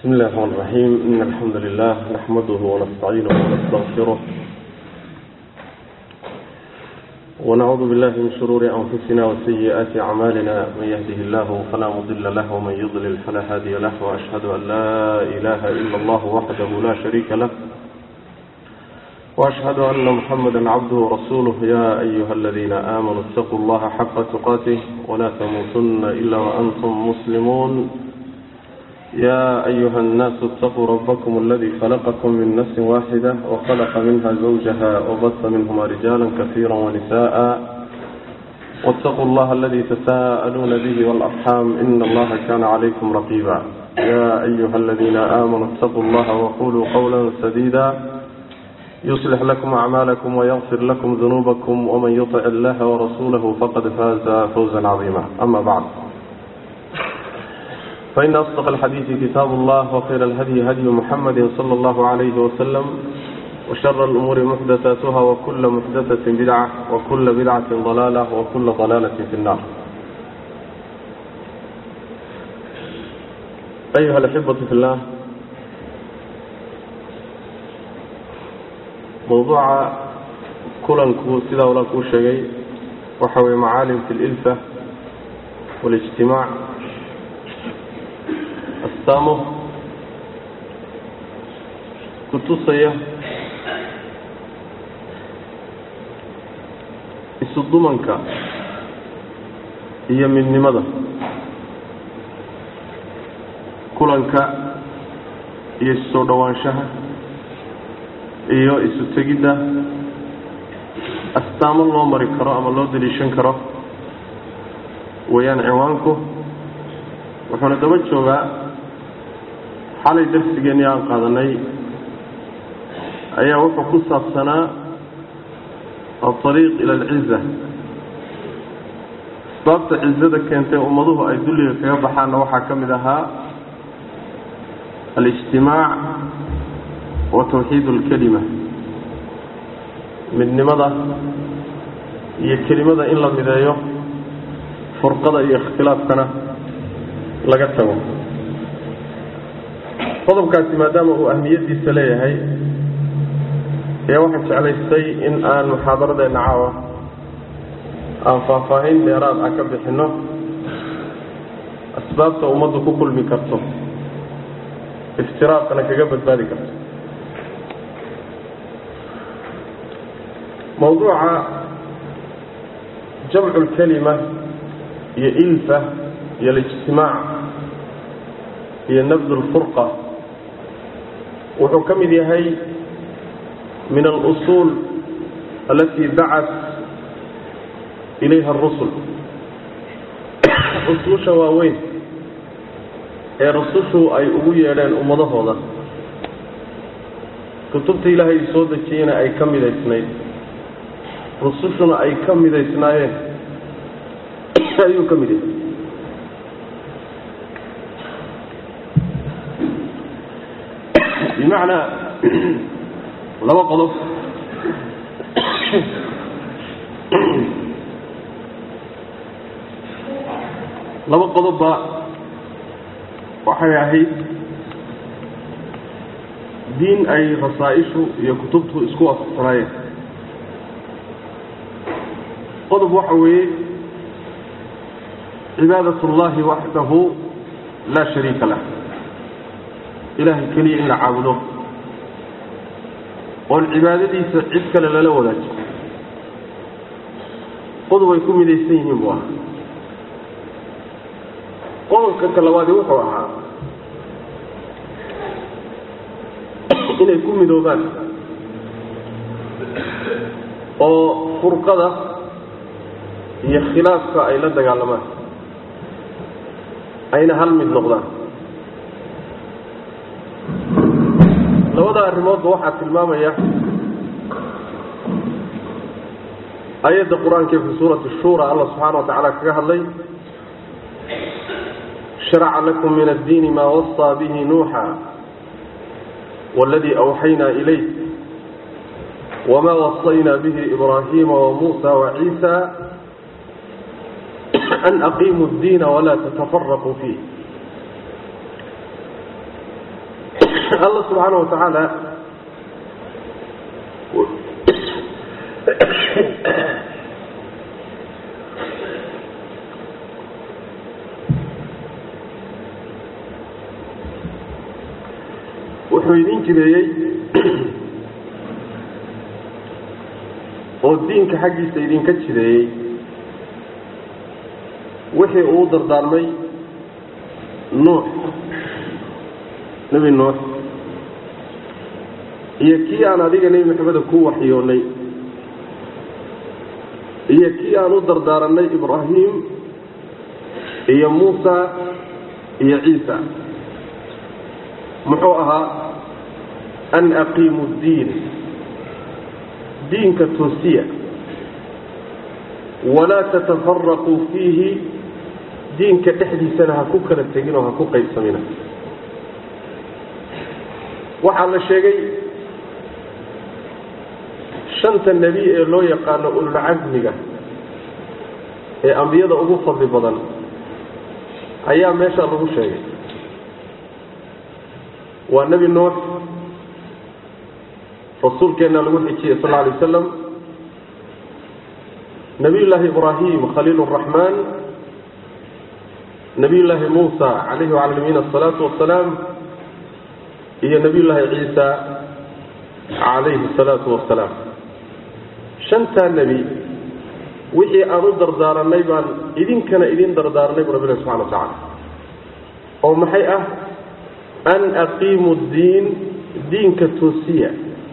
بسم الله الرحمن الرحيم إن الحمد لله نحمده ونستعينه ونستغفره ونعوذ بالله من شرور أنفسنا وسيئات أعمالنا من يهده الله فلا مضل له ومن يضلل فلا هادي له وأشهد أن لا إله إلا الله وحده لا شريك له وأشهد أن محمدا عبده ورسوله يا أيها الذين آمنوا اتقوا الله حق تقاته ولا تموتن إلا وأنتم مسلمون يا أيها الناس اتقوا ربكم الذي خلقكم من نفس واحدة وخلق منها زوجها وبث منهما رجالا كثيرا ونساء واتقوا الله الذي تساءلون به والأرحام إن الله كان عليكم رقيبا يا أيها الذين آمنوا اتقوا الله وقولوا قولا سديدا يصلح لكم أعمالكم ويغفر لكم ذنوبكم ومن يطع الله ورسوله فقد فاز فوزا عظيما أما بعد فإن أصدق الحديث كتاب الله وخير الهدي هدي محمد صلى الله عليه وسلم وشر الأمور محدثاتها وكل محدثة بدعة وكل بدعة ضلالة وكل ضلالة في النار أيها الأحبة في الله موضوع كلنكو سيدا ولا كو شيء وحوي معالم في الإلفة والاجتماع astaamo ku tusaya isu dumanka iyo midnimada kulanka iyo isu soo dhowaanshaha iyo isu tegidda astaamo loo mari karo ama loo daliishan karo weeyaan ciwaanku wuxuuna daba joogaa xalay darsigeennii aan qaadanay ayaa wuxuu ku saabsanaa alariiq ila alciza asbaabta cizada keentay ummaduhu ay dulliga kaga baxaanna waxaa ka mid ahaa alijtimaac wa tawxiid alkelima midnimada iyo kelimada in la mideeyo furqada iyo ikhtilaafkana laga tago qodobkaasi maadaama uu ahmiyadiisa leeyahay ayaa waxaan jeclaystay in aan muxaadaradeenna caawa aan faahfaahin dheeraad ah ka bixinno asbaabta ummaddu ku kulmi karto iftiraaqana kaga badbaadi karto mawduuca jamcu lkelima iyo ilfa iyo alijtimaac iyo nabd lfurqa wuxuu ka mid yahay min alusuul alati dacat ilayha arusul usuusha waaweyn ee rusushu ay ugu yeedheen ummadahooda kutubta ilaahay soo dejiyena ay ka midaysnayd rusushuna ay ka midaysnaayeen ayuu ka mid yahay bimacnaa laba qodob laba qodobba waxay ahayd diin ay rasaa-ishu iyo kutubtu isku waafaqsanaayeen qodob waxa weeye cibaadat اllahi waxdahu laa shariika lah ilaahay keliya in la caabudo oon cibaadadiisa cid kale lala wadaajo qodob ay ku midaysan yihiin buu ahaa qodobka ka labaadi wuxuu ahaa inay ku midoobaan oo furqada iyo khilaafka ay la dagaalamaan ayna hal mid noqdaan labada arrimoodba waxaa tilmaamaya ayadda qur-aanka fi suurati shura allah subxaana wa tacaala kaga hadlay sharaca lakum min addiini maa wasaa bihi nuuxa waladii awxaynaa ilayk wma waصayna bihi ibrahima wamuusa waciisa an aqiimuu اddiina walaa tatafaraquu fiih allah subxaana wa tacaala wuxuu idin jideeyey oo diinka xaggiisa idinka jideeyey wixii uu dardaarmay nuux nebi nuux iyo kii aan adiga nebi maxameda ku waxyoonnay iyo kii aan u dardaaranay ibraahim iyo muusa iyo ciisa muxuu ahaa an aqiimu ddiin diinka toosiya walaa tatafaraquu fiihi diinka dhexdiisana ha ku kala tegin oo ha ku qaybsamina waxaa la sheegay shanta nebi ee loo yaqaano ululcasmiga ee ambiyada ugu fadli badan ayaa meesha lagu sheegay waa nebi nuux rasuulkeenna lagu xijiyey sal alay wasalam nabiy llaahi ibraahim khaliil raxmaan nabiy llaahi muusa calayhi wacala nabiyina asalaatu wasalaam iyo nabiy llaahi ciisa calayhi asalaatu wasalaam shantaa nebi wixii aan u dardaaranay baan idinkana idin dardaaranay bu rabbilahi subxana wa tacaala oo maxay ah an aqiimu ddiin diinka toosiya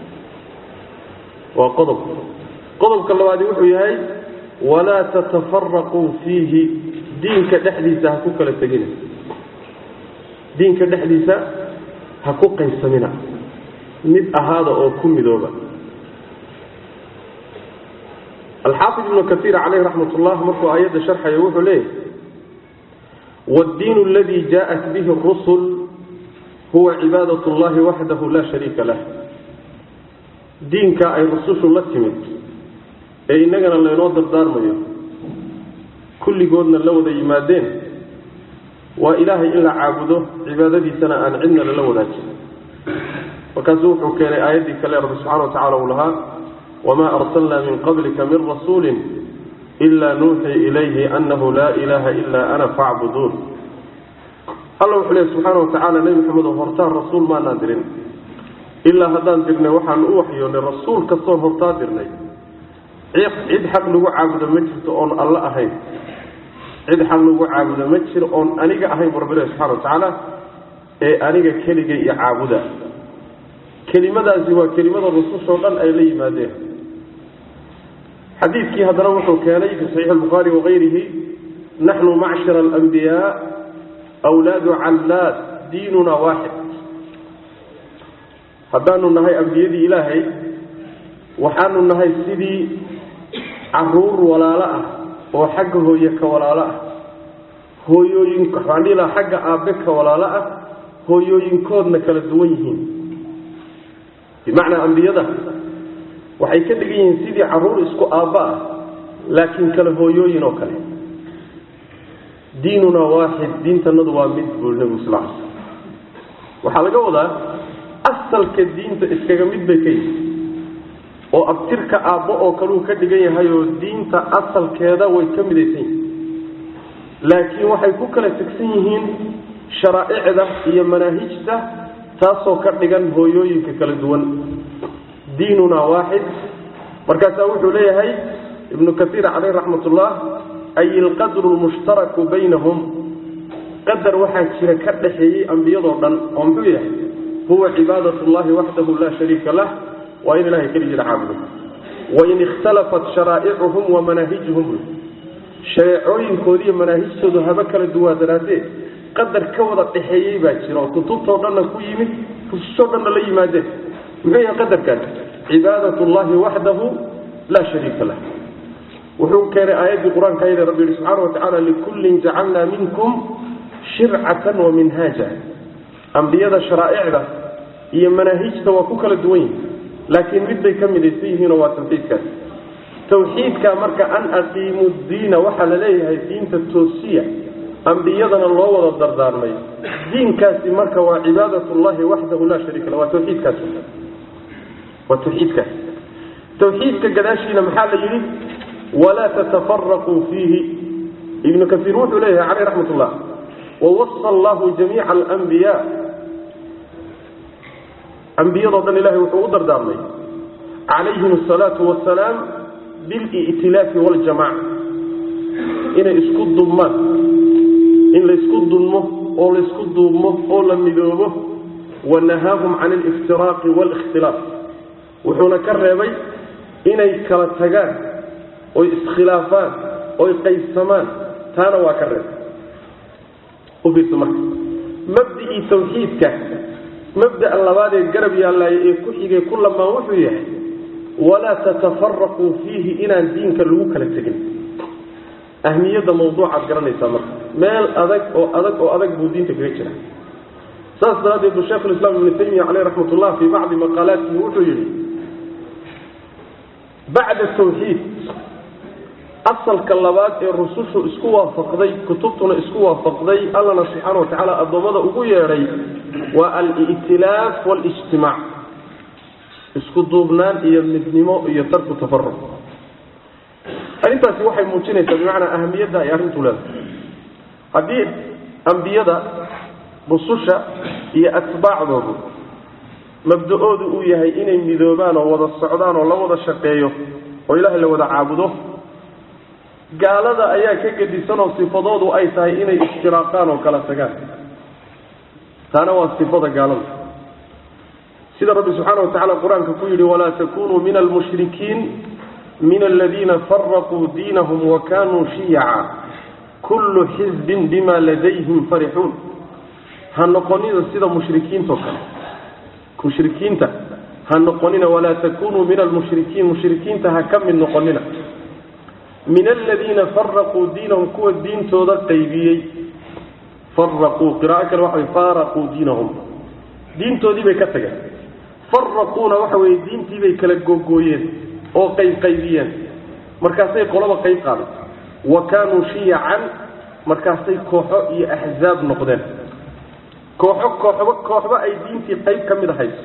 waa qodob qodobka labaadi wuxuu yahay walaa tatafaraquu fiihi diinka dhexdiisa ha ku kala tegina diinka dhexdiisa ha ku qaybsamina mid ahaada oo ku midooba alxaafid ibnu kaiir caleyh raxmat ullah markuu aayadda sharxayo wuxuu leeyahy wاddiin اladii jaءat bihi الrusul huwa cibaadaة اllahi waxdahu la shariika lah diinka ay rusushu la timid ee innagana laynoo dardaarmayo kulligoodna la wada yimaadeen waa ilaahay in la caabudo cibaadadiisana aan cidna lala wadaajin markaasuu wuxuu keenay aayaddii kale rabbi subxana wa tacala uu lahaa wamaa arsalnaa min qablika min rasuulin ilaa nuuxii ilayhi annahu laa ilaaha ilaa ana facbuduun alla wuxuu leey subxaana wa tacaala nebi maxamedo hortaan rasuul maanaan dirin ilaa haddaan dirnay waxaan u waxyoonnay rasuul kastoon hortaa dirnay cid xaq lagu caabudo ma jirto oon alla ahayn cid xaq lagu caabudo ma jiro oon aniga ahayn bu rabbilahi subxana wa tacaala ee aniga keligay iyo caabuda kelimadaasi waa kelimada rusushoo dhan ay la yimaadeen xadiidkii haddana wuxuu keenay fi saxiixi albukhaari wakayrihi naxnu macshara alambiyaa wlaadu callaad diinuna waaxid haddaanu nahay ambiyadii ilaahay waxaanu nahay sidii caruur walaalo ah oo xagga hooye ka walaalo ah hooyooyin waxaan dhihi lahaa xagga aabbe ka walaalo ah hooyooyinkoodna kala duwan yihiin bimacnaa ambiyada waxay ka dhigan yihiin sidii caruur isku aabba ah laakiin kala hooyooyin oo kale diinuna waaxid diintanadu waa mid buu nebigu sal l waxaa laga wadaa asalka diinta iskaga mid bay ka yihin oo abtirka aabbo oo kaleu ka dhigan yahay oo diinta asalkeeda way ka midaysan yihiin laakiin waxay ku kala tegsan yihiin sharaa'icda iyo manaahijta taasoo ka dhigan hooyooyinka kala duwan diinuna waaxid markaasaa wuxuu leeyahay ibnu kaiir caleyh raxmat ullah ay ilqadru lmushtaraku baynahum qadar waxaa jira ka dhaxeeyey ambiyadoo dhan oo muxuu yahay huwa cibaadat llahi waxdahu laa shariika lah waa in ilahay keligii la caabudo wain ikhtalafat sharaa'icuhum wa manaahijuhum shareecooyinkoodiiyo manaahijtoodu haba kala duwaadanaatee qadar ka wada dhaxeeyey baa jira oo kutubtoo dhanna ku yimid rususoo dhanna la yimaadeen muxuu yahay qadarkaas cibaadat llahi waxdahu laa shariika lah wuxuu keenay aayaddii qur-aanka ayada rabbi yihi subxaana wa tacaala likullin jacalnaa minkum shircatan wa minhaaja ambiyada sharaa'icda iyo manaahijta waa ku kala duwan yihin laakiin mid bay ka midaysan yihiinoo waa tawxiidkaas tawxiidka marka an aqiimu diina waxaa la leeyahay diinta toosiya ambiyadana loo wada dardaarmay diinkaasi marka waa cibaadat llahi waxdahu laa shariika la waa tawxiidkaas waa tawxiidkaas tawxiidka gadaashiina maxaa la yidhi walaa tatafaraquu fiihi ibnu kaiir wuxuu leeyahay caleyh raxmat ullah wawasa allahu jamiica alambiya ambiyadoo dhan ilahay wuxuu u dardaarmay calayhim asalaatu wasalaam bil'tilaafi waljamaca inay isku dubmaan in laysku dulmo oo laysku duubmo oo la midoobo wanahaahum can aliftiraaqi waalikhtilaaf wuxuuna ka reebay inay kala tagaan oy iskhilaafaan oy qaybsamaan taana waa ka reebay u fiirsa marka mabdicii tawxiidka mabda'a labaadee garab yaallaayo ee ku xigay ku lamaan wuxuu yahay walaa tatafaraquu fiihi inaan diinka lagu kala tegin ahmiyadda mawduucaad garanaysaa marka meel adag oo adag oo adag buu diinta kaga jira saas daraaddeed bu sheikh lislaam ibnu taymiya caleyh raxmat ullah fii bacdi maqaalaatihi wuxuu yidhi bacda tawxiid asalka labaad ee rusushu isku waafaqday kutubtuna isku waafaqday allana subxaana watacaala addoommada ugu yeedhay waa al-i'tilaaf waalijtimaac isku duubnaan iyo midnimo iyo tarku tafaruq arrintaasi waxay muujinaysaa bimacnaa ahamiyadda ay arrintu leedahay haddii ambiyada rususha iyo atbaacdoodu mabda-oodu uu yahay inay midoobaan oo wada socdaan oo la wada shaqeeyo oo ilaahay la wada caabudo gaalada ayaa ka gedisan oo sifadoodu ay tahay inay ishtiraaqaan oo kala tagaan taana waa sifada gaalada sida rabbi subxaana watacala qur-aanka ku yidhi walaa takunuu min almushrikiin min aladiina faraquu diinahum wa kanuu shiyaca kullu xizbin bima ladayhim farixuun ha noqonina sida mushrikiintao kale mushrikiinta ha noqonina walaa takunuu min almushrikiin mushrikiinta ha ka mid noqonina min aladiina faraquu diinahum kuwa diintooda qaybiyey faraquu qiraa'o kale waxa way faaraquu diinahum diintoodii bay ka tageen faraquuna waxa weeye diintii bay kala googooyeen oo qaybqaybiyeen markaasay qolaba qayb qaaday wa kaanuu shiyacan markaasay kooxo iyo axzaab noqdeen kooxo kooxba kooxba ay diintii qayb ka mid ahayd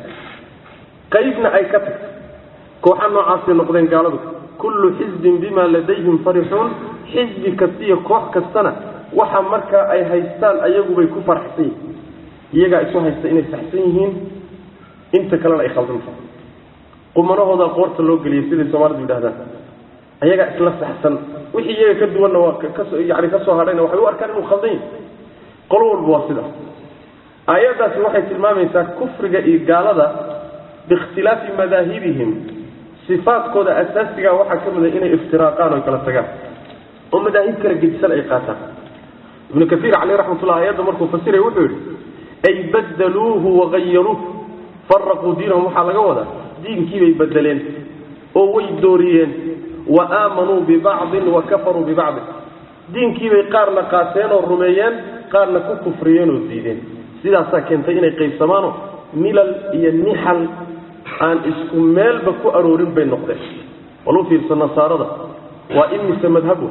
qaybna ay ka tagtay kooxo noocaasay noqdeen gaaladu kullu xisbin bima ladayhim farixuun xisbi kastiyo koox kastana waxa markaa ay haystaan ayagubay ku faraxsan yihiin iyagaa isu haysta inay saxsan yihiin inta kalena ay khaldan tahay qumanahooda qoorta loo geliyay siday soomaalidu yidhahdaan ayagaa isla saxsan wixii iyaga ka duwanna waa kaso yani ka soo hadhayna waxay u arkaan inuu khaldan yahay qolo walba waa sidaas aayaddaasi waxay tilmaamaysaa kufriga iyo gaalada biikhtilaafi madaahibihim sifaadkooda asaasiga waxaa ka mida inay iftiraaqaan o kala tagaan oo madaahib kala gedisan ay qaataan ibnu kaiir caleyh raxmatullah ayadda markuu fasiray wuxuu yidhi ay badaluuhu wagayaruuh faraquu diinahum waxaa laga wadaa diinkiibay bedeleen oo way dooriyeen wa aamanuu bibacdin wa kafaruu bibacdin diinkiibay qaarna qaateen oo rumeeyeen qaarna ku kufriyeen oo diideen sidaasaa keentay inay qaybsamaano milal iyo nixal aan isku meelba ku aroorin bay noqdeen bal u fiirsa nasaarada waa imise madhabu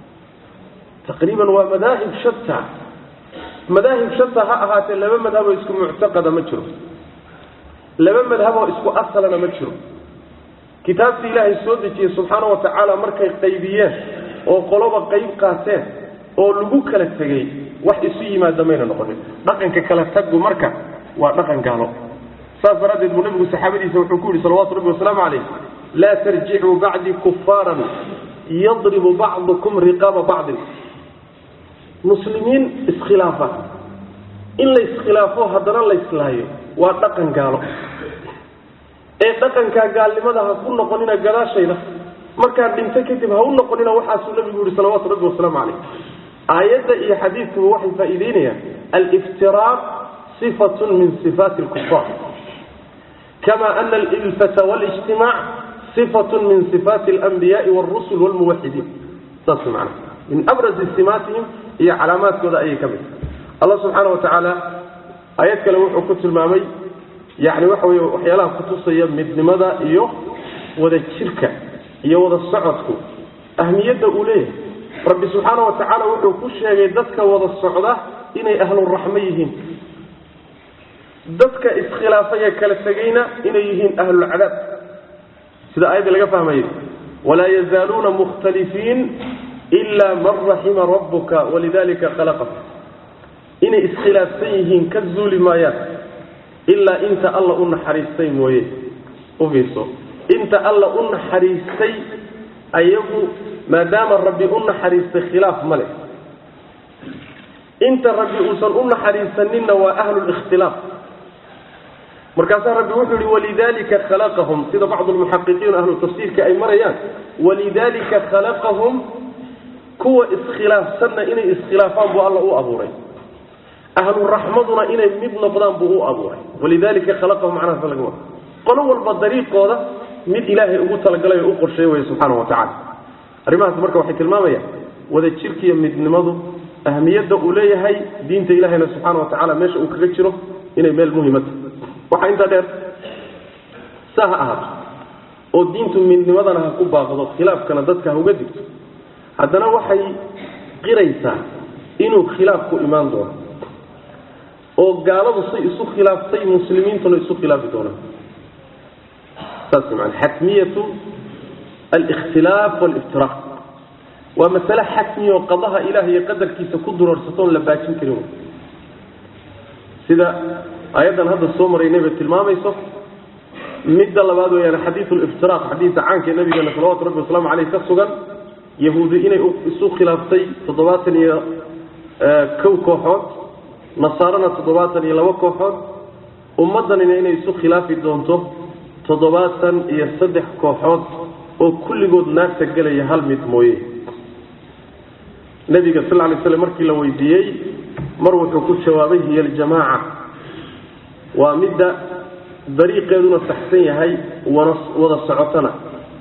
taqriiban waa madaahib shata madaahib shata ha ahaatee laba madhaboo isku muctaqada ma jiro laba madhaboo isku asalana ma jiro kitaabta ilaahay soo dejiyey subxaana wa tacaala markay qaybiyeen oo qoloba qayb qaateen oo lagu kala tegey wax isu yimaada mayna noqonin dhaqanka kala taggu marka waa dhaqan gaalo saas daraaddeed buu nabigu saxaabadiisa wuxuu ku yihi salawatu rabbi wasalaamu calayh laa tarjicuu bacdii kufaaran yadribu bacdukum riqaaba bacdin muslimiin iskhilaafa in la iskhilaafo haddana la islaayo waa dhaqan gaalo ee dhaqankaa gaalnimada ha ku noqonina gadaashayda markaad dhinto kadib ha u noqonina waxaasuu nabigu yihi salawaatu rabbi wasalaamu calayh aayadda iyo xadiidkuba waxay faa'iideynayaan aliftiraaq sifatun min sifaati lkufaar kama ana alilfata walijtimaac sifatun min sifaati alanbiyaai walrusul walmuwaxidiin saas macana min abrazi simaatihim iyo calaamaadkooda ayay ka mid allah subxaana wa tacaala aayad kale wuxuu ku tilmaamay yani waxa wey waxyaalaha kutusaya midnimada iyo wada jirka iyo wada socodku ahmiyadda uu leeyahay rabbi subxaana wa tacaala wuxuu ku sheegay dadka wada socda inay ahluraxmo yihiin dadka iskhilaafay ee kala tegayna inay yihiin ahlulcadaab sida aayadda laga fahmayay walaa yazaaluuna mukhtalifiin ila man raxima rabbuka walidalika khalaqak inay iskhilaafsan yihiin ka zuuli maayaan ilaa inta alla u naxariistay mooye u fiirso inta alla u naxariistay ayagu maadaama rabbi u naxariistay khilaaf ma leh inta rabbi uusan u naxariisaninna waa ahlulikhtilaaf markaasaa rabbi wuxuu yihi walidalika khalaqahum sida bacdu lmuxaqiqiin ahlu tafsiirka ay marayaan walidalika khalaqahum kuwa iskhilaafsanna inay iskhilaafaan buu alla u abuuray ahluraxmaduna inay mid noqdaan buu u abuuray walidalika khalaqahum macnahaas laga wada qolo walba dariiqooda mid ilaahay ugu talagalay oo u qorsheey waya subxaana wa tacala arrimahaas marka waxay tilmaamayaan wada jirkiiyo midnimadu ahmiyadda uu leeyahay diinta ilahayna subxaana wa tacala meesha uu kaga jiro inay meel muhima tahay waxaa intaa dheer saa ha ahaato oo diintu midnimadana ha ku baaqdo khilaafkana dadka ha uga digto haddana waxay qiraysaa inuu khilaaf ku imaan doono oo gaaladu say isu khilaaftay muslimiintuna isu khilaafi doonaan saas man xatmiyatu alikhtilaaf waliftiraaq waa masale xatmiya oo qadaha ilaah iyo qadarkiisa ku duroorsato la baajin karin sida ayaddan hadda soo maraynay tilmaamayso midda labaad weyaan xadiiu liftiraaq xadiisa caanka nabigeena salawatu rabbi wasalaamu caleyh ka sugan yahuudi inay isu khilaaftay toddobaatan iyo kow kooxood nasaarana toddobaatan iyo labo kooxood ummaddanina inay isu khilaafi doonto toddobaatan iyo saddex kooxood oo kulligood naarta gelaya hal mid mooye nabiga sal lay slam markii la weydiiyey mar wuxuu ku jawaabay hiya aljamaaca waa midda dariiqeeduna saxsan yahay wana wada socotana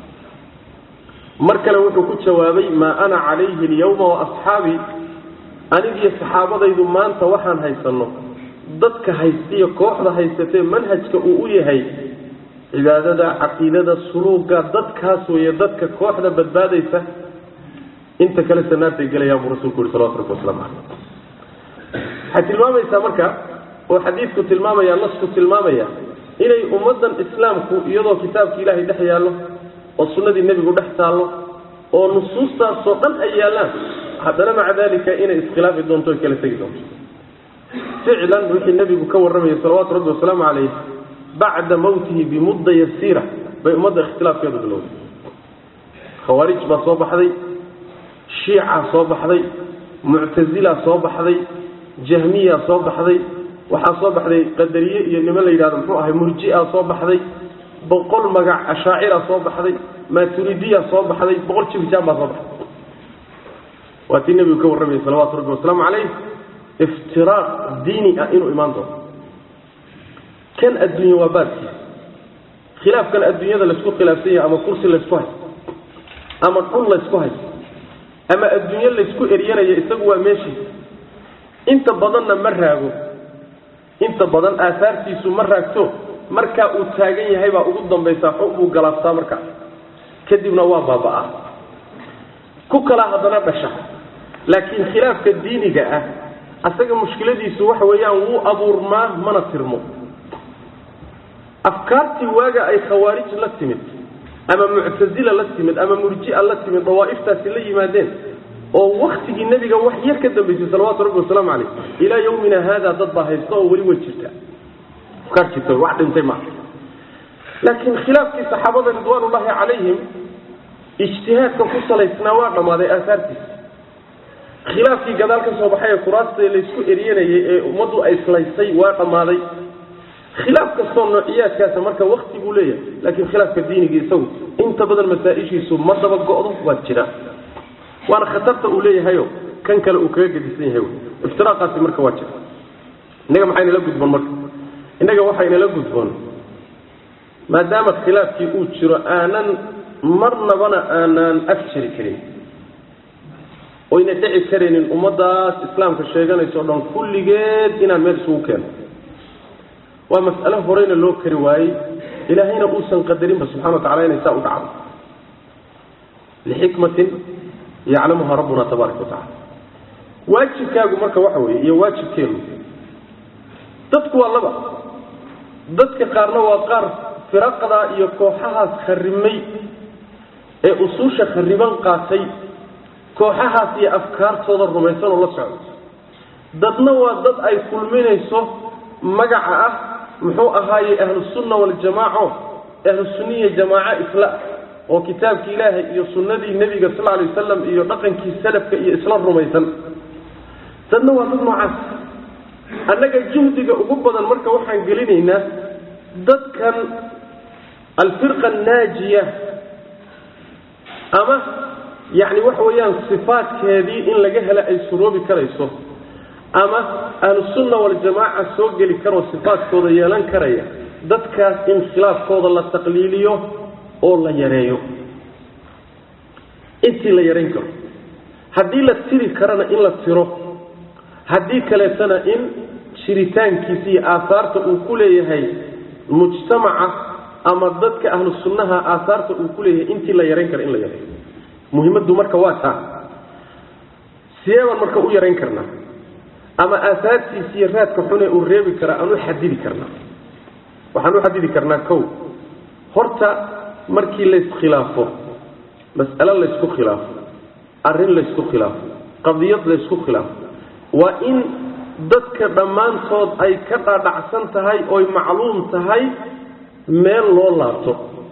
mar kale wuxuu ku jawaabay maa ana calayhi alyawma wa asxaabii anigiyo saxaabadaydu maanta waxaan haysanno dadka haystiyo kooxda haysatee manhajka uu u yahay cibaadada caqiidada suluuga dadkaas weeye dadka kooxda badbaadaysa inta kalese naartay gelayaan buu rasulku yuri salawatu rabbi waslamu caleyh waxay tilmaamaysaa marka oo xadiidku tilmaamaya nasku tilmaamaya inay ummaddan islaamku iyadoo kitaabki ilaahay dhex yaallo oo sunnadii nebigu dhex taallo oo nusuustaasoo dhan ay yaallaan haddana maca dalika inay iskhilaafi doonto oy kala tegi doonto ficlan wixii nebigu ka warramayay salawaatu rabbi wasalaamu caleyh bacda mawtihi bimudda yasiira bay ummadda ikhtilaafkeedu bilowday khawaarij baa soo baxday shiicaa soo baxday muctasilaa soo baxday jahmiyaa soo baxday waxaa soo baxday qadariye iyo niman la yidhahdo muxuu ahay murjia soo baxday boqol magac ashaacira soo baxday maturidiya soo baxday boqol jibijaan baa soo baxday waa tii nebigu ka warramayay salawaatu rabbi wasalaamu caleyh iftiraaq diini ah inuu imaan doono kan adduunya waa baabkiisa khilaafkan adduunyada laysku khilaafsan yahay ama kursi laysku haysto ama dhul laysku haysto ama adduunyo laysku eryanayo isagu waa meeshiisa inta badanna ma raago inta badan aahaartiisu ma raagto markaa uu taagan yahay baa ugu dambaysaa xog buu galaaftaa markaa kadibna waa baaba'aa ku kalaa haddana dhasha laakiin khilaafka diiniga ah asaga mushkiladiisu waxa weeyaan wuu abuurmaa mana tirmo afkaartii waaga ay khawaarij la timid ama muctasila la timid ama murjia la timid dawaa'iftaasi la yimaadeen oo waktigii nebiga wax yar ka dambaysay salawaatu rabbi wasalaamu caleyh ilaa yawmina haada dad baa haysta oo weli way jirta afkaar jirta wax dhintay maaha laakiin khilaafkii saxaabada ridwaanullahi calayhim ijtihaadka ku salaysnaa waa dhammaaday aahaartiisa khilaafkii gadaal ka soo baxay ee kuraasta laysku eryanayay ee ummaddu ay islaysay waa dhammaaday khilaaf kastoo noociyaadkaasa marka wakti buu leeyahay laakiin khilaafka diiniga isagu inta badan masaa-ishiisu ma daba go'do waa jira waana khatarta uu leeyahayo kan kale uu kaga gedisan yahay iftiraaqaasi marka waa jira innaga maxaynala gudboon marka innaga waxaynala gudboon maadaama khilaafkii uu jiro aanan marnabana aanaan af jiri karin oyna dhici karaynin ummaddaas islaamka sheeganayso o dhan kulligeed inaan meel isugu keeno waa mas'alo horeyna loo kari waayey ilaahayna uusan qadarinba subxana wa tacala inay saa u dhacdo lixikmatin yaclamuha rabbuna tabaaraka watacala waajibkaagu marka waxa weeye iyo waajibkeenu dadku waa laba dadka qaarna waa qaar firaqda iyo kooxahaas kharrimay ee usuusha khariban qaatay kooxahaas iyo afkaartooda rumaysan oo la socdo dadna waa dad ay kulminayso magaca ah muxuu ahaaye ahlusunna waljamaaco ahlusunniya jamaaco isla oo kitaabkii ilaahay iyo sunnadii nebiga sal alay wasalam iyo dhaqankii salafka iyo isla rumaysan dadna waa dad noocaas annaga juhdiga ugu badan marka waxaan gelinaynaa dadkan alfirqa annaajiya ama yacni waxa weeyaan sifaadkeedii in laga helo ay suroobi karayso ama ahlusunna waljamaaca soo geli karoo sifaadkooda yeelan karaya dadkaas in khilaafkooda la taqliiliyo oo la yareeyo intii la yarayn karo haddii la tiri karana in la tiro haddii kaleetana in jiritaankiisa iyo aahaarta uu ku leeyahay mujtamaca ama dadka ahlu sunnaha aahaarta uu ku leeyahay intii la yarayn kara in la yareeyo muhimaddu marka waa taa sideebaan marka u yarayn karnaa ama aahaartiisa iyo raadka xune uu reebi karaa aan u xadidi karnaa waxaan u xadidi karnaa kow horta markii layiskhilaafo mas'alo laysku khilaafo arrin laysku khilaafo qadiyad laysku khilaafo waa in dadka dhammaantood ay ka dhaadhacsan tahay oy macluum tahay meel loo laabto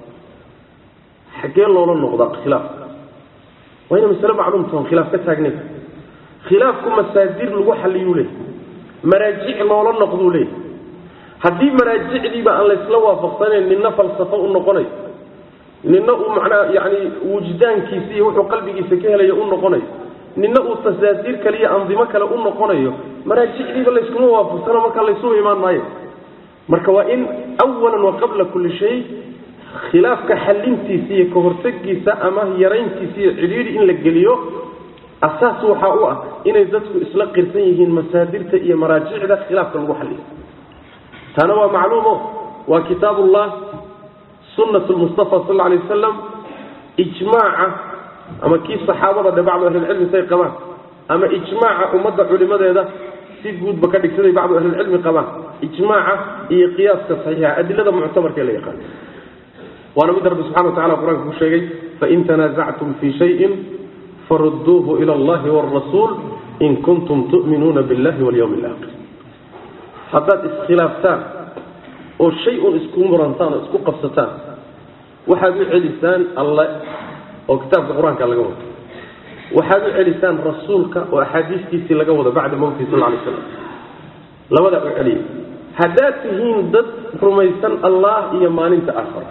xaggee loola noqdaa khilaaf waa ina masale macluum taho khilaaf ka taagnayn khilaafku masaadir lagu xalliyuu leey maraajic loola noqduu leey haddii maraajicdiiba aan laysla waafaqsanayn ninna falsafo u noqonayo ninna uu macnaa yani wujdaankiisa iyo wuxuu qalbigiisa ka helayo u noqonayo ninna uu tasaasiir kale iyo andimo kale u noqonayo maraajicdiiba layskuma waafaqsano markaa laysugu imaan maayo marka waa in awalan wa qabla kulli shay khilaafka xalintiisa iyo kahortegiisa ama yarayntiisa iyo cidhiidhi in la geliyo asaas waxaa u ah inay dadku isla qirsan yihiin masaadirta iyo maraajicda khilaafka lagu xaliyo taana waa macluumo waa kitaab ullah sunat lmustafa sal alay wasalam ijmaaca ama kii saxaabada dhe bacdu ahlilcilmi say qabaan ama ijmaaca ummadda culimadeeda si guudba ka dhigsaday bacdu ahlilcilmi qabaan ijmaaca iyo qiyaaska saxiixa adilada muctamarka la yaqaan waana mid rabbi subxana watacala qur-aanka ku sheegay fain tanaasactum fii shayin faruduuhu ila allahi wاrasuul in kuntum tu'minuuna biاllahi walyawmi اlaakhir haddaad iskhilaaftaan oo shay un isku murantaan oo isku qabsataan waxaad u celisaan alle oo kitaabka qur-aanka laga wado waxaad u celisaan rasuulka oo axaadiistiisii laga wado bacda mowtihi sal lay slam labadaa u celiya haddaad tihiin dad rumaysan allah iyo maalinta aakhara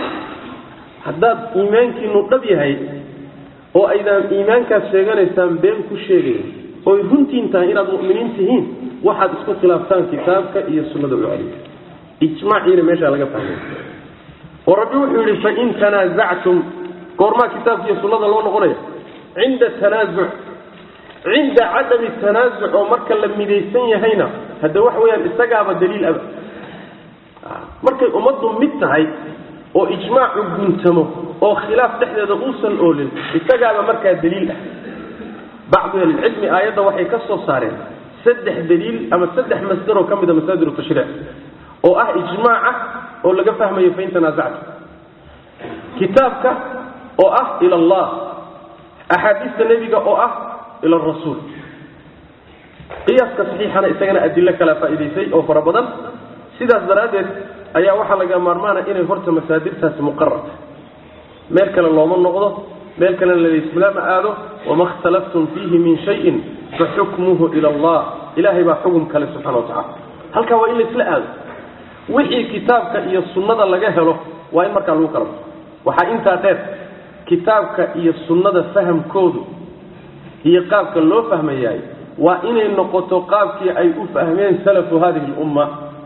haddaad iimaankiinu dhab yahay oo aydaan iimaankaas sheeganaysaan been ku sheegayn oy runtiin tahay inaad mu'miniin tihiin waxaad isku khilaaftaan kitaabka iyo sunnada u celiya ijmaaciina meeshaa laga fahmay oo rabbi wuxuu yidhi fain tanaasactum goormaa kitaabka iyo sunnada loo noqonaya cinda tanaasuc cinda cadami tanaasuc oo marka la midaysan yahayna hadda waxa weyaan isagaaba daliil aba markay ummaddu mid tahay oo ijmaacu guntamo oo khilaaf dhexdeeda uusan oolin isagaaba markaa daliil ah bacdu ahlilcilmi aayadda waxay ka soo saareen saddex daliil ama saddex masdaroo ka mida masaadir tashriic oo ah ijmaaca oo laga fahmayo fain tanaasactu kitaabka oo ah ila allah axaadiista nebiga oo ah ila rasuul qiyaaska saxiixana isagana adilo kala faa'idaysay oo fara badan sidaas daraaddeed ayaa waxaa laga maarmaana inay horta masaadirtaasi muqararta meel kale looma noqdo meel kalena lalaislam aado wama khtalaftum fiihi min shayin faxukmuhu ila allah ilahay baa xugum kale subxana watacala halkaa waa in laisla aado wixii kitaabka iyo sunnada laga helo waa in markaa lagu kala waxaa intaa dheer kitaabka iyo sunnada fahamkoodu iyo qaabka loo fahmayaay waa inay noqoto qaabkii ay u fahmeen salafu hadihi lumma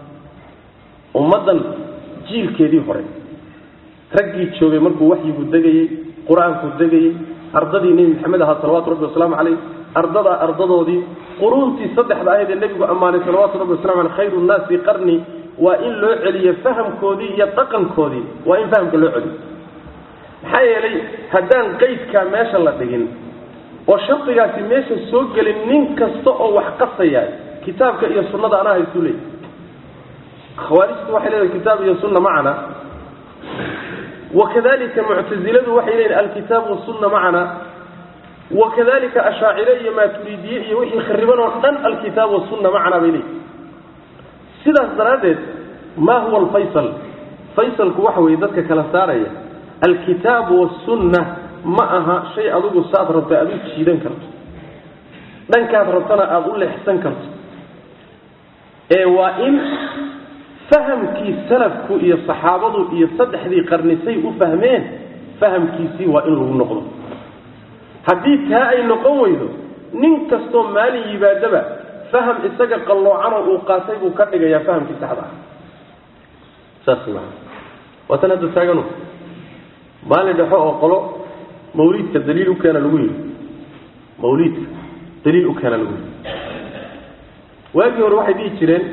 ummaddan jiilkeedii hore raggii joogay markuu waxyigu degayey qur-aanku degayey ardadii nebi maxamed ahaa salawatu rabbi wasalaamu caleyh ardadaa ardadoodii quruuntii saddexda ahayd ee nebigu ammaanay salawatu rabbi waslamu aleyh khayru nnaasi qarni waa in loo celiyo fahamkoodii iyo dhaqankoodii waa in fahamka loo celiyo maxaa yeelay haddaan qaydkaa meesha la dhigin oo shardigaasi meesha soo gelin nin kasta oo wax qasaya kitaabka iyo sunnada anaa haysu leey khawaarijtu waxay leedahay kitaab iyo sunna macana wakadalika muctaziladu waxay leeyihin alkitaab wasunna macana wakadalika ashaacire iyo maaturiidiye iyo wixii khariban oo dhan alkitaab wasunna macana bay leeyihin sidaas daraaddeed ma huwa alfaysal faysalku waxa weeye dadka kala saaraya alkitaabu wasunna ma aha shay adigu saad rabta aad u jiidan karto dhankaad rabtana aada u leexsan karto ee waa in fahamkii salafku iyo saxaabadu iyo saddexdii qarnisay u fahmeen fahamkiisii waa in lagu noqdo haddii taa ay noqon weydo nin kastoo maalin yimaadaba faham isaga qalloocanoo uu qaatay buu ka dhigayaa fahamkii saxda ah saas maa waa tan hadda taaganu maalin dhexo oo qolo mawliidka daliil u keena lagu yidhi mawliidka daliil u keena lagu yidhi waagii hore waxay dhihi jireen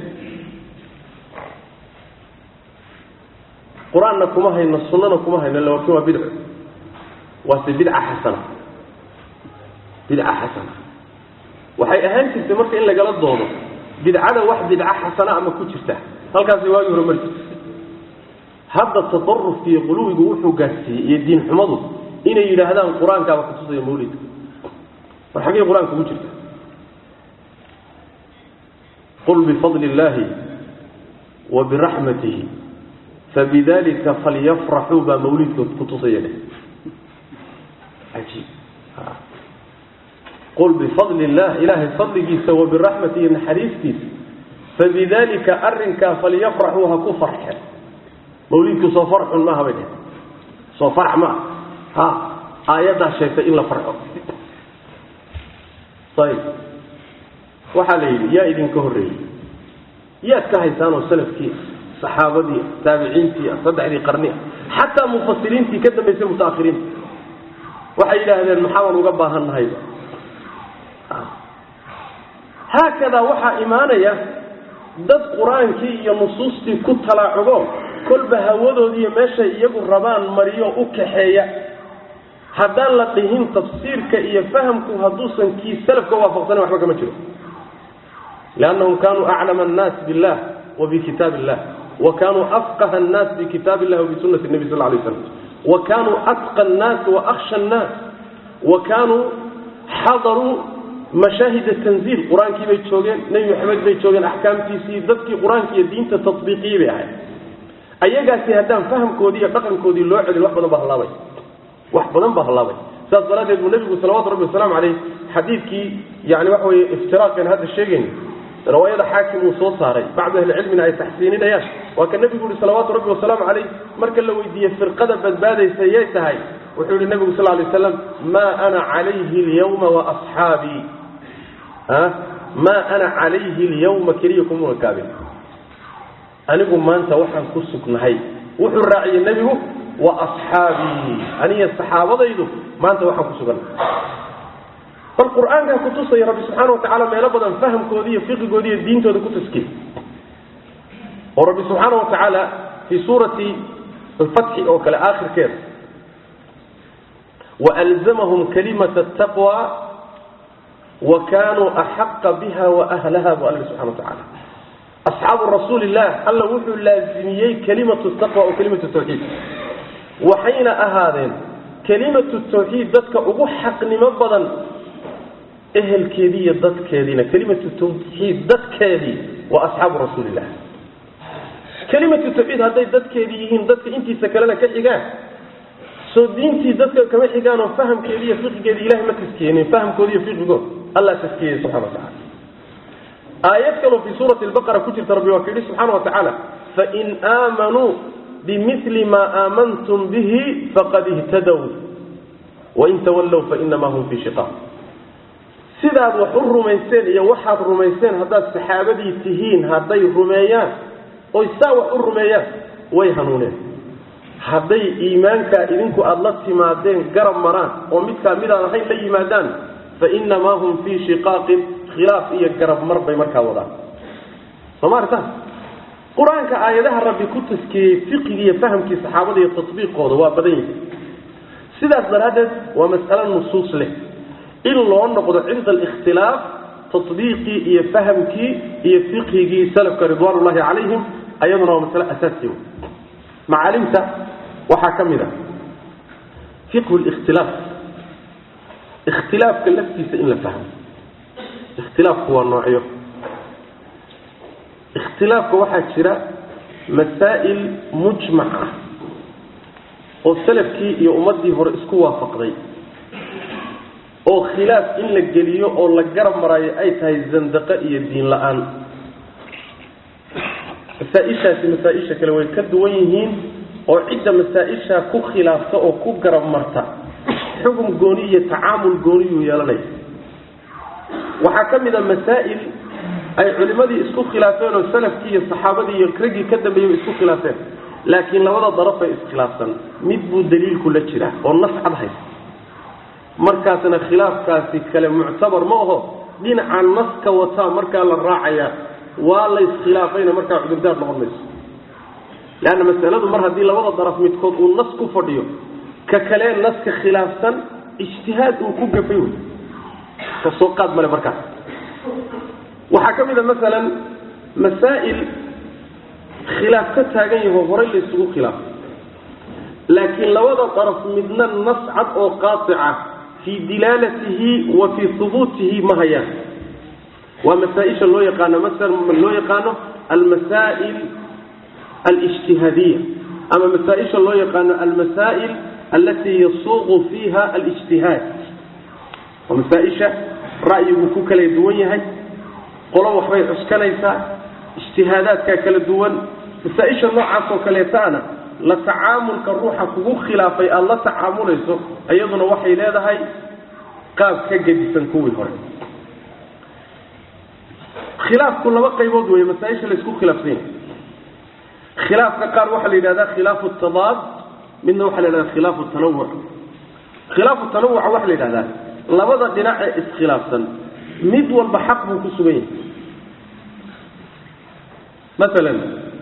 qur-aanna kuma hayno sunnana kuma hayno laakin waa bidco waase bidca xasana bidca xasana waxay ahaan jirtay marka in lagala doodo bidcada wax bidca xasana ama ku jirta halkaasay waagii hore mari jirta hadda tadarufka iyo quluwigu wuxuu gaadsiiyey iyo diin xumadu inay yidhaahdaan qur-aankaaba kutusaya mawlidka war xaggey qur-aanka ugu jirta qul bifadli illaahi wa biraxmatihi fabidalika falyafraxuu baa mawlidka kutusaya dheh ajiib qul bifadli illah ilaahay fadligiisa wa biraxmatihi naxariistiisa fabidalika arrinkaa falyafraxuu ha ku farxeen mawlidku soo farxun maaha bay dheh soo farx maaha ha aayaddaa sheegtay in la farxo ayib waxaa la yidhi yaa idinka horreeyey yaad ka haysaanoo salafkii saxaabadii taabiciintii saddexdii qarni xataa mufasiriintii ka dambaysay mutaakhiriinta waxay yidhaahdeen maxaabaan uga baahan nahayba haakadaa waxaa imaanaya dad qur-aankii iyo nusuustii ku talaacugo kolba hawadoodiiyo meeshay iyagu rabaan mariyo u kaxeeya haddaan la dhihin tafsiirka iyo fahamku hadduusan kii salafka waafaqsanin waxba kama jiro liannahum kanuu aclama annaas billah wa bikitaab illah wa kanuu afqaha annaas bikitaab illah wabisunati nebi sal lay slam wa kanuu atqa annaas wa akhsha annaas wa kanuu xadaruu mashaahid tanziil qur-aankii bay joogeen nebi maxamed bay joogeen axkaamtiisii dadkii qur-aanka iyo diinta tatbiiqiyey bay ahayd ayagaasi haddaan fahamkoodii iyo dhaqankoodii loo celin wax badan baa hallaabay wax badan baa hallaabay saas daraaddeed buu nebigu salawatu rabbi wasalaamu caleyh xadiidkii yani waxa weye iftiraaqeen hadda sheegayn riwaayada xaakim uu soo saaray bacdu ahlicilmina ay taxsiininayaan waa ka nebigu yihi salawaatu rabbi wasalaamu caleyh marka la weydiiyey firqada badbaadaysa yay tahay wuxuu yihi nebigu sal lay waslam maa ana calayhi alyawma waasxaabii maa ana calayhi alyawma keliya kumuna kaabin anigu maanta waxaan ku sugnahay wuxuu raaciyey nebigu wa asxaabii aniga saxaabadaydu maanta waxaan ku sugannahay bal qur-aankaa kutusaya rabbi subxaana watacaala meelo badan fahamkoodi iyo fiqigoodi iyo diintooda ku taskiy oo rabbi subxaana wa tacaala fii suurati alfatxi oo kale aakhirkeeda waalzamahum kalimata ataqwa wa kanuu axaqa biha waahlaha bu alla subxana wa tacaala asxaabu rasuuli illah alla wuxuu laazimiyey kelimatu taqwa oo kelimatu tawxiid waxayna ahaadeen kelimatu tawxiid dadka ugu xaqnimo badan ehelkeedii iyo dadkeediina kelimatu tawxiid dadkeedii waa asxaabu rasuulillah kelimatu tawxiid hadday dadkeedii yihiin dadka intiisa kalena ka xigaan soo diintii dadka kama xigaan oo fahamkeedi iyo fiqigeedi ilahay ma taskiyeenin fahamkoodi iyo fiqigood allah taskiyey subxana wa tacala aayad kaloo fii suurati lbaqara ku jirta rabbi waa ka yidhi subxaana wa tacaala fain aamanuu bimili ma aamantum bihi faqad ihtadow wain tawallow fainamaa hum fii shiqaaq sidaad wax u rumayseen iyo waxaad rumayseen haddaad saxaabadii tihiin hadday rumeeyaan oy saa wax u rumeeyaan way hanuuneen hadday iimaankaa idinku aada la timaadeen garab maraan oo midkaa midaan ahayn la yimaadaan fainamaa hum fii shiqaaqin khilaaf iyo garab mar bay markaa wadaan soo ma artaan qur-aanka aayadaha rabbi ku taskiyey fiqigii iyo fahamkii saxaabada iyo tatbiiqooda waa badan yihi sidaas daraaddeed waa mas'alo nusuus leh in loo noqdo cinda alikhtilaaf tatbiiqii iyo fahamkii iyo fiqhigii salafka ridwaan ullahi calayhim ayaduna waa masale asaasiya macaalimta waxaa ka mid a fiqhu likhtilaaf ikhtilaafka laftiisa in la fahmo ikhtilaafku waa noocyo ikhtilaafka waxaa jira masaa'il mujmac ah oo salafkii iyo ummaddii hore isku waafaqday oo khilaaf in la geliyo oo la garab maraayo ay tahay zandaqo iyo diin la-aan masaa-ishaasi masaa-isha kale way ka duwan yihiin oo cidda masaa-ishaa ku khilaafta oo ku garab marta xugum gooni iyo tacaamul gooniyuu yeelanaya waxaa ka mid a masaa'il ay culimmadii isku khilaafeen oo salafkii iyo saxaabadii iyo raggii ka dambeeyey isku khilaafeen laakiin labada darafay iskhilaafsan mid buu daliilku la jiraa oo nas cad haysta markaasna khilaafkaasi kale muctabar ma aho dhinaca naska wataa markaa la raacayaa waa la iskhilaafayna markaa cudurdaar noqon mayso leanna masaladu mar haddii labada daraf midkood uu nas ku fadhiyo ka kalee naska khilaafsan ijtihaad uu ku gafay wey kasoo qaad male markaas waxaa ka mid a masalan masaa'il khilaaf ka taagan yaho horay la isugu khilaafay laakiin labada daraf midna nas cad oo qaatica fii dilaalatihi wa fii hubuutihi ma hayaan waa masaaisha loo yaqaano maala loo yaqaano almasaa'il alijtihaadiya ama masaaisha loo yaqaano almasaa'il alatii yasuuqu fiiha alijtihaad waa masaaisha ra'yigu ku kala duwan yahay qolo waxbay cuskanaysaa ijtihaadaadkaa kala duwan masaaisha noocaas oo kaleetaana la tacaamulka ruuxa kugu khilaafay aada la tacaamulayso iyaduna waxay leedahay qaab ka gedisan kuwii hore khilaafku laba qaybood wey masaaisha laysku khilaafsan yahay khilaafka qaar waxaa la yidhahdaa khilaafu tadaad midna waxaa la yidhahdaa khilaafu tanawuc khilaafu tanawuca waxaa la yidhahdaa labada dhinac ee iskhilaafsan mid walba xaq buu ku sugan yahay masalan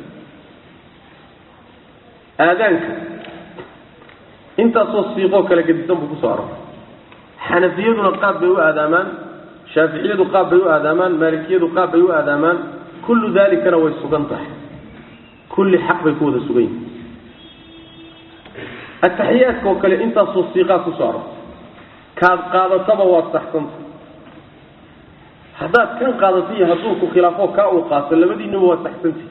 aadaanka intaasoo siiqoo kala gedisan buu kusoo aroray xanafiyaduna qaab bay u aadaamaan shaaficiyadu qaab bay u aadaamaan maalikiyadu qaab bay u aadaamaan kullu dalikana way sugan tahay kulli xaq bay ku wada sugan yihin ataxiyaadka oo kale intaasoo siiqaa kusoo arortay kaad qaadataba waad saxsanta haddaad kan qaadato iyo hadduu ku khilaafo kaa uu qaato labadiinaba waad saxsantihi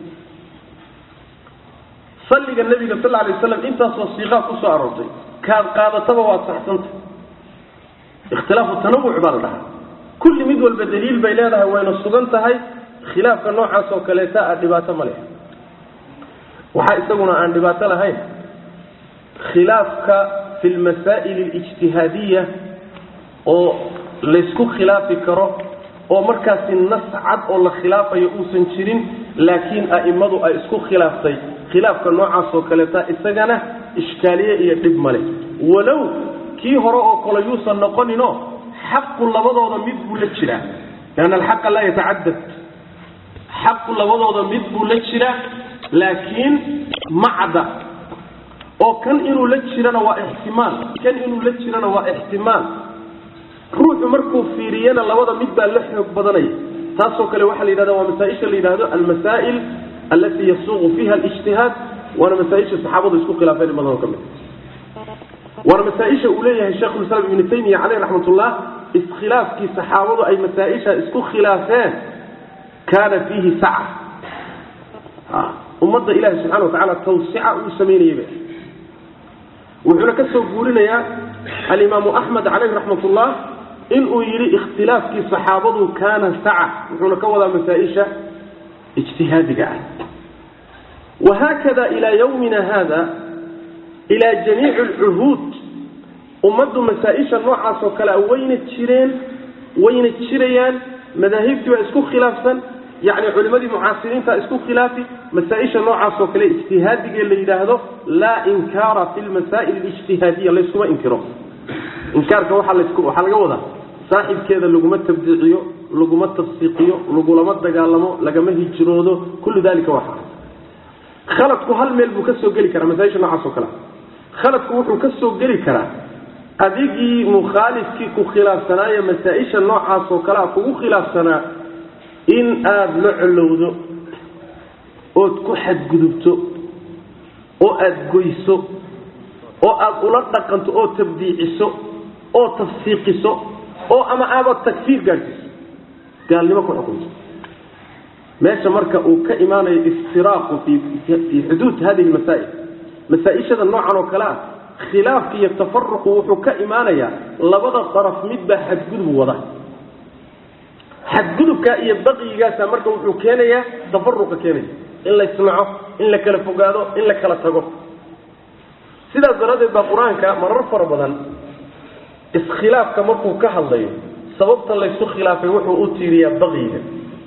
salliga nabiga sal alay waslam intaasoo siiqaa kusoo aroortay kaad qaadataba waad saxsanta ikhtilaafu tanawuc baa la dhahaa kulli mid walba daliil bay leedahay wayna sugan tahay khilaafka noocaas oo kaleeta a dhibaato ma leh waxaa isaguna aan dhibaato lahayn khilaafka fi lmasaa'il alijtihaadiya oo laysku khilaafi karo oo markaasi nas cad oo la khilaafayo uusan jirin laakiin a'immadu ay isku khilaaftay khilaafka noocaas oo kaleeta isagana ishkaaliye iyo dhib male walow kii hore oo kale yuusan noqoninoo xaqu labadooda mid buu la jiraa lianna alxaqa laa yatacadad xaqu labadooda mid buu la jiraa laakiin ma cadda oo kan inuu la jirana waa ixtimaal kan inuu la jirana waa ixtimaal ruuxu markuu fiiriyana labada mid baa la xoog badanaya taasoo kale waxaa la yidhahda waa masaaisha la yidhahdo almasaa'il alatii yasuuqu fiiha alijtihaad waana masaaisha saxaabadu isku khilaafeen in badanoo ka mid waana masaaisha uu leeyahay sheikhulislaam ibnu taymiya caleyh raxmatullah iskhilaafkii saxaabadu ay masaaisha isku khilaafeen kaana fiihi saca ummadda ilahi subxana wa tacala tawsica uu samaynayayba wuxuuna ka soo guurinayaa alimaamu axmed caleyh raxmatullah inuu yidhi ikhtilaafkii saxaabadu kaana saca wuxuuna ka wadaa masaaisha ijtihaadiga ah wahaakada ilaa yawmina hada ilaa jamiici alcuhuud ummaddu masaa-isha noocaas oo kale wayna jireen wayna jirayaan madaahibtii baa isku khilaafsan yacni culimmadii mucaasiriinta isku khilaafi masaa-isha noocaas oo kale ijtihaadigee la yidhaahdo laa inkaara fi lmasaa'il alijtihaadiya layskuma inkiro inkaarka waxaa lasku waxaa laga wadaa saaxibkeeda laguma tabdiiciyo laguma tafsiiqiyo lagulama dagaalamo lagama hijroodo kullu dalika waa xaram khaladku hal meel buu ka soo geli karaa masaaisha noocaas oo kale khaladku wuxuu ka soo geli karaa adigii mukhaalifkii ku khilaafsanaayo masaa-isha noocaas oo kalea kugu khilaafsanaa in aada la colowdo ood ku xadgudubto oo aada goyso oo aada ula dhaqanto oo tabdiiciso oo tafsiiqiso oo ama aabad takfiir gaadhsiiso gaalnimo ku xukunto meesha marka uu ka imaanayo iftiraaqu fii fii xuduud hadihi lmasaa'il masaa-ishada noocan oo kale ah khilaafka iyo tafaruqu wuxuu ka imaanayaa labada daraf midbaa xadgudub wada xadgudubkaa iyo baqiyigaasa marka wuxuu keenayaa tafaruqa keenaya in la isnaco in la kala fogaado in la kala tago sidaas daraaddeed baa qur-aanka marar fara badan iskhilaafka markuu ka hadlayo sababta laysu khilaafay wuxuu u tiiriyaa baqiyiga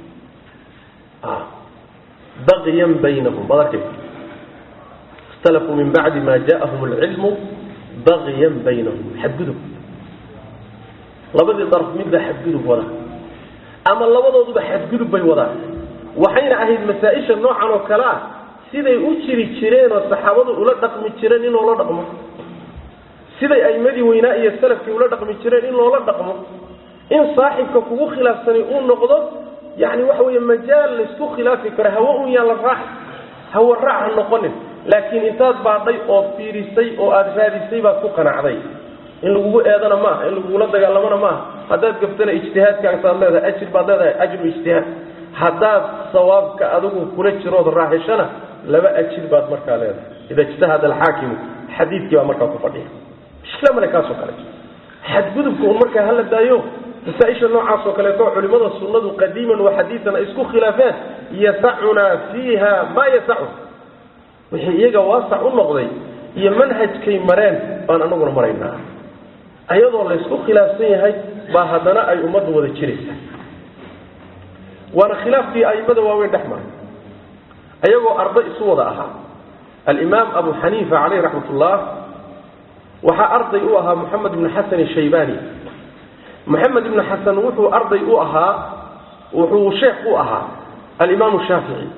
baqiyan baynahum ad arkaysa اkhtalafuu min bacdi ma ja'ahum اlcilmu baqiyan baynahum xadgudub labadii darf midbaa xadgudub wada ama labadooduba xadgudub bay wadaan waxayna ahayd masaa-isha noocan oo kale ah siday u jiri jireen oo saxaabadu ula dhaqmi jireen in loola dhaqmo siday aimadii weynaa iyo salafkii ula dhaqmi jireen in loola dhaqmo in saaxibka kugu khilaafsanay uu noqdo yani waxa wey majaal laysku khilaafi karo hawo un yaan la raac hawo raac ha noqonin laakiin intaad baadhay oo fiirisay oo aada raadisay baad ku qanacday in lagugu eedana maaha in lagugula dagaalamona maaha haddaad gaftana ijtihaadkaasaad leedahay ajir baad leedahay ajru ijtihaad haddaad sawaabka adigu kula jirood raahishana laba ajir baad markaa leedahay ida ijtahada alxaakimu xadiidkii baa markaa ku fadhiya mushkila male kaasoo kale xadgudubka un markaa hala daayo masaaisha noocaasoo kaleeto culimada sunnadu qadiiman wa xadiian ay isku khilaafeen yasacunaa fiiha maa yasacun wixii iyaga waasac u noqday iyo manhajkay mareen baan anaguna maraynaa ayadoo laysku khilaafsan yahay baa haddana ay ummadda wada jiraysa waana khilaafkii aimada waaweyn dhex maray ayagoo arday isu wada ahaa alimaam abu xaniifa caleyh raxmat ullah waxaa arday u ahaa moxamed ibnu xasan shaybani moxamed ibnu xasan wuxuu arday u ahaa wuxuu sheekh u ahaa alimaamu shaafici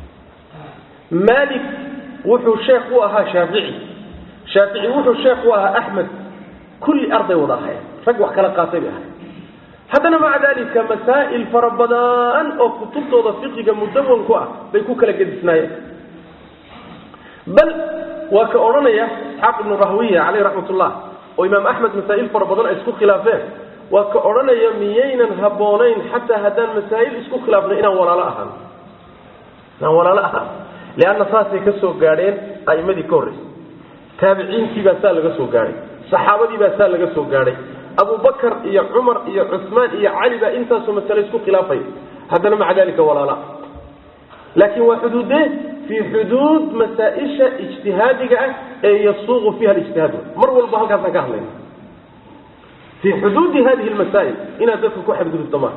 malik wuxuu sheekh u ahaa shaafici shaafici wuxuu sheekh u ahaa axmed kulli arday wada ahay rag wax kala qaatay bay ahay haddana maca dalika masaa'il fara badan oo kutubtooda fiqiga mudawanku ah bay ku kala gedisnaayeen bal waa ka odhanaya isxaaq ibnu rahwiya caleyh raxmat ullah oo imaam axmed masaa'il fara badan ay isku khilaafeen waa ka odhanaya miyaynan habboonayn xataa haddaan masaa'il isku khilaafno inaan walaalo ahaan inaan walaalo ahaan leanna saasay ka soo gaadheen a'imadii ka horreysay taabiciintii baa saa laga soo gaadhay saxaabadii baa saa laga soo gaadhay abubakar iyo cumar iyo cusmaan iyo cali baa intaasoo masale isku khilaafaya haddana maca dalika walaala laakiin waa xuduudee fii xuduud masaa-isha ijtihaadiga ah ee yasuuqu fiiha alijtihaad mar walba halkaasaan ka hadlayna fii xuduudi hadihi lmasaa'il inaad dadka ku xadgudubto maaha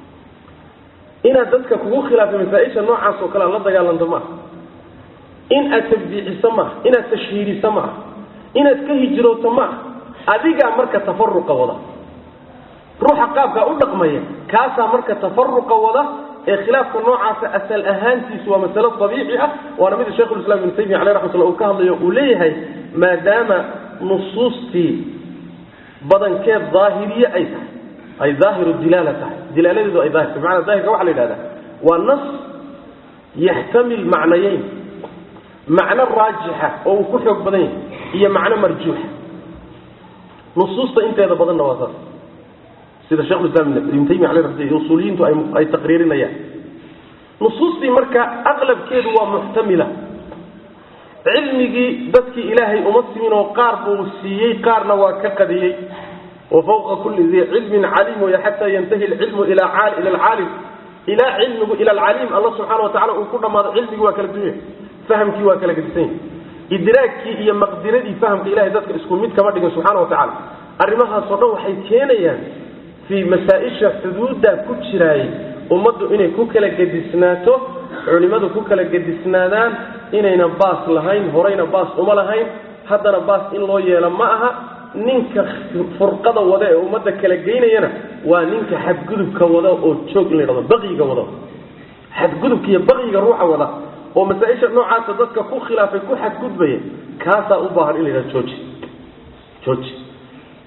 inaad dadka kugu khilaafay masaa-isha noocaas oo kale aad la dagaalanto maaha in aad tabdiiciso maaha inaad tashhiiriso maaha inaad ka hijrooto maaha adigaa marka tafaruqa wada ruuxa qaabkaa u dhaqmaya kaasaa marka tafaruqa wada ee khilaafka noocaasa asal ahaantiisu waa masalo abiici ah waana mida shekhulislam ibnu taymiya aleh raxmat ullah uu ka hadlayo uu leeyahay maadaama nusuustii badankeed daahiriye ay tahay ay daahiru dilaala tahay dilaaladeedu ay daahir tahay bimacana daahirka waxa la yidhahdaa waa nas yaxtamil macnayeyn macno raajixa oo uu ku xoog badan yahay iyo macno marjuuxa nusuusta inteeda badanna waa saas sida shekhulislam ibnu taymiya aleh ramat usuuliyiintu ay taqriirinayaan nusuustii marka aqlabkeedu waa muxtamila cilmigii dadkii ilaahay uma simin oo qaar buu siiyey qaarna waa ka qadiyey wa fawqa kulli dii cilmin caliim wey xataa yantahi alcilmu ila alcaalim ilaa cilmigu ila alcaliim alla subxana wa tacala uu ku dhammaado cilmigii waa kala dunya fahamkii waa kala gedisan yahy idraagkii iyo maqdiradii fahamka ilahay dadka isku mid kama dhigin subxana wa tacala arrimahaasoo dhan waxay keenayaan fii masaa-isha xuduudda ku jiraayay ummaddu inay ku kala gedisnaato culimmadu ku kala gedisnaadaan inayna baas lahayn horeyna baas uma lahayn haddana baas in loo yeelo ma aha ninka furqada wada ee ummadda kala geynayana waa ninka xadgudubka wada oo joog in la dhado baqiga wada xadgudubka iyo baqiga ruuxa wada oo masaa-isha noocaasa dadka ku khilaafay ku xadgudbaya kaasaa u baahan in la yidhahdo jooji jooji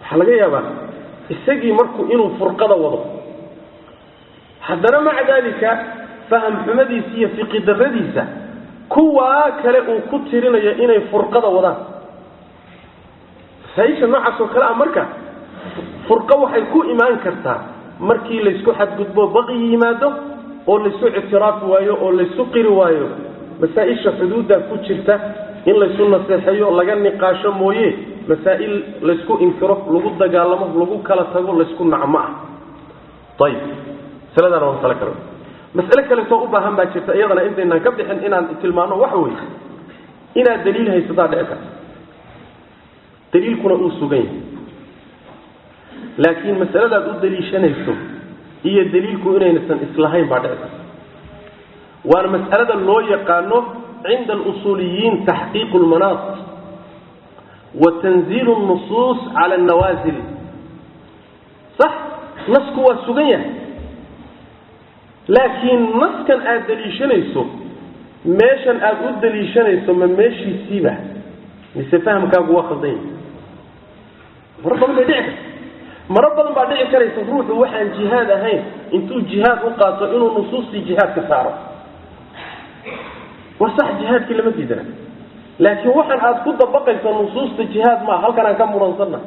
waxaa laga yaabaa isagii markuu inuu furqada wado haddana maca daalika faham xumadiisa iyo fiqi daradiisa kuwaa kale uu ku tirinayo inay furqada wadaan masaa-isha noocaas oo kale ah marka furqo waxay ku imaan kartaa markii laysku xadgudbo baqi yimaado oo laysu ictiraafi waayo oo laysu qiri waayo masaa-isha xuduudda ku jirta in laysu naseexeeyo laga niqaasho mooye masaa'il laysku inkiro lagu dagaalamo lagu kala tago laysku nacmo ah ayib masaladaana waa masale kale masale kaleetoo u baahan baa jirta iyadana intaynaan ka bixin inaan tilmaano waxa weeye inaad daliil haysataa dhici karta daliilkuna uu sugan yahay laakiin masaladaad u daliishanayso iyo daliilku inaynasan islahayn baa dhici karta waana mas'alada loo yaqaano cinda alusuuliyiin taxqiiqu lmanaat wa tanziilu nusuus cala annawaasil sax nasku waa sugan yahay laakiin naskan aada daliishanayso meeshan aada u daliishanayso ma meeshiisiiba mise fahamkaagu waa khaldan yahay maro badan bay dhici karta maro badan baa dhici karaysa ruuxu waxaan jihaad ahayn intuu jihaad u qaato inuu nusuustii jihaadka saaro waa sax jihaadkii lama diidana laakiin waxaan aada ku dabaqaysa nusuusta jihaad maa halkan aan ka muransanna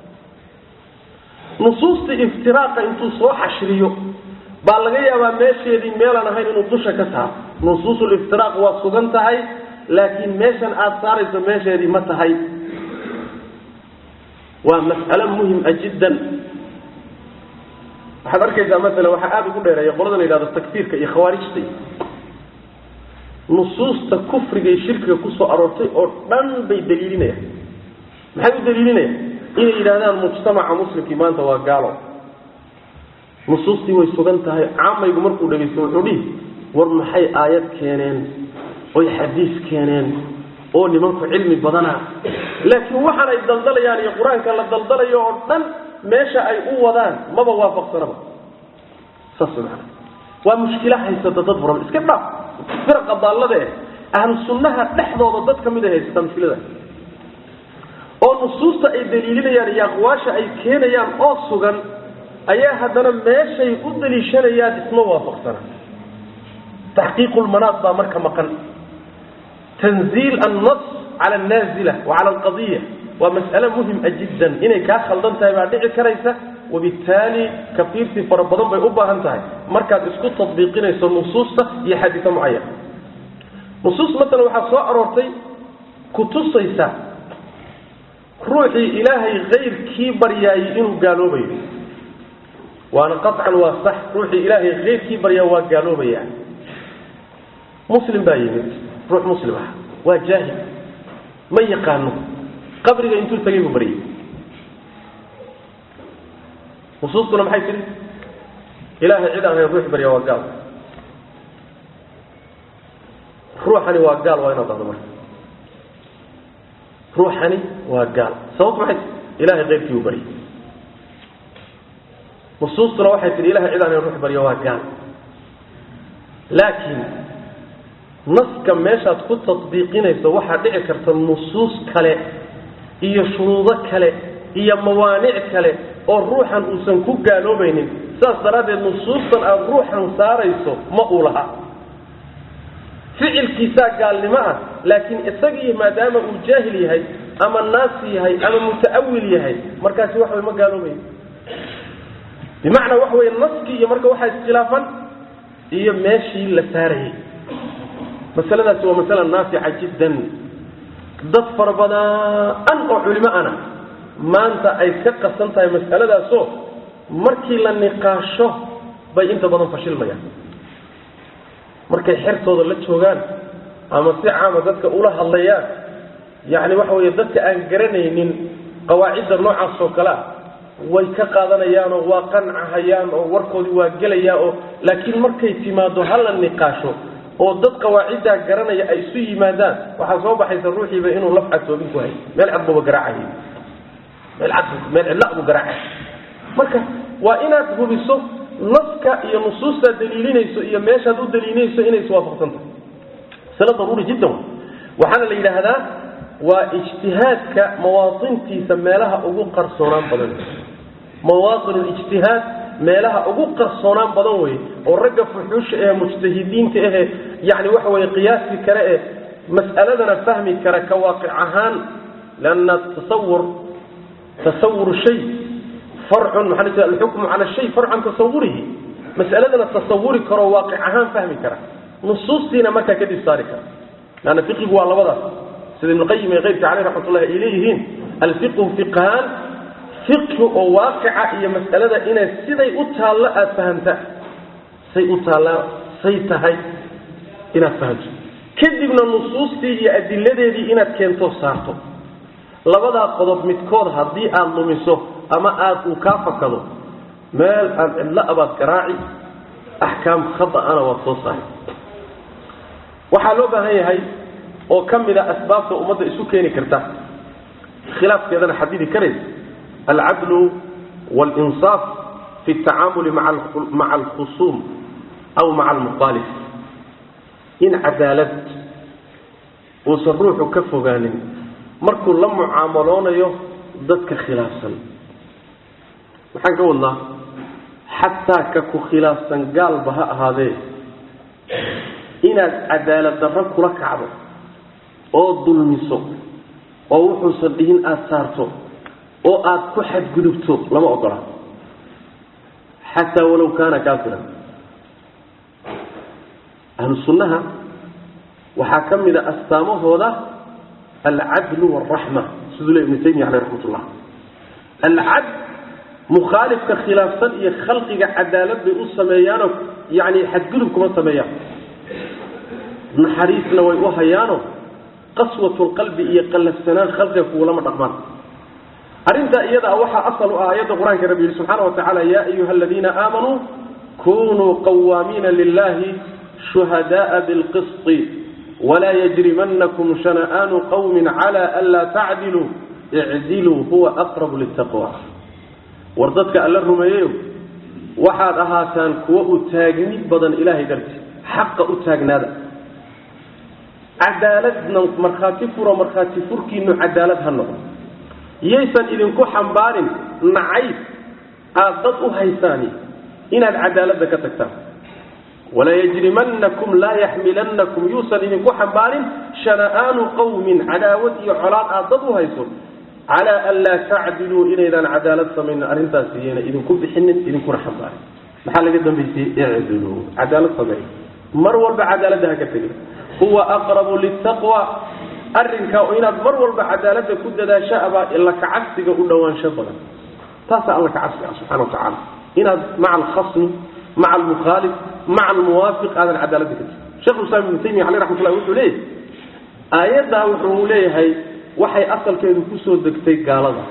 nusuusta iftiraaqa intuu soo xashriyo baa laga yaabaa meesheedii meelaan ahayn inuu dusha ka saaro nusuusuliftiraaq waa sugan tahay laakiin meeshan aada saarayso meesheedii ma tahay waa mas'alo muhima jiddan waxaad arkaysaa maala waxaa aada ugu dheereeya qolada la yidhahdo takfiirka iyo khawaarijta nusuusta kufriga iyo shirkiga kusoo aroortay oo dhan bay daliilinayaan maxay u daliilinayaan inay yidhahdaan mujtamaca muslimkii maanta waa gaalo nusuustii way sugan tahay caamaygu markuu dhegaysto wuxuu dhihi war maxay aayad keeneen oy xadiis keeneen oo nimanku cilmi badana laakiin waxaan ay daldalayaan iyo qur-aanka la daldalayo oo dhan meesha ay u wadaan maba waafaqsanaba saas maana waa mushkila haysata dad badan iska dhaaf firaqa daallada eh ahlu sunnaha dhexdooda dad ka mid ay haysata mushkilada oo nusuusta ay daliilinayaan iyo aqwaasha ay keenayaan oo sugan ayaa haddana meeshay u daliishanayaan isma waafaqsana taxqiiqu lmanaad baa marka maqan tanziil annas cala annaazila wa cala alqadiya waa mas'ale muhima jiddan inay kaa khaldan tahay baa dhici karaysa wabittaali kafiirtii fara badan bay u baahan tahay markaad isku tadbiiqinayso nusuusta iyo xadiisa mucayan nusuus masalan waxaa soo aroortay kutusaysa ruuxii ilaahay kayrkii baryaayey inuu gaaloobayo waana qaطcan waa sax ruuxii ilaahay kayrkii baryaa waa gaaloobaya muslim baa yimid ruux muslim ah waa jaahil ma yaqaano qabriga intuu tagay buu baryay nusuustuna maxay tihi ilaahay cid aan hayn ruux baryaa waa gaal ruuxani waa gaal waa inaad dhahdo marka ruuxani waa gaal sababtu maxay tii ilahay kayrkii buu baryay nusuustuna waxay tihi ilahay cid aan hayn ruux barya waa gaal laakiin naska meeshaad ku tadbiiqinayso waxaa dhici karta nusuus kale iyo shuruudo kale iyo mawaanic kale oo ruuxan uusan ku gaaloobaynin saas daraaddeed nusuustan aada ruuxan saarayso ma uu laha ficilkiisaa gaalnimo ah laakiin isagii maadaama uu jaahil yahay ama naasi yahay ama muta'awil yahay markaasi wax way ma gaaloobayo bimacnaa waxa weye naskii iyo marka waxaa iskhilaafan iyo meeshii la saarayay masaladaasi waa masala naafica jiddan dad fara badan oo culimo ana maanta ay ka qasan tahay masaladaasoo markii la niqaasho bay inta badan fashilmayaan markay xertooda la joogaan ama si caama dadka ula hadlayaan yacni waxa weeye dadka aan garanaynin qawaacidda noocaas oo kale ah way ka qaadanayaanoo waa qancahayaan oo warkoodii waa gelayaa oo laakiin markay timaado hala niqaasho oo dad qawaaciddaa garanaya ay isu yimaadaan waxaa soo baxaysa ruuxiiba inuu laf cadsoobin ku hay meel cad buuba garaacay meel cad meel cidla buu garaacay marka waa inaad hubiso naska iyo nusuustaad daliilinayso iyo meeshaad u daliilinayso inay iswaafaqsan tahay masale daruuri jiddan wa waxaana la yidhaahdaa waa ijtihaadka mawaatintiisa meelaha ugu qarsoonaan badan mawaatin lijtihaad meelaha ugu qarsoonaan badan wey oo ragga fuxuusha ee mujtahidiinta ahe yani waxa weye qiyaasi kare ee mas'aladana fahmi kara ka waaqic ahaan lanna tasawur tasawur shay farcun maxaa alxukmu cala shay farcan tasawurihi mas'aladana tasawuri karo waaqic ahaan fahmi kara nusuustiina markaa kadib saari kara lanna fiqigu waa labadaas sida ibnuqayim ee keyrka caleyh raxmat ullahi ay leeyihiin alfiqhu fiqhaan fiqhi oo waaqica iyo mas'alada inay siday u taallo aada fahamtaa say u taallaa say tahay inaad fahamto kadibna nusuustii iyo adiladeedii inaad keento saarto labadaa qodob midkood haddii aada lumiso ama aada uu kaa fakado meel aad cidlo abaad garaaci axkaam khada'ana waad soo saari waxaa loo baahan yahay oo ka mid a asbaabta ummadda isu keeni karta khilaafkeedana xadidi karaysa alcadlu walinsaaf fi tacaamuli maca alkhusuum aw maca almukhaalif in cadaalad uusan ruuxu ka fogaanin markuu la mucaamaloonayo dadka khilaafsan maxaan ka wadnaa xataa ka ku khilaafsan gaalba ha ahaadee inaad cadaalad darro kula kacdo oo dulmiso oo wuxuusan dhihin aada saarto oo aada ku xadgudubto lama ogola xataa walow kaana kaafiran ahlu sunnaha waxaa ka mid a astaamahooda alcadlu waalraxma siduu le ibnu taymiya caleyh raxmat ullah alcadl mukhaalifka khilaafsan iyo khalqiga cadaalad bay u sameeyaanoo yani xadgudub kuma sameeyaan naxariisna way u hayaano qaswatulqalbi iyo qallafsanaan khalqiga kugulama dhaqmaan arrintaa iyadaa waxaa asal u ah aayadda qur-aanka rabbi yihi subxaana wa tacaala yaa ayuha aladiina aamanuu kunuu qawaamiina lilahi shuhadaءa bilqisطi walaa yajrimanakum shana'aanu qawmi cala anlaa tacdiluu icdiluu huwa aqrabu litaqwa war dadka alla rumeeyeyo waxaad ahaataan kuwo u taagni badan ilahay darti xaqa u taagnaada cadaaladna markhaati furo markhaati furkiinu cadaalad ha noqdo yaysan idinku xambaarin nacayb aad dad u haysaani inaad cadaaladda ka tagtaan walaa yajrimanakum laa yaxmilanakum yuusan idinku xambaarin shana'aanu qawmin cadaawad iyo colaad aad dad u hayso calaa an laa tacdiluu inaydaan cadaalad samaynin arrintaas iyana idinku bixinin idinkuna xambaarin maxaa laga dambaysay icdiluu cadaalad sameey mar walba cadaaladda ha ka tegin huwa aqrabu litaqwa arrinkaa inaad mar walba cadaaladda ku dadaasho abaa ila kacabsiga u dhowaansho badan taasaa alla kacabsi ah subxana wa tacaala inaad maca alkhasmi maca almukhaalif maca almuwaafiq aadan cadaaladda ka tegin shekhulislaam ibnu taymiya caleyh raxmat ullahi wuxuu leeyahy aayaddaa wuxuu leeyahay waxay asalkeedu kusoo degtay gaalada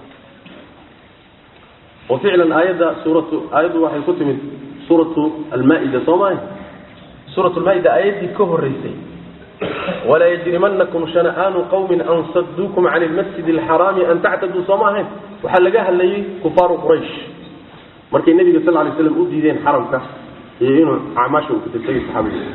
oo ficlan aayadda suuratu aayaddu waxay ku timid suuratu almaa-ida soo maaha suurat lmaa-ida aayaddii ka horeysay walaa yajrimanakum shana'aanu qawmin an saduukum can lmasjid alxaraami an tactaduu sooma ahayn waxaa laga hadlayay kufaaru quraysh markay nebiga sal lay slam u diideen xaramka iyo inuu acmaasha uu kutagtagay saxaabiga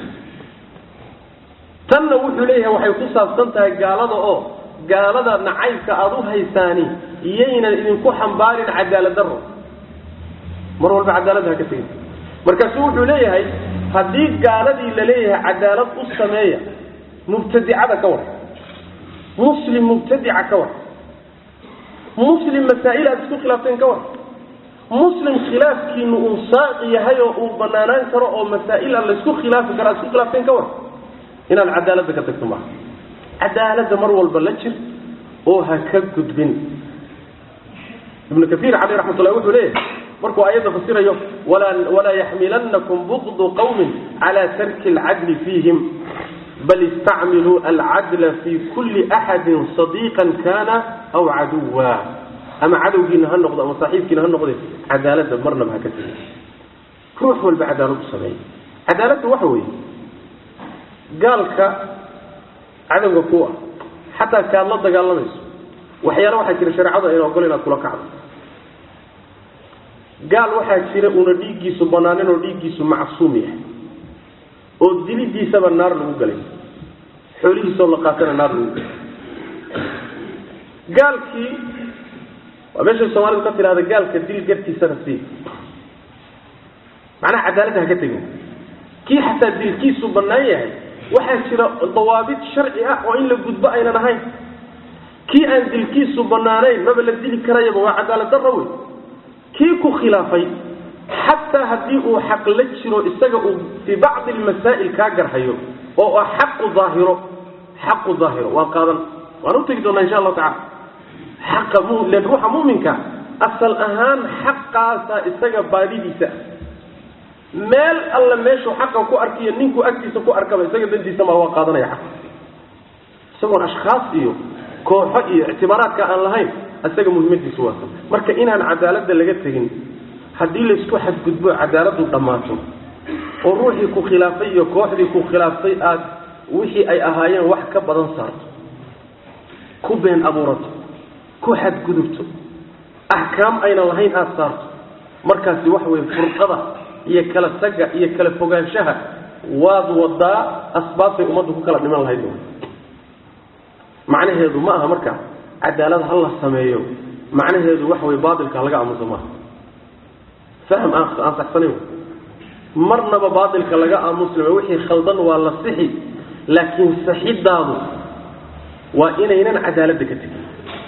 tanna wuxuu leeyahay waxay ku saabsan tahay gaalada oo gaalada nacaybka aada u haysaani iyaynan idinku xambaarin cadaalad daro mar walba cadaaladda ha ka tegin markaasu wuxuu leeyahay haddii gaaladii la leeyahay cadaalad u sameeya mubtadicada ka war muslim mubtadica ka war muslim masaa'il aad isku khilaafteen ka war muslim khilaafkiinu uu saaqi yahay oo uu banaanaan karo oo masaa'il aan laysku khilaafi karo aad isku khilaafteen ka war inaad cadaaladda ka tagto maaha cadaaladda mar walba la jir oo ha ka gudbin ibnu kaiir caleyh raxmat ullahi wuxuu leeyahay markuu aayadda fasirayo walaa yaxmilanakum bugdu qawmin cala tarki alcadli fiihim bal istacmiluu alcadla fi kulli axadin sadiiqan kana aw caduwa ama cadowgiina ha noqdo ama saaxiibkiina ha noqde cadaaladda marnaba ha ka tegin ruux walba cadaalad u sameeya cadaaladda waxa weeye gaalka cadowga ku ah xataa kaad la dagaalamayso waxyaala waxaa jira shareecadu ayna ogol inaad kula kacdo gaal waxaa jira una dhiiggiisu banaanin oo dhiiggiisu macsuum yahay oo dilidiisaba naar lagu galay xoolihiisoo la qaatana naar lagu galay gaalkii waa meeshay soomaalidu ka tidhahda gaalka dil gartiisana sii macnaha cadaaladda haka tegin kii xataa dilkiisu bannaan yahay waxaa jira dawaabid sharci ah oo in la gudbo aynan ahayn kii aan dilkiisu bannaanayn maba la dili karayaba waa cadaalad darro wey kii ku khilaafay xataa haddii uu xaq la jiro isaga uu fii bacdi almasaa'il kaa garhayo oo ah xaqu daahiro xaqu daahiro waa qaadan waan u tegi doonaa insha allahu tacala xaqa mu len ruuxa mu'minka asal ahaan xaqaasa isaga baadidiisa meel alla meeshuu xaqa ku arkiyo ninkuu agtiisa ku arkaba isaga dantiisa maa waa qaadanaya xaq isagoon ashkhaas iyo kooxo iyo ictibaaraadka aan lahayn isaga muhimmadiisu waa marka inaan cadaaladda laga tegin haddii laysku xadgudbo cadaaladdu dhammaato oo ruuxii ku khilaafay iyo kooxdii ku khilaaftay aad wixii ay ahaayeen wax ka badan saarto ku been abuurato ku xadgudubto axkaam aynan lahayn aada saarto markaasi waxa weye furqada iyo kala taga iyo kala fogaanshaha waad wadaa asbaabtay ummaddu ku kala dhiman lahayd macnaheedu ma aha marka cadaalad ha la sameeyo macnaheedu waxa weye baatilka laga aamuso maaha fahm aan aan saxsanayn marnaba baatilka laga aamuslima wixii khaldan waa la sixi laakiin saxidaadu waa inaynan cadaaladda ka tegin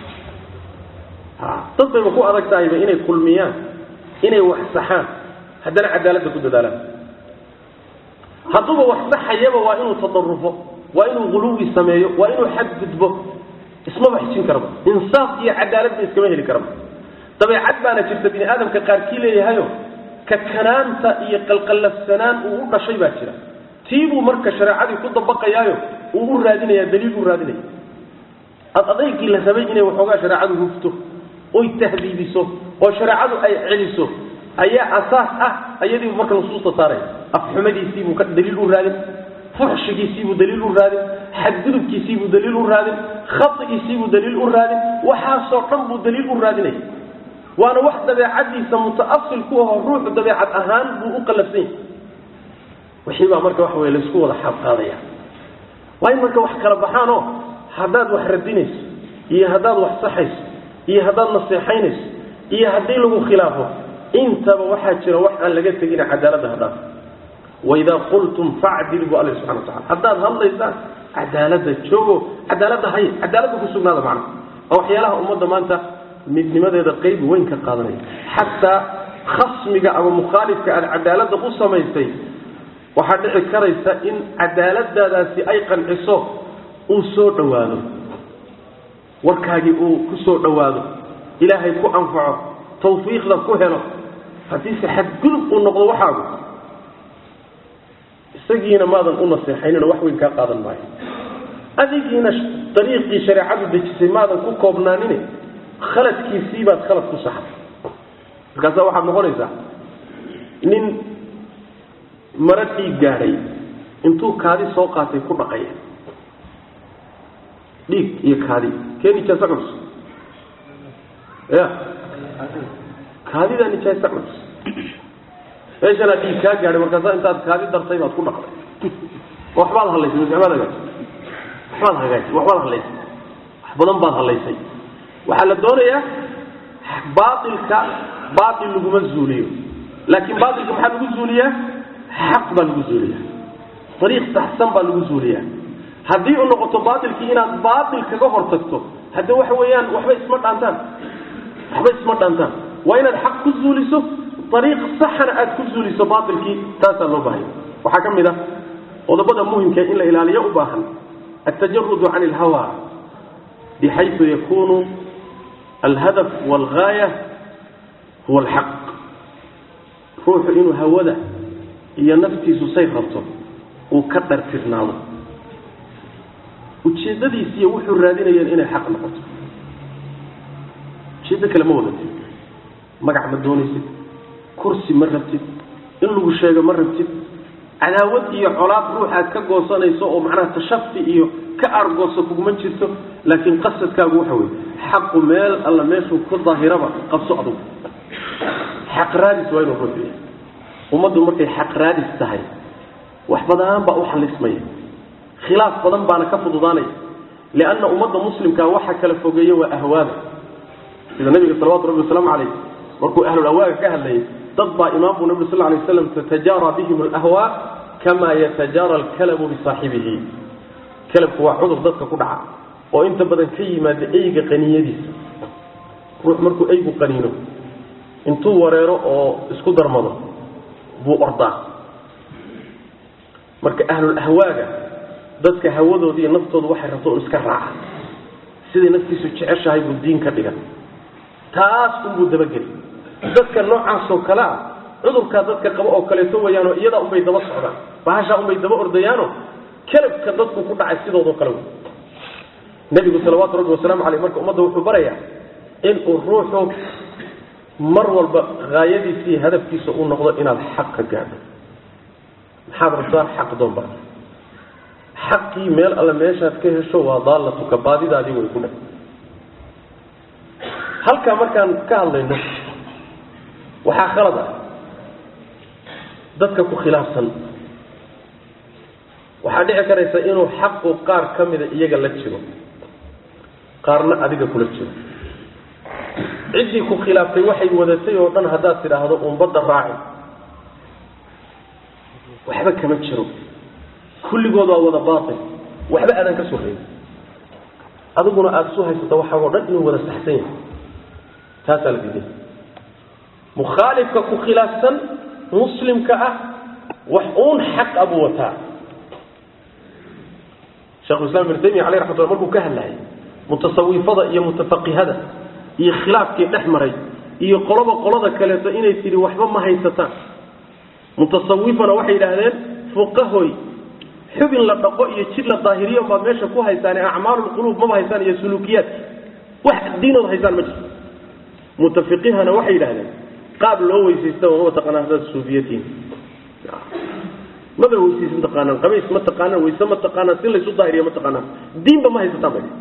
dad bayba ku adag tahayba inay kulmiyaan inay wax saxaan haddana cadaaladda ku dadaalaan hadduuba wax saxayaba waa inuu tadarufo waa inuu guluwi sameeyo waa inuu xadgudbo ismaba xijin karaba insaaf iyo cadaaladba iskama heli karaba dabeecad baana jirta bini aadamka qaarkii leeyahayo ka kanaanta iyo qalqallafsanaan uu u dhashay baa jira tiibuu marka shareecadii ku dabaqayaayo uu u raadinaya daliil u raadinaya ad adaygii la rabay inay waxoogaa shareecadu hufto oy tahdiibiso oo shareecadu ay celiso ayaa asaas ah ayadiibu marka nusuusta saaraya afxumadiisiibuu ka daliil u raadin fuxshigiisiibuu daliil u raadin xadgudubkiisiibuu daliil u raadin khaigiisiibuu daliil u raadin waxaasoo dhan buu daliil u raadinaya waana wax dabeecadiisa mutaasil ku aho ruuxu dabeecad ahaan buu u qalafsan yahay wixii baa marka waxa wey laysku wada xaabqaadaya waa in marka wax kala baxaanoo haddaad wax radinayso iyo haddaad wax saxayso iyo haddaad naseexaynayso iyo haddii lagu khilaafo intaba waxaa jira wax aan laga tegina cadaaladda haddaad waidaa qultum facdil bu alla subxana watacala haddaad hadlaysaan cadaaladda joogo cadaaladda hay cadaaladda ku sugnaada macna waa waxyaalaha ummadda maanta midnimadeeda qayb weyn ka qaadanaya xataa khasmiga ama mukhaalifka aad cadaaladda u samaysay waxaa dhici karaysa in cadaaladdaadaasi ay qanciso uu soo dhowaado warkaagii uu ku soo dhowaado ilaahay ku anfaco tawfiiqda ku helo haddiise xadgudub uu noqdo waxaagu isagiina maadan u naseexaynino wax weyn kaa qaadan maayo adigiina dariiqii shareecadu dejisay maadan ku koobnaanine khaladkiisii baad khalad ku saxday markaasa waxaad noqonaysaa nin maro dhiig gaadhay intuu kaadi soo qaatay ku dhaqaya dhiig iyo kaadi kee nijaasa culus ya kaadidaa nijaasa culus meeshanaa dhiig kaa gaadhay markaasa intaad kaadi dartay baad ku dhaqday waxbaad hadlaysay mise waxbaad hagaajisay waxbaad hagaajisay waxbaad hadlaysay wax badan baad hadlaysay waxaa la doonayaa baailka baail laguma zuuliyo laakiin baailka maxaa lagu zuuliyaa xaq baa lagu zuuliyaa ariiq saxsan baa lagu zuuliyaa haddii u noqoto baailkii inaad baail kaga hortagto hadde waxa weeyaan waxba isma dhaantaan waxba isma dhaantaan waa inaad xaq ku zuuliso ariiq saxana aad ku zuuliso baailkii taasaa loo baahaya waxaa ka mid ah qodobada muhimka in la ilaaliyo u baahan altajarudu can ilhawa bxayu yakunu alhadaf walgaaya huwa alxaq ruuxu inuu hawada iyo naftiisu say rabto uu ka dhartirnaado ujeeddadiisiiyo wuxuu raadinayeen inay xaq noqoto ujeeddo kale ma wadatid magac ma doonaysid kursi ma rabtid in lagu sheego ma rabtid cadaawad iyo colaad ruux aad ka goosanayso oo macnaha tashafi iyo ka argooso kuguma jirto laakiin qasadkaagu waxa wey xaqu meel alla meeshuu ku daahiraba qabso adugu xaq raadis waa inuu ruux yahay ummaddu markay xaq raadis tahay wax badan baa u xalismaya khilaaf badan baana ka fududaanaya lianna ummadda muslimkaa waxa kala fogeeya waa ahwaada sida nabiga salawatu rabbi wasalaamu calayh markuu ahlul ahwaaga ka hadlayay dad baa imaam buu nabi sal lay slam tatajaara bihim alahwaa kama yatajaara alkalabu bisaaxibihi kalabku waa cudur dadka ku dhaca oo inta badan ka yimaada eyga qaniyadiisa ruux markuu eygu qaniino intuu wareero oo isku darmado buu ordaa marka ahlul ahwaaga dadka hawadooda iyo naftooda waxay rabto un iska raaca siday naftiisu jeceshahay buu diin ka dhigan taas unbuu dabageli dadka noocaasoo kale ah cudurkaa dadka qabo oo kaleeto weyaanoo iyadaa unbay daba socdaan bahashaa unbay daba ordayaano kelabka dadku ku dhacay sidoodoo kale wey nebigu salawaatu rabbi wasalaamu caleyh marka ummadda wuxuu barayaa inuu ruuxu mar walba haayadiisa iyo hadafkiisa uu noqdo inaad xaq ka gaadho maxaad rabtaa xaq doonba xaqii meel alle meeshaad ka hesho waa daallatuka baadidaadii way ku dheh halkaa markaan ka hadlayno waxaa khalad ah dadka ku khilaafsan waxaa dhici karaysa inuu xaqu qaar ka mida iyaga la jiro qaarna adiga kula jiro ciddii ku khilaaftay waxay wadatay oo dhan haddaad tidhaahdo umbadda raaci waxba kama jiro kulligood waa wada baatil waxba aadan ka soo reebin adiguna aada isu haysato waxaagoo dhan inuu wada saxsan yahay taasaa la diiday mukhaalifka ku khilaafsan muslimka ah wax uun xaq abuu wataa shekhuislam ibnu taymiya aleyh raxmat lla markuu ka hadlayay mutasawifada iyo mutafaqihada iyo khilaafkii dhex maray iyo qoloba qolada kaleeto inay tidhi waxba ma haysataan mutasawifana waxay yidhaahdeen fuqahoy xubin la dhaqo iyo jid la daahiriyo baad meesha ku haysaane acmaalulquluub maba haysaan iyo suluukiyaad wax diinood haysaan ma jirto mutafiqihana waxay yidhahdeen qaab loo weysaystaba maba taqaanaa haddaad suufiyatiin maba weysaysa ma taqaanaan qabays ma taqaanaan wayse ma taqaanaan si laysu daahiriyo ma taqaanaan diinba ma haysataan bay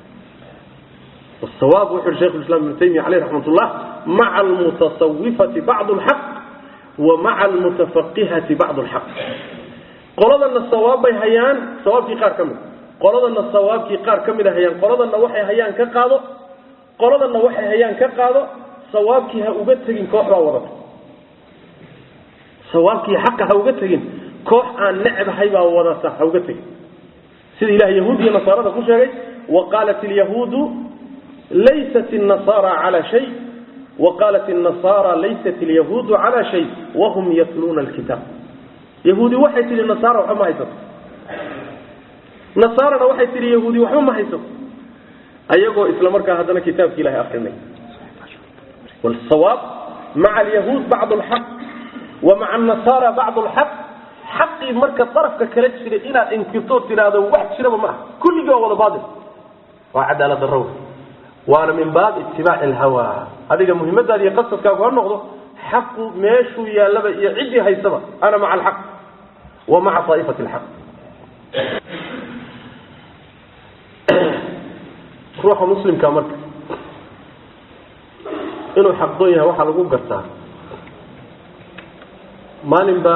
الصواب وحر شيخ الإسلام ابن تيمية عليه رحمة الله مع المتصوفة بعض الحق ومع المتفقهة بعض الحق قولنا الصواب بي هيان صواب في قار كمد قولنا الصواب في قار كمد هيان قولنا وحي هيان كقاضو قولنا وحي هيان كقاضو صواب كي هأوغتهين كوح ووضط صواب كي حق هأوغتهين كوح عن نعب هيبا ووضط هأوغتهين سيد إله يهودي نصارى كل وقالت اليهود ليست النصارى على شيء وقالت النصارى ليست اليهود على شيء وهم يتلون الكتاب يهودي وحيت للنصارى وحما هيسو نصارى وحيت ليهودي وحما هيسو أيقو إسلام مركا هذا كتاب إلهي أخرين والصواب مع اليهود بعض الحق ومع النصارى بعض الحق حقي مركا طرف ككلت في إلى انكتور هذا واحد شرب معه كل جوا ولا باطل وعدالة الروح waana min baab itibaaci alhawa adiga muhiimadaada iyo qasadkaagu ha noqdo xaqu meeshuu yaallaba iyo ciddii haysaba ana maca alxaq wa maca aa'ifati alxaq ruuxa muslimka marka inuu xaqdoon yahay waxaa lagu gartaa maalinba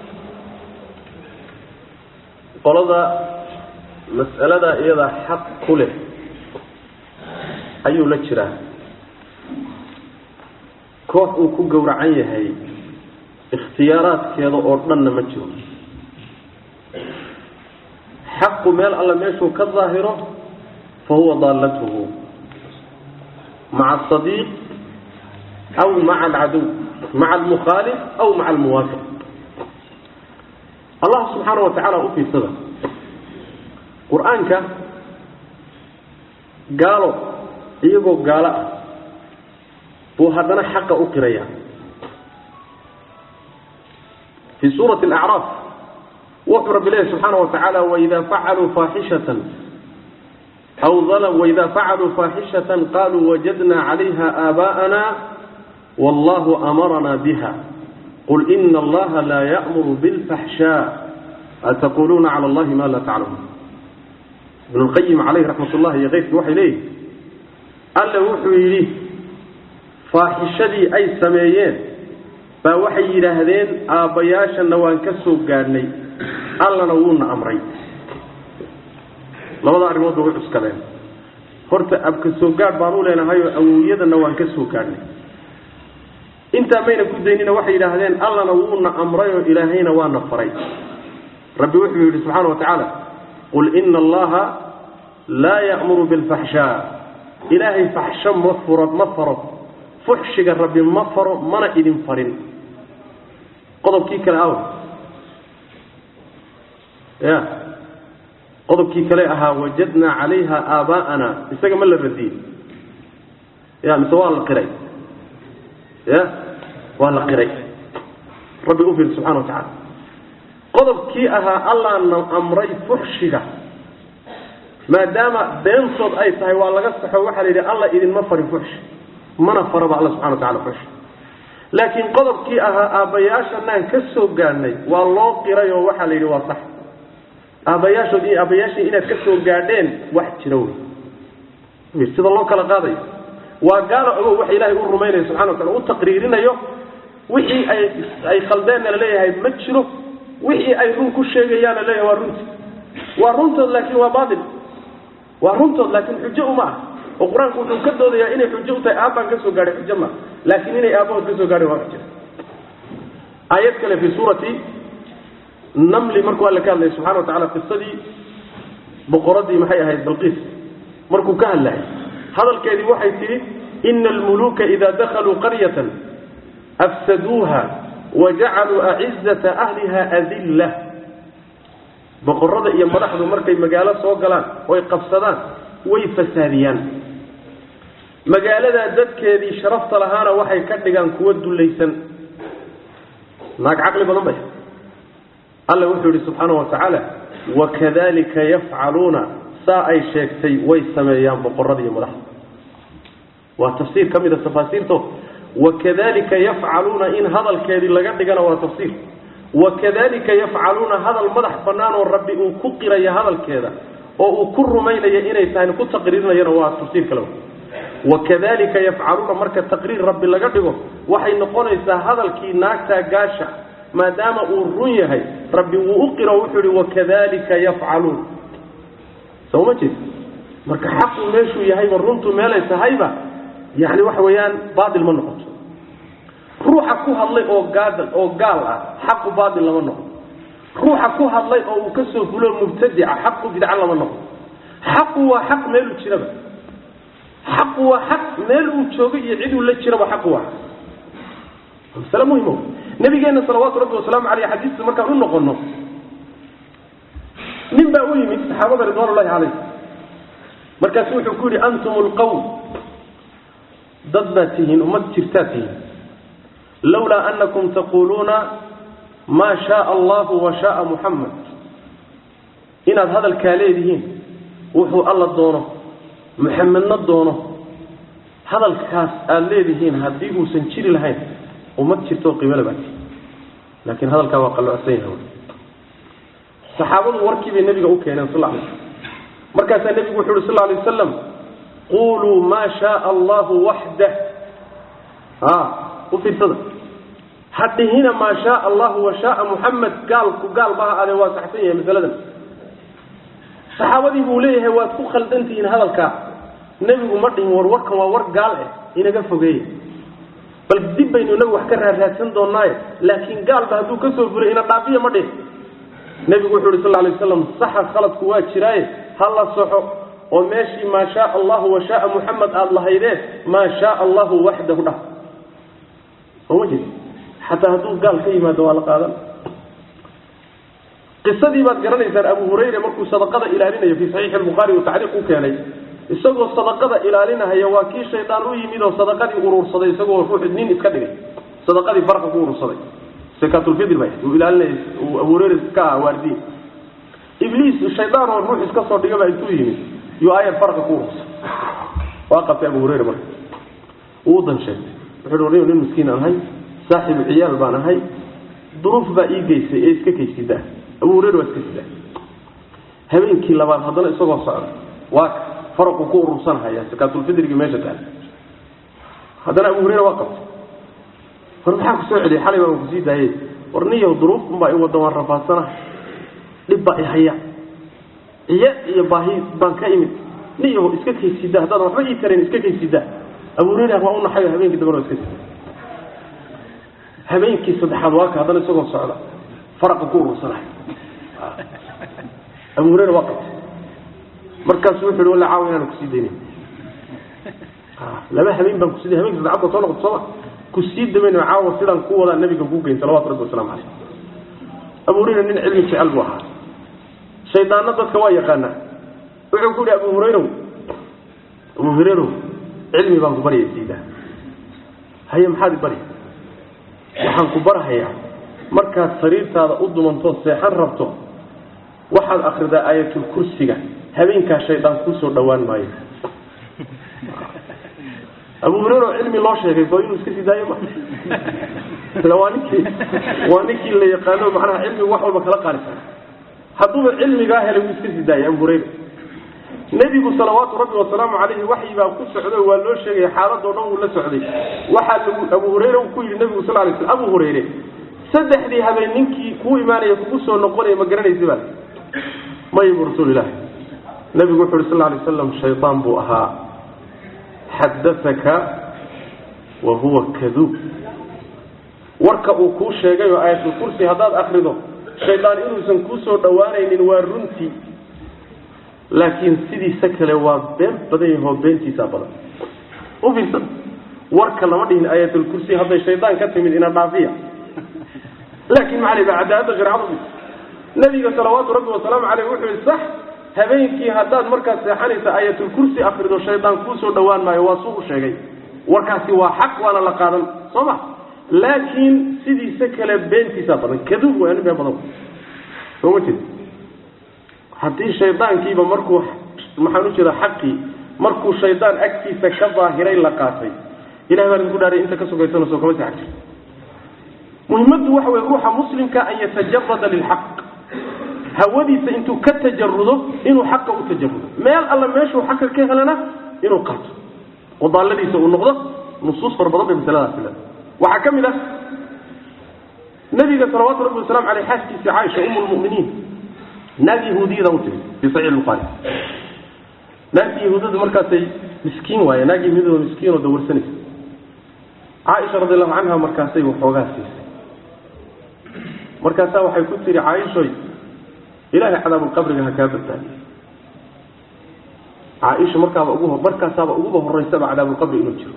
qolada mas'alada iyada xaq ku leh ayuu la jiraa koox uu ku gowracan yahay ikhtiyaaraadkeeda oo dhanna ma jiro xaqu meel alle meeshuu ka daahiro fa huwa daallatuhu maca asadiiq aw maca alcaduw maca almukhaalif aw maca almuwaafiq allah subxaana wa tacaala u fiirsada qur-aanka gaalo iyagoo gaalo ah buu haddana xaqa u qiraya fii suurati alacraaf wuxuu rabbi leeyahy subxaana wa tacaala waida facaluu faaxishatan aw waida facaluu faaxishatan qaluu wajadna calayha aabaa'ana wallahu amarana biha qul ina allaha laa ya'muru bilfaxshaa ataquluuna cala allahi ma laa taclamuun ibnu lqayim calayhi raxmat ullahi iyo keyrkii waxay leeyihi alle wuxuu yidhi faaxishadii ay sameeyeen baa waxay yidhaahdeen aabbayaashana waan ka soo gaadhnay allana wuuna amray labada arrimood bay u cuskadeen horta abka soo gaadh baan u leenahay oo awowyadana waan ka soo gaadhnay intaa mayna ku daynina waxay yidhaahdeen allana wuuna amray oo ilaahayna waana faray rabbi wuxuu yidhi subxaana wa tacaala qul ina allaha laa ya'muru bilfaxshaa ilaahay faxsho ma furo ma faro fuxshiga rabbi ma faro mana idin farin qodobkii kale aw ya qodobkii kale ahaa wajadnaa calayha aabaa'ana isaga ma la radiyey ya mise waa la qiray ya waa la qiray rabbi u fiiri subxana wa tacaala qodobkii ahaa allaana amray fuxshiga maadaama beentood ay tahay waa laga saxo waxaa la yidhi alla idinma farin fuxshi mana faraba alla subxana wa tacala fuxshi laakiin qodobkii ahaa aabbayaashanaan ka soo gaadhnay waa loo qiray oo waxaa la yidhi waa sax aabbayaashood iyo aabbayaashii inaad ka soo gaadheen wax jira wey sida loo kala qaadayo waa gaalo ogow waxa ilaahay u rumaynayo subxana wa tacala u taqriirinayo wixii ay ay khaldeenna laleeyahay ma jiro wixii ay run ku sheegayaanna leeyahay waa runti waa runtood laakiin waa baatil waa runtood laakiin xujo uma ah oo qur-aanku wuxuu ka doodayaa inay xujo u tahay aabbaan ka soo gaadhay xujo maa laakiin inay aabbahood ka soo gaadhay waa xujo aayad kale fii suurati namli markuu alle ka hadlayay subxana wa tacala qisadii boqoradii maxay ahayd balqiis markuu ka hadlayay hadalkeedii waxay tidhi ina almuluuka ida dakaluu qaryatan afsaduuha wajacaluu acizata ahliha adilla boqorada iyo madaxdu markay magaalo soo galaan oy qabsadaan way fasaadiyaan magaaladaa dadkeedii sharafta lahaana waxay ka dhigaan kuwa dulaysan naag caqli badan bay alla wuxuu yihi subxaana wa tacaala wakadalika yafcaluuna saa ay sheegtay way sameeyaan boqorada iyo madaxda waa tafsiir ka mid a tafaasiirto wakadalika yafcaluuna in hadalkeedii laga dhigana waa tafsiir wakadalika yafcaluuna hadal madax bannaan oo rabbi uu ku qiraya hadalkeeda oo uu ku rumaynaya inay tahay ku taqriirinayana waa tafsiir kale wakadalika yafcaluuna marka taqriir rabbi laga dhigo waxay noqonaysaa hadalkii naagtaa gaasha maadaama uu run yahay rabbi wuu u qiro wuxuu ihi wakadalika yafcaluun soo ma jeed marka xaqu meeshuu yahayba runtu meelay tahayba yani waxa weeyaan baatil ma noqoto ruuxa ku hadlay oo gaadal oo gaal ah xaqu baatil lama noqo ruuxa ku hadlay oo uu ka soo fulo mubtadica xaqu bidca lama noqo xaqu waa xaq meeluu jiraba xaqu waa xaq meel uu joogo iyo ciduu la jiraba xaqu waa masale muhimo nabigeena salawaatu rabbi wasalaamu caleyh xadiista markaan u noqono nin baa u yimid saxaabada ridwaan ullahi calayh markaasu wuxuu ku yidhi antum lqawm dad baad tihiin ummad jirtaad tihiin lawlaa anakum taquluuna maa shaaa allahu wa shaaa muxamed inaad hadalkaa leedihiin wuxuu alla doono muxamedna doono hadalkaas aada leedihiin haddii uusan jiri lahayn ummad jirtoo qiimale baa tihi laakiin hadalkaa waa qalloocsan yahay saxaabadu warkii bay nebiga u keeneen sal lay markaasaa nebigu wuxu uhi sal lay wasalam quluu maa shaaa allahu waxdah a u fiirsada ha dhihina maa shaaa allahu wa shaaa muxamed gaalku gaal baha adee waa saxsan yahay masaladan saxaabadii buu leeyahay waad ku khaldantihiin hadalkaa nebigu ma dhihin war warkan waa war gaal ah inaga fogeeya bal dib baynu inagu wax ka raarraadsan doonaaye laakiin gaalba hadduu ka soo fulay ina dhaafiya ma dhihin nebigu wuxu uhi sal lay waslam saxa khaladku waa jiraaye ha la soxo oo meeshii maa shaaa allahu wa shaaa muxamed aada lahaydeen maa shaaa allahu waxdahu dhah sooma jeed xataa hadduu gaal ka yimaado waa la qaadan qisadii baad garanaysaan abu hurayre markuu sadaqada ilaalinayo fii saxiixi lbukhaari uu tacliiq u keenay isagoo sadaqada ilaalinahaya waa kii shaydaan u yimid oo sadaqadii urursaday isagoo ruux nin iska dhigay sadaqadii farqa ku urursaday sakatulfidr bay uu ilaalinay uu abu hurayre ka ah waardiye ibliis shaydaan oo ruux iska soo dhigaba intuu yimid yuu aayad farqa ku urursaday waa qabtay abu hurayre marka uu dan sheegtay wuxuu hi nin miskiin aan ahay saaxibu ciyaal baan ahay duruuf baa ii geysay ee iska kaysidaa abu hurayre waa iska sidaa habeenkii labaad haddana isagoo socda waa ka faraqu ku urursanhaya sakaatulfidrigii meesha taal haddana abu hurayre waa qabtay war maxaa ku soo celiyay xalay baan kusii daayey war niyow duruuf unbaa i wada waan rafaadsana dhib baa i haya iyo iyo baahi baan ka imid niyaho iska kaysida haddaadan waxba ii tarayn iska kaysida abu hurayra waa u naxayo habeenkii dambana waa iska sida habeenkii saddexaad waa ka haddana isagoo socda faraqa ku urursanayo abu hurayra waa qabtay markaasu wuxu uhi walla caawa inaan kusii daynin laba habeen baan kusiiday habeenki saddexaad baa soo noqota sooma kusii damayno caawa sidaan ku wadaa nabiga kuu geyn salawatu rabbi wasalaamu caleyh abu hurayra nin cilmi jecel buu ahaa shaydaanna dadka waa yaqaanaa wuxuu ku yihi abu hurayrow abu hurayrow cilmi baan ku baryay siida haye maxaad i barya waxaan ku barhayaa markaad sariirtaada u dumantoo seexan rabto waxaad akridaa aayatulkursiga habeenkaa shaydaan kuusoo dhawaan maayo abu hureyre oo cilmi loo sheegay soo inuu iska sii daayo ma ila waa ninkii waa ninkii la yaqaano macnaha cilmigu wax walba kala qaalisan hadduuba cilmigaa helay wuu iska sii daayay abu hureyre nebigu salawaatu rabbi wasalaamu calayhi waxyi baa ku socday waa loo sheegaya xaaladoo dhan wuu la socday waxaa lagu abu hureyre uu ku yidhi nebigu sal lay sl abu hureyre saddexdii habeen ninkii kuu imaanaya kugu soo noqonaya ma garanaysa baa mayibu rasuulilahi nebigu wuxu uhi sal lay slam shaydaan buu ahaa xadaaka wa huwa kaduub warka uu kuu sheegay oo aayatulkursi haddaad akrido shaydaan inuusan kuusoo dhowaanaynin waa runtii laakiin sidiisa kale waa been badan yahoo beentiisaa badan u fiirsan warka lama dhihin aayatulkursi hadday shaydaan ka timid ina dhaafiya laakiin maxaa la cadaalada shareecadu nabiga salawaatu rabbi wasalaamu caleyh wuxuu yihi sax habeenkii haddaad markaad seexanaysa aayatulkursi akrido shaydaan kuusoo dhowaan maayo waa suu u sheegay warkaasi waa xaq waana la qaadan soo ma laakiin sidiisa kale beentiisaa badan kaduub waa nin been badan soo ma jeed haddii shaydaankiiba markuu maxaan u jeeda xaqii markuu shaydaan agtiisa ka daahiray la qaatay ilahay baa idinku dhaaray inta ka sugaysana soo kama seexan jir muhimaddu waxa wey ruuxa muslimka an yatajarada lilxaq hawadiisa intuu ka tajarudo inuu xaqa u tajarudo meel alla meeshuu xaqa ka helana inuu qaato oo daalladiisa uu noqdo nusuus fara badan bay masaladaasi leedahay waxaa ka mid ah nabiga salawaatu rabbi wasalamu aleyh xaaskiisii caaisha um lmuminiin naag yahuudiyada u timid fi saxiix buhaari naagtii yahuudiyadu markaasay miskiin waaye naag yahuudiyada miskiin oo dawarsanaysa caaisha radi allahu canha markaasay waxoogaa siisay markaasaa waxay ku tihi caaishoy ilahay cadaabulqabriga ha kaa badbaadiyo caaisha markaaba ugu markaasaaba uguba horeysaba cadaabulqabri inuu jiro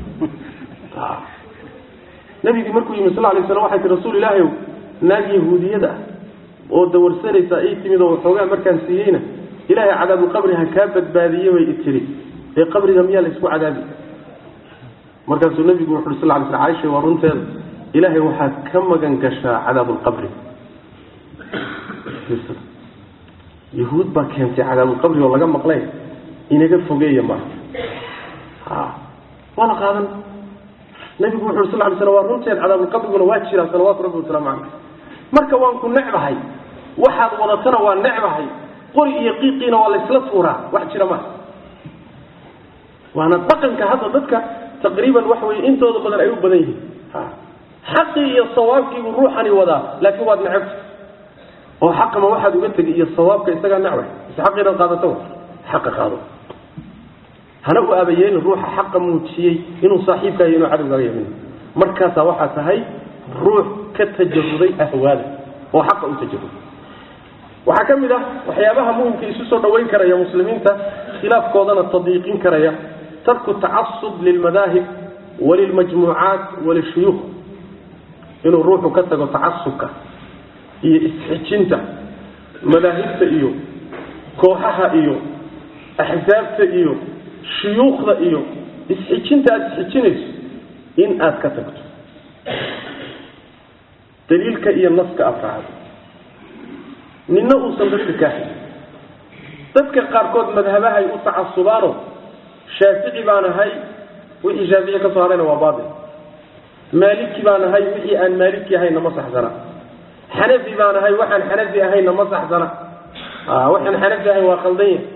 nabigii markuu yimi sal lay slam waxay tii rasuul ilaahayow naag yahuudiyada ah oo dawarsanaysa ay timid oo waxoogaa markaan siiyeyna ilaahay cadaabulqabri ha kaa badbaadiye bay itiri ee qabriga miyaa la isku cadaabi markaasuu nabigu wuxu uri sal lay sl caaisha waa runteeda ilaahay waxaad ka magan gashaa cadaabulqabri yahuud baa keentay cadaabulqabri oo laga maqlay inaga fogeeya maaha waa la qaadan nabigu wuxu uri sal lay slam waa runteed cadaabulqabriguna waa jiraa salawaatu rabbi wasalaamu caleyh marka waan ku necbahay waxaad wadatana waa necbahay qori iyo qiiqiina waa laysla tuuraa wax jira maaha waana dhaqanka hadda dadka taqriiban waxa weye intooda badan ay u badan yihiin xaqii iyo sawaabkiibuu ruuxani wadaa laakiin waad necabta oo xaqama waxaad uga tegi iyo sawaabka isagaa necbay mise xaq inaad qaadato xaqa qaado hana u aabayeelin ruuxa xaqa muujiyey inuu saaxiibkaayo inuu cadowgaaga yamin markaasaa waxaa tahay ruux ka tajaruday ahwaada oo xaqa u tajaruday waxaa ka mid ah waxyaabaha muhimka isu soo dhaweyn karaya muslimiinta khilaafkoodana tadyiiqin karaya tarku tacasub lilmadaahib walilmajmuucaat walishuyuukh inuu ruuxu ka tago tacasubka iyo isxijinta madaahibta iyo kooxaha iyo axsaabta iyo shuyuukhda iyo isxijinta aada isxijinayso in aad ka tagto daliilka iyo naska afraacdo nina uusan dadka kaaxin dadka qaarkood madhabahay u tacasubaano shaafici baan ahay wixii shaafici ka soo harayna waa baatil maaliki baan ahay wixii aan maaliki ahayna ma saxsana xanafi baan ahay waxaan xanafi ahayna ma saxsana waxaan xanafi ahayn waa khaldan yahay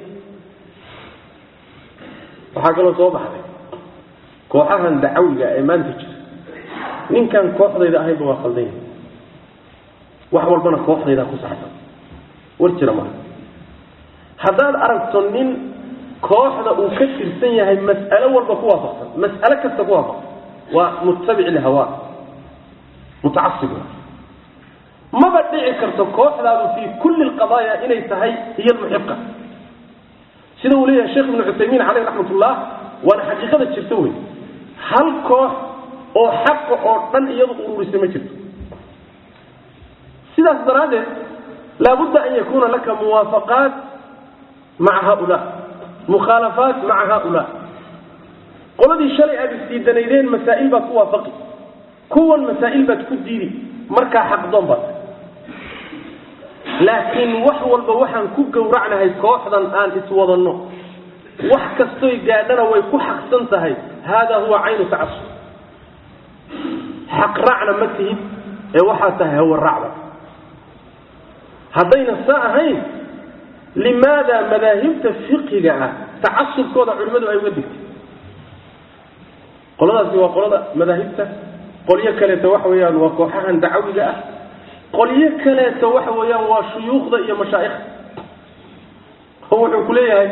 waxaa kaloo soo baxday kooxahan dacawiga ee maanta jira ninkaan kooxdayda ahaynba waa khaldan yahay wax walbana kooxdaydaa ku saxsan war jira maa haddaad aragto nin kooxda uu ka tirsan yahay mas'alo walba ku waafaqsan mas'alo kasta ku waafaqsan waa muttabic lhawa mutacasib maba dhici karto kooxdaadu fii kulli lqadaaya inay tahay hiya almuxiqa sida uu leeyahay sheekh ibnu cuthaymiin caleyh raxmat ullah waana xaqiiqada jirta wey hal koox oo xaqa oo dhan iyadu ururisay ma jirto sidaas daraaddeed laabudda an yakuuna laka muwaafaqaat maca haula mukhaalafaat maca haula qoladii shalay aad isdiidanaydeen masaa'il baad ku waafaqi kuwan masaa'il baad ku diidi markaa xaqdoon baad laakiin wax walba waxaan ku gowracnahay kooxdan aan iswadanno wax kastoy gaadhana way ku xaqsan tahay haadaa huwa caynu tacasub xaq raacna ma tihid ee waxaa tahay hawaracda haddayna saa ahayn limaada madaahibta fiqiga ah tacasubkooda culimmadu ay uga digtay qoladaasi waa qolada madaahibta qolyo kaleeto waxa weeyaan waa kooxahan dacawiga ah qolyo kaleeto waxa weeyaan waa shuyuukhda iyo mashaaikhda oo wuxuu ku leeyahay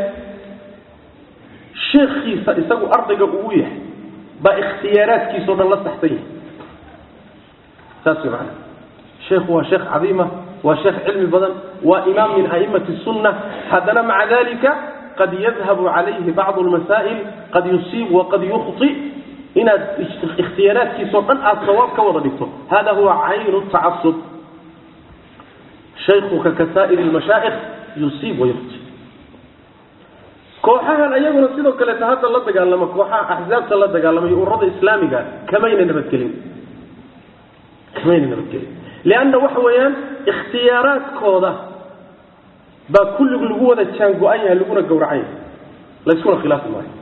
sheekhiisa isagu ardayga ugu yahay baa ikhtiyaaraadkiisao dhan la saxsan yahay saas way macana sheekhu waa sheekh cadiima waa sheekh cilmi badan waa imaam min a'immati sunna haddana maca dalika qad yadhabu calayhi bacdu lmasaa'il qad yusiib waqad yukhti inaad ikhtiyaaraadkiisao dhan aada sawaab ka wada dhigto hada huwa caynu tacasub shaykuka ka saa'iri lmashaa'ikh yusiib wayukhti kooxahan ayaguna sidoo kaleeta hadda la dagaalama kooxaha axzaabta la dagaalamay ururada islaamiga kamayna nabadgelin kamayna nabadgelin lianna waxa weeyaan ikhtiyaaraadkooda baa kullig lagu wada jaango-an yahay laguna gowracan yahay layskuna khilaafi maayo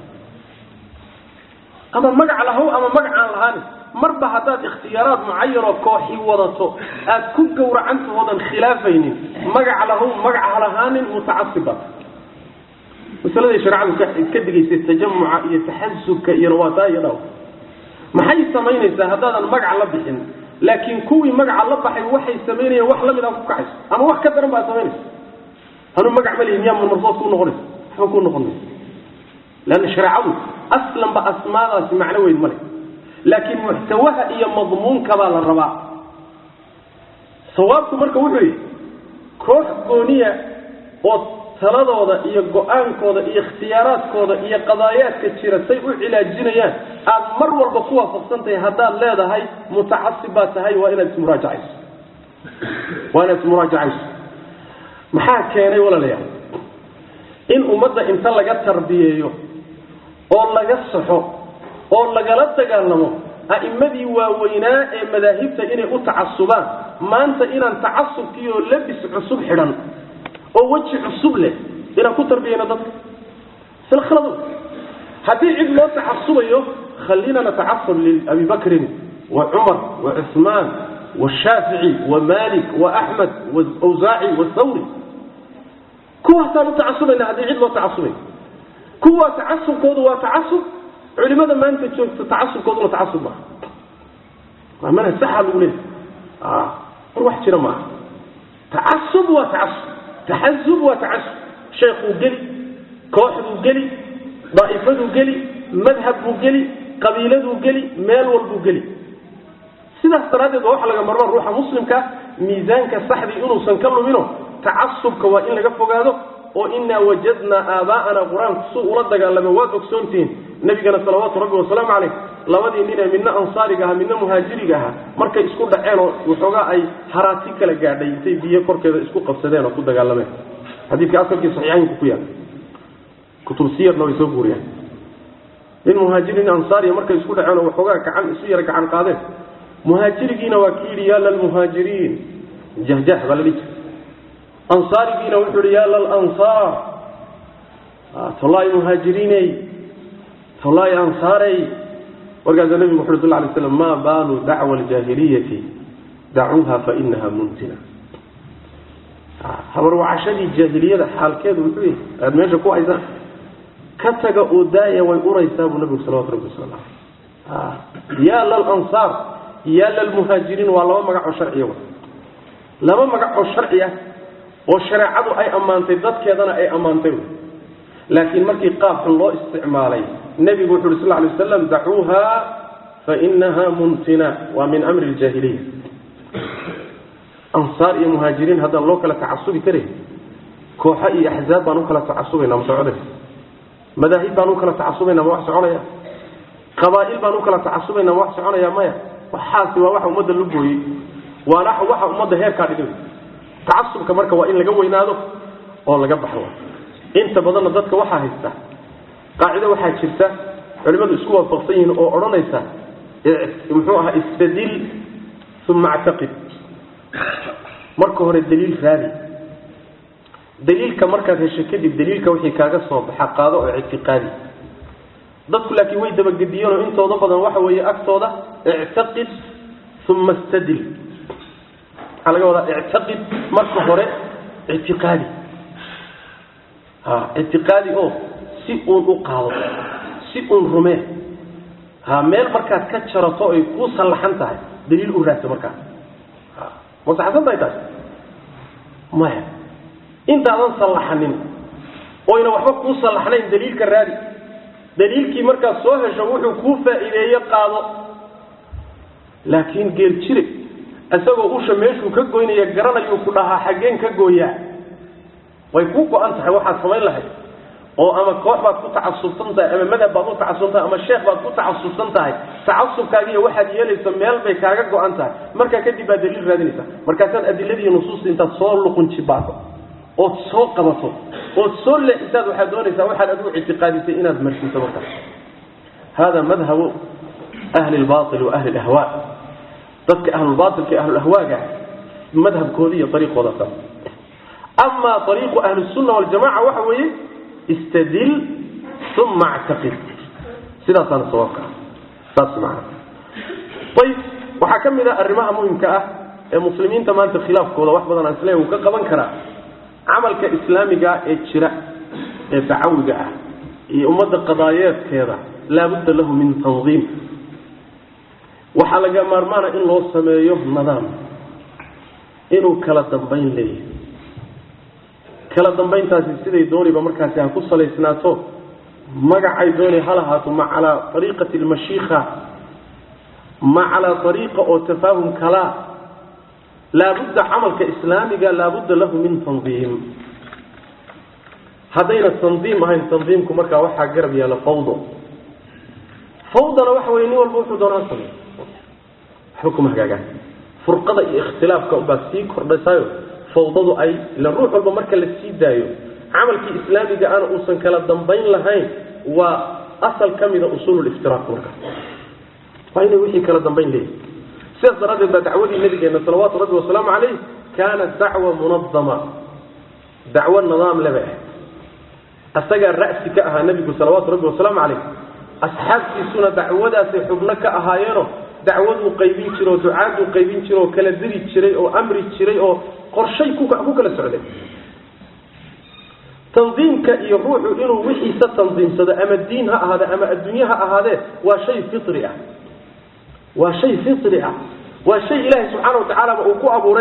ama magac lahow ama magac aan lahaanin marba haddaad ikhtiyaaraad mucayanoo kooxi wadato aad ku gowracantahoodan khilaafaynin magac lahow magac ha lahaanin mutacasib baad masaladay shareecadu ka digaysay tajamuca iyo taxasubka iyo nawaataa iyo dhaw maxay samaynaysaa haddaadan magac la bixin laakiin kuwii magaca la baxay waxay samaynayaan wax lamid a ku kacayso ama wax ka daran baad samaynaysa anuu magac ma lihi miyaa marmarsood ku noqonaysa waxba ku noqon maysa leanna shareecadu aslanba asmaadaasi macno weyn male laakiin muxtawaha iyo madmuunka baa la rabaa sawaabku marka wuxuu yihi koox gooniya oo taladooda iyo go-aankooda iyo ikhtiyaaraadkooda iyo qadaayaadka jira say u cilaajinayaan aad mar walba ku waafaqsan tahay haddaad leedahay mutacasib baad tahay waa inaad ismuraajacayso waa inaad ismuraajacayso maxaa keenay walaalayaal in ummadda inta laga tarbiyeeyo oo laga saxo oo lagala dagaalamo a'immadii waaweynaa ee madaahibta inay u tacasubaan maanta inaan tacasubkii oo labis cusub xidhan oo weji cusub leh inaan ku tarbiyayno dadka isla khaladu haddii cid loo tacasubayo khallina natacasab liabi bakrin wa cumar wa cuثmaan washaafici wa malik wa axmed wawsaaci wthawri kuwaasaan u tacasubayna haddii cid loo tacasubayo kuwaa tacasubkoodu waa tacasub culimada maanta joogta tacasubkooduna tacasub maaha waa manhaj saxa lagu leeyahy war wax jira maaha tacasub waa tacasub taxasub waa tacasub sheekuu geli kooxduu geli daa'ifaduu geli madhab buu geli qabiiladuu geli meel walbuu geli sidaas daraaddeed waa waxa laga marmaan ruuxa muslimka miisaanka saxdii inuusan ka lumino tacasubka waa in laga fogaado oo inaa wajadnaa aabaa'ana qur-aanku su ula dagaalama waad ogsoontihiin nabigana salawaatu rabbi wasalaamu caleyh labadii nin ee midna ansaariga aha midna muhaajiriga aha markay isku dhaceen oo waxoogaa ay haraati kala gaadhay intay biyo korkeeda isku qabsadeen oo ku dagaalameen xadiidka asalkii saxiixaynku ku yaal kutub siyarna way soo guuriyaan nin muhaajiri nin ansaariya markay isku dhaceen oo waxoogaa gacan isu yara gacan qaadeen muhaajirigiina waa ki yidhi yaa lalmuhaajiriin jahjah baa la dhihi jira ansaarigiina wuxuu ihi yaa lalansaar tolaayi muhaajiriiney tolaayi ansaarey markaasaa nabigu wuxu uri sal lay slam maa baalu dacwa aljaahiliyati dacuuha fainaha muntina habarwacashadii jaahiliyada xaalkeedu muxuu yahay aad meesha ku haysaan ka taga oo daaya way uraysaa buu nabigu salawatu rabbi wasala aleh yaa lalansaar yaa lalmuhaajiriin waa laba magac oo sharciya laba magac oo sharci ah oo shareecadu ay ammaantay dadkeedana ay ammaantay laakiin markii qaabkan loo isticmaalay nebigu wuxu uhi sal lay waslam dacuuha fainaha muntina waa min amri ljaahiliya ansaar iyo muhaajiriin haddaan loo kala tacasubi karin kooxo iyo axzaab baan u kala tacasubayna ma soconay madaahib baan u kala tacasubayna ma wax soconaya qabaa'il baan u kala tacasubayna ma wax soconaya maya waxaasi waa waxa ummadda la gooyey waana waxa ummadda heerkaa dhigay tacasubka marka waa in laga weynaado oo laga baxo inta badanna dadka waxaa haysta qaacido waxaa jirta culimmadu isku waafaqsan yihiin oo odhanaysa muxuu ahaa istadil uma actaqid marka hore daliil raadi daliilka markaad hesho kadib daliilka wixii kaaga soo baxa qaado oo ictiqaadi dadku laakiin way dabagediyeen oo intooda badan waxa weeye agtooda ictaqid uma istadil waxaa laga wadaa ictaqid marka hore ictiqaadi ha ictiqaadi oo si uun u qaado si uun rumee ha meel markaad ka jarato ay kuu sallaxan tahay daliil u raadsa markaas ma saxsan tahay taas maya intaadan sallaxanin oyna waxba kuu sallaxnayn daliilka raadi daliilkii markaad soo hesho wuxuu kuu faa'iideeye qaado laakiin geel jire isagoo usha meeshuu ka goynaya garanayuu ku dhahaa xaggeen ka gooyaa way kuu go-an tahay waxaad samayn lahayd oo ama koox baad ku tacasubsan tahay ama madhab baad u tacasubsan tahay ama sheekh baad ku tacasubsan tahay tacasubkaagiiyo waxaad yeelaysa meel bay kaaga go-an tahay markaa kadib baad daliil raadinaysa markaasaad adiladiiyo nusuusta intaad soo luqunjibaado ood soo qabato ood soo leexisaad waxaad doonaysaa waxaad adigu ictiqaadisay inaad marsiiso markaas hada madhabu ahli lbail wa ahli lahwa dadka ahlulbailka iyo ahlulahwaaga madhabkooda iyo ariiqooda sa ama ariiqu ahli sunna waljamaca waxa weeye istadil uma actaqid sidaasaana sawaabka ah saas maana ayib waxaa ka mid a arrimaha muhimka ah ee muslimiinta maanta khilaafkooda wax badan aan isle uu ka qaban karaa camalka islaamiga ee jira ee dacawiga ah iyo ummadda qadaayeedkeeda laabudda lahu min tandiim waxaa laga maarmaana in loo sameeyo nidaam inuu kala dambayn leeyahay kala dambayntaasi siday dooniba markaasi ha ku salaysnaato magacay doonay ha lahaato ma calaa ariiqati almashiika ma calaa ariiqa oo tafaahum kalaa laabudda camalka islaamiga laabudda lahu min tandiim haddayna tandiim ahayn tandiimku markaa waxaa garab yaalla fawdo fawdana waxa weye nin walba wuxuu doonaa samey waxba kuma hagaagaan furqada iyo ikhtilaafka ubaa sii kordhasaayo fawdadu ay ila ruux walba marka la sii daayo camalkii islaamiga ana uusan kala dambayn lahayn waa asal ka mida usuululiftiraaq markaas waa inay wixii kala dambayn leeyihi sidaas daraaddeed baa dacwadii nabigeena salawaatu rabbi wasalaamu calayh kaanat dacwa munadama dacwo nidaam leba ah asagaa ra'si ka ahaa nebigu salawaatu rabbi wasalaamu calayh asxaabtiisuna dacwadaasay xubno ka ahaayeeno dacwaduu qaybin jiro oo ducaaduu qaybin jiro oo kala diri jiray oo amri jiray oo qorshay ku kala socday tandiimka iyo ruuxu inuu wixiisa tandiimsado ama diin ha ahaade ama adduunye ha ahaadee waa shay fitri ah waa shay fitri ah waa shay ilaahay subxaana watacaalaba uu ku abuuray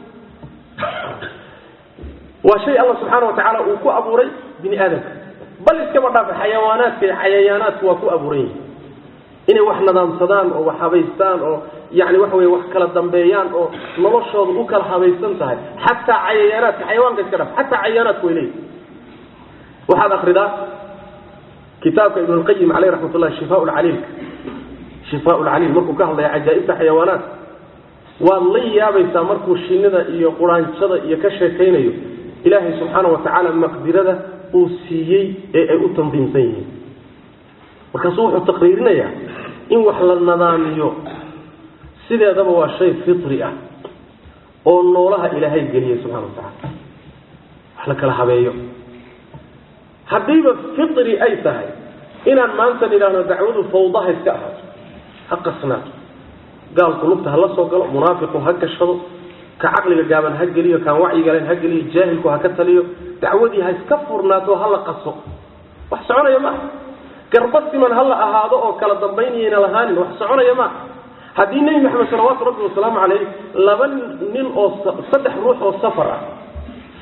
waa shay alla subxaana watacaala uu ku abuuray bini aadamka bal iskaba dhaafa xayawaanaadka iyo cayayaanaadku waa ku abuuran yihin inay wax nadaamsadaan oo wax habaystaan oo yani waxa wey wax kala dambeeyaan oo noloshooda u kala habaysan tahay xataa cayayaanaadka xayawaanka iska dhaf xataa cayayaanaadku way leeyihin waxaad akridaa kitaabka ibn lqayim caleyh raxmat ullahi shifa lcaliilka shifa lcaliil markuu ka hadlaya cajaaibta xayawaanaadka waad la yaabaysaa markuu shinida iyo quraanjada iyo ka sheekaynayo ilaahay subxaana watacaala maqdirada uu siiyey ee ay u tandiimsan yihiin markaasuu wuxuu taqriirinayaa in wax la nadaamiyo sideedaba waa shay fitri ah oo noolaha ilaahay geliyay subxana watacaala wax la kala habeeyo haddiiba fitri ay tahay inaan maanta nidhaahno dacwadu fawdaha iska ahaato ha qasnaato gaalku lugta ha la soo galo munaafiqu ha gashado ka caqliga gaaban ha geliyo kaan wacyiga lahayn ha geliyo jaahilku ha ka taliyo dacwadii ha iska furnaato ha la qaso wax soconaya maaha garba siman ha la ahaado oo kala dambaynayayna lahaanin wax soconaya maaha haddii nebi maxamed salawaatu rabbi wasalaamu caleyh laba nin oo saddex ruux oo safar ah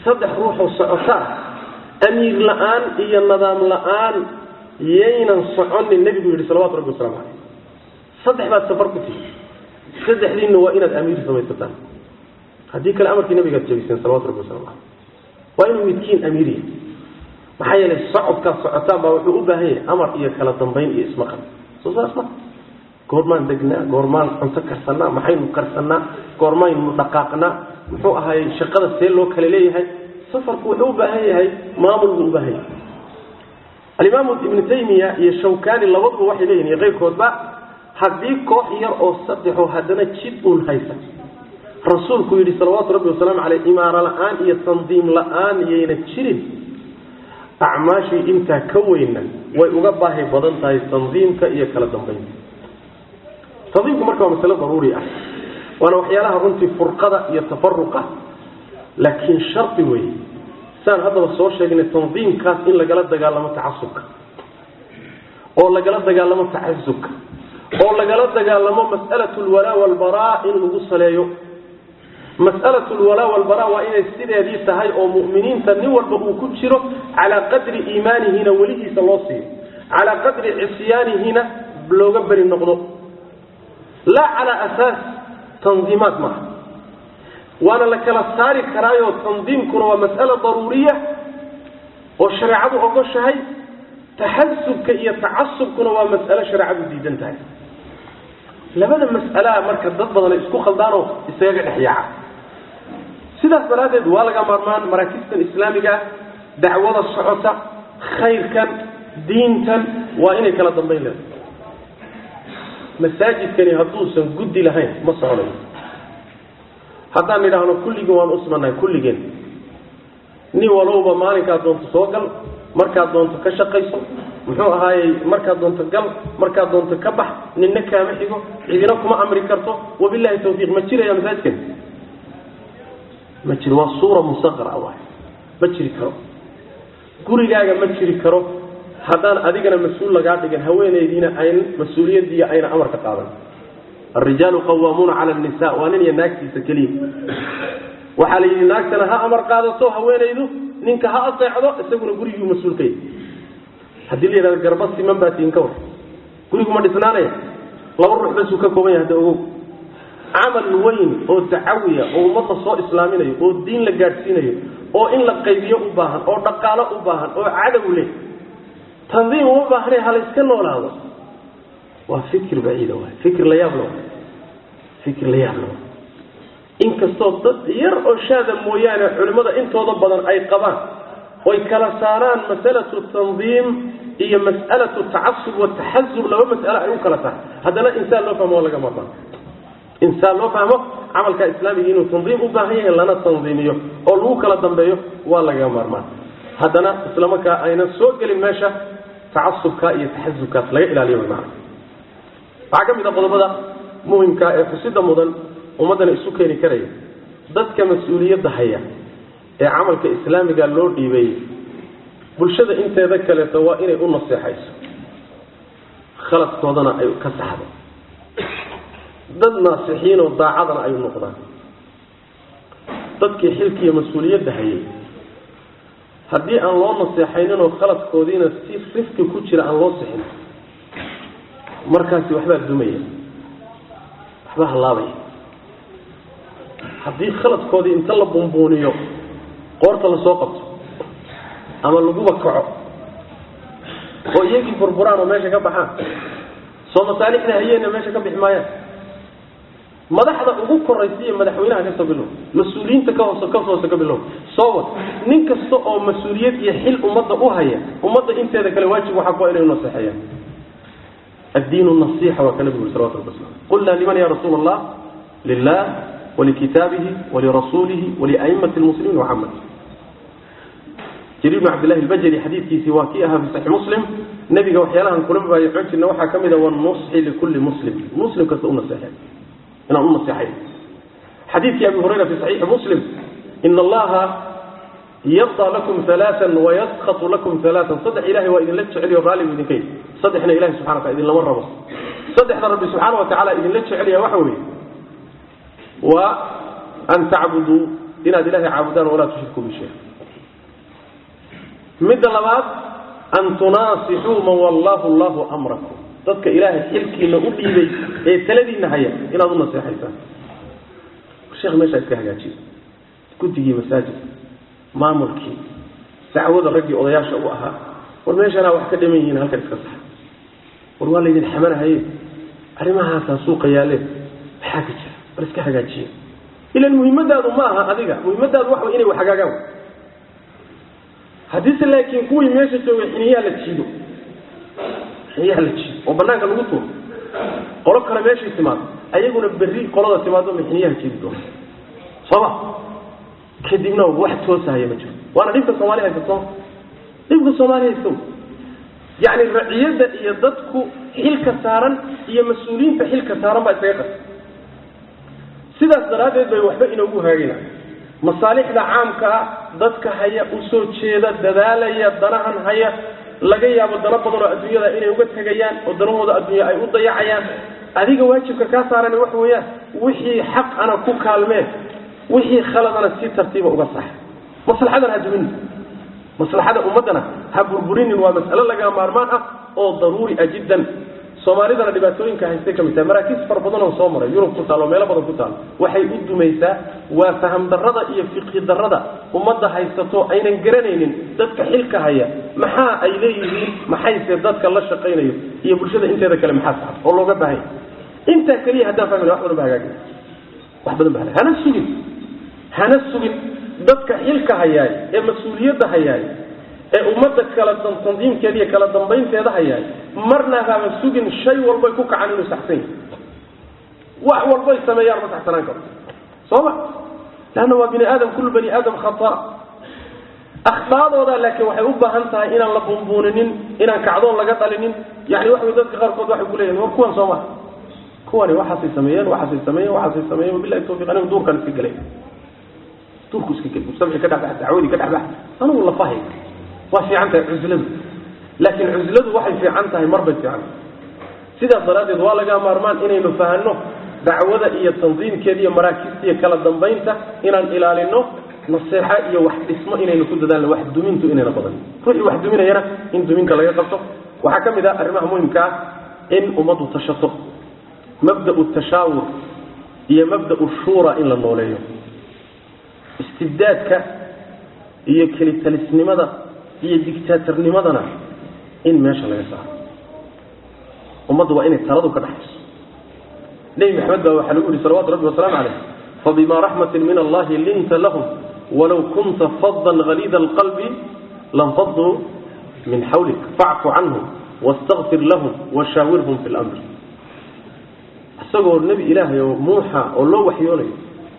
saddex ruuxoo socotaa amiir la-aan iyo nidaam la-aan yaynan soconin nebigu yidhi salawatu rabbi waslamu caleyh saddex baad safar ku tihi saddexdiinna waa inaad amiir samaysataan haddii kale amarkii nabigaad jabiseen salawatu rabbi waslamu caleyh waa inuu midkiin amiiriya maxaa yeelay socodkaad socotaan baa wuxuu u baahan yahay amar iyo kala dambayn iyo ismaqal soo saas ma goormaan degnaa goormaan cunto karsanaa maxaynu karsanaa goormaynu dhaqaaqnaa muxuu ahaayey shaqada see loo kala leeyahay safarku wuxuu u baahan yahay maamul buu u baahan yahay alimaamu ibnu taymiya iyo shawkani labaduba waxay leeyihin iyo keyrkoodba haddii koox yar oo saddexoo haddana jid uun haysa rasuulku yidhi salawaatu rabbi wasalaamu caleyh imaaro la-aan iyo tandiim la-aan yayna jirin acmaashii intaa ka weyna way uga baahi badan tahay tandiimka iyo kala dambaynta tandiimku marka waa masale daruuri ah waana waxyaalaha runtii furqada iyo tafaruqa laakiin shardi wey saan haddaba soo sheegnay tandiimkaas in lagala dagaalamo tacasubka oo lagala dagaalamo tacasubka oo lagala dagaalamo mas'alatu lwalaa walbaraa in lagu saleeyo mas'alatu lwalaa walbaraa waa inay sideedii tahay oo mu'miniinta nin walba uu ku jiro calaa qadri iimaanihina weligiisa loo siiyo calaa qadri cisyaanihina looga beri noqdo laa calaa asaas tandiimaad maaha waana la kala saari karaayo tandiimkuna waa mas'ala daruuriya oo shareecadu ogoshahay taxasubka iyo tacasubkuna waa mas'alo shareecadu diidan tahay labada mas'alaa marka dad badan ay isku khaldaanoo isagaga dhex yaaca sidaas daraaddeed waa laga maarmaan maraakistan islaamiga ah dacwada socota khayrkan diintan waa inay kala dambayn leedahay masaajidkani hadduusan guddi lahayn ma soconayo haddaan idhaahno kulligeen waan usmannahay kulligeen nin walowba maalinkaad doonto soo gal markaad doonto ka shaqayso muxuu ahaayey markaad doonto gal markaad doonto ka bax ninna kaama xigo cidina kuma amri karto wabilahi tawfiiq ma jiraya masaajidkan ma jiro waa suura musaqara waay ma jiri karo gurigaaga ma jiri karo haddaan adigana mas-uul lagaa dhigan haweenaydiina ayn mas-uuliyadiiyo ayna amar ka qaadan alrijaalu qawaamuuna cala nisa waa nin iyo naagtiisa keliya waxaa la yidhi naagtana ha amar qaadato haweenaydu ninka ha aseecdo isaguna guriguu mas-uul ka yahy haddii la yidhahdo garba siman baa tiin ka war gurigu ma dhisnaanaya laba ruux basuu ka kooban yahay hadda ogow camal weyn oo dacawiya oo ummadda soo islaaminayo oo diin la gaadhsiinayo oo in la qaybiyo u baahan oo dhaqaalo u baahan oo cadow leh tandiim uma baahne halayska noolaado waa fikir baciida waay fikir la yaab la waay fikir la yaab la waay inkastoo dad yar oo shaada mooyaane culimmada intooda badan ay qabaan oy kala saaraan masalatu tandiim iyo mas'alatu tacasub wataxasub laba mas'alo ay u kala tahay haddana insaan loo fahmo waa laga maarmaan insaan loo fahmo camalka islaamiga inuu tandiim u baahan yahay lana tandiimiyo oo lagu kala dambeeyo waa laga maarmaan haddana islamarkaa aynan soo gelin meesha tacasubka iyo taxasubkaas laga ilaaliyo wy maana waxaa ka mid a qodobada muhimka ee xusida mudan ummaddana isu keeni karaya dadka mas-uuliyadda haya ee camalka islaamiga loo dhiibeeyey bulshada inteeda kaleeto waa inay u naseexayso khaladkoodana ay ka saxdo dad naasixiinoo daacadana ay u noqdaan dadkii xilkiiyo mas-uuliyadda hayay haddii aan loo naseexayninoo khaladkoodiina si rifki ku jira aan loo sixin markaasi waxbaa dumaya waxbaa hallaabaya haddii khaladkoodii inta la bumbuuniyo qoorta lasoo qabto ama laguba kaco oo iyagii burburaan oo meesha ka baxaan soo masaalixda hayeenna meesha ka bixi maayaan madaxda ugu koraysa iyo madaxweynaha kasoo bilow mas-uuliyiinta ka hoose ka hoose ka bilow soo wad nin kasta oo mas-uuliyad iyo xil ummadda u haya ummadda inteeda kale waajib waxaa ku inay unaseexeeyaan الدين النصيحة وكان النبي صلى الله عليه وسلم قلنا لمن يا رسول الله لله ولكتابه ولرسوله ولأئمة المسلمين وعامة جرير بن عبد الله البجلي حديث في سواكيها في صحيح مسلم نبي وحيالها كلهم بايعونك إنه وحا كمدا والنصح لكل مسلم مسلم كسؤول نصيحة إن أقول نصيحة حديث أبي هريرة في صحيح مسلم إن الله يرضى لكم ثلاثا ويسخط لكم ثلاثا صدح إلهي وإذن لك شعري وغالي وإذن كيف صدحنا إلهي سبحانه وتعالى إذن لمن ربص صدحنا ربي سبحانه وتعالى إذن لك شعري وحوي وأن تعبدوا inaad ilahay caabudaan walaa tushriku bi shay midda labaad an tunaasixuu man wallahu llahu amrakum dadka ilaahay xilkiina u dhiibay ee taladiina haya inaad u naseexaysaan sheekh meeshaa iska hagaajiya guddigii masaajid maamulkii dacwada raggii odayaasha u ahaa war meeshanaa wax ka dhaman yihiin halkan iska saxa war waa laydin xamanahaye arrimahaasaa suuqa yaaleen maxaa ka jira war iska hagaajiya ilan muhimmadaadu ma aha adiga muhimmadaadu waxa way inay wax hagaagaan haddiise laakiin kuwii meesha joogay xiniyaha la jiido xiniyaha la jiido oo banaanka lagu tuuro qolo kale meeshay timaado ayaguna berri qolada timaado ma xiniyaha jiidi doona sooma kadibna wax toosahaya ma jiro waana dhibka soomaali haysato dhibka soomaali haysto yacni raciyadda iyo dadku xilka saaran iyo mas-uuliyiinta xilka saaran baa isaga qasa sidaas daraaddeed bay waxba inoogu hagaagayna masaalixda caamkaa dadka haya usoo jeeda dadaalaya danahan haya laga yaabo dano badan oo adduunyada inay uga tegayaan oo danahooda adduunya ay u dayacayaan adiga waajibka kaa saaran waxa weeyaan wixii xaq ana ku kaalmee wixii khaladana si tartiiba uga sax maslaxadan ha dumin maslaxada ummaddana ha burburinin waa mas'alo laga maarmaan ah oo daruuri ah jiddan soomaalidana dhibaatooyinka haystay ka mid tahay maraakiis fara badan oo soo maray yurub ku taal oo meelo badan ku taal waxay u dumaysaa waa faham darrada iyo fiqhi darrada ummadda haysato aynan garanaynin dadka xilka haya maxaa ay leeyihiin maxayse dadka la shaqaynayo iyo bulshada inteeda kale maxaa saxan oo looga baahanya intaa keliya haddaan fahmina wax badan ba hagaagay wax badan ba hagaagay hana sugin hana sugin dadka xilka hayaay ee mas-uuliyadda hayaay ee ummadda kala tandiimkeeda iyo kala dambaynteeda hayaay marna haba sugin shay walbay ku kacan inuu saxsan yahay wax walbay sameeyaan ma saxsanaan karo sooma leanna waa bini aadam kullu bani aadam khata akhtaadooda laakiin waxay u baahan tahay inaan la bumbuuninin inaan kacdoon laga dhalinin yani waxa way dadka qaarkood waxay ku leeyihin war kuwan sooma kuwani waxaasay sameeyeen waxaasay sameeyeen waxaasay sameeyeen wabillahi tawfiq anigu duurkan iska gelay duurku iska gelay mustamci ka dhexbax dacwadii ka dhexbax anigu lafahay waa fiican tahay cusladu laakiin cusladu waxay fiican tahay marbay fiican sidaas daraaddeed waa laga maarmaan inaynu fahanno dacwada iyo tandiimkeeda iyo maraakiista iyo kala dambaynta inaan ilaalino naseexa iyo wax dhismo inaynu ku dadaalno wax dumintu inayna badan ruuxii wax duminayana in duminta laga qabto waxaa ka mid ah arrimaha muhimka ah in ummaddu tashato mabda'u tashaawur iyo mabda'u shuura in la nooleeyo istibdaadka iyo kelitalisnimada iyo dictaatornimadana in meesha laga saaro ummaddu waa inay taladu ka dhaxayso nebi maxamed baa waxaa lagu yihi salawatu rabbi wasalaamu calayh fabima raxmatin min allahi linta lahum walow kunta fadan haliida alqalbi lanfaduu min xawlik facfu canhum wastakfir lahum washaawirhum fi lamr isagoo nebi ilaahay oo muuxa oo loo waxyoonayo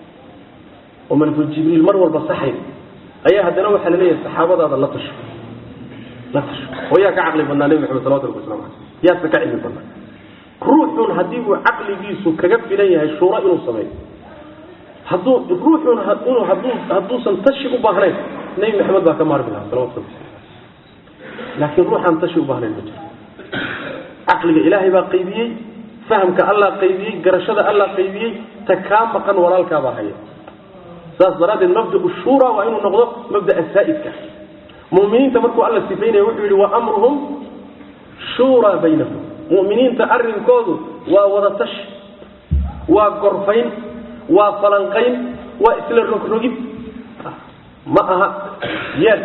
oo malakul jibriil mar walba saxay ayaa haddana waxaa la leeyahay saxaabadaada la tasho la tasho oo yaa ka caqli badnaa nebi maxamed salawatu rabbi waslamu caleyh yaase ka cilmi badnaa ruuxun haddii uu caqligiisu kaga filan yahay shuuro inuu sameeyo hadduu ruuxun inuu hadduu hadduusan tashi u baahnayn nebi maxamed baa ka maarmi lahaa salawatu rabbi laakiin ruuxaan tashi u baahnayn ma jiro caqliga ilaahay baa qaybiyey fahamka allah qaybiyey garashada allah qaybiyey ta kaa maqan walaalkaabaa haya saas daraaddeed mabdau shura waa inuu noqdo mabdaa saa'idka muminiinta markuu alla sifaynaya wuxuu yihi wa amruhum shuuraa baynahum muminiinta arrinkoodu waa wada tashi waa gorfayn waa falanqayn waa isla rogrogid ma aha yeel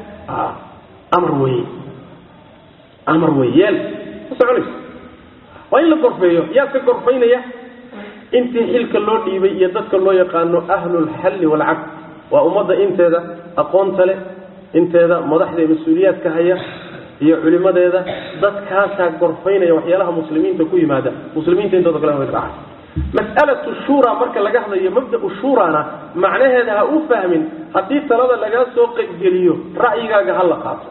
amar weye amar weye yeel ma soconayso waa in la gorfeeyo yaa ka gorfaynaya intii xilka loo dhiibay iyo dadka loo yaqaano ahlulxalli waalcaqd waa ummadda inteeda aqoonta leh inteeda madaxda mas-uuliyaadka haya iyo culimadeeda dadkaasaa gorfaynaya waxyaalaha muslimiinta ku yimaada muslimiinta intooda kale way raacay mas'alatu shura marka laga hadlayo mabda'u shurana macnaheeda ha u fahmin haddii talada lagaa soo qaybgeliyo ra'yigaaga ha la qaato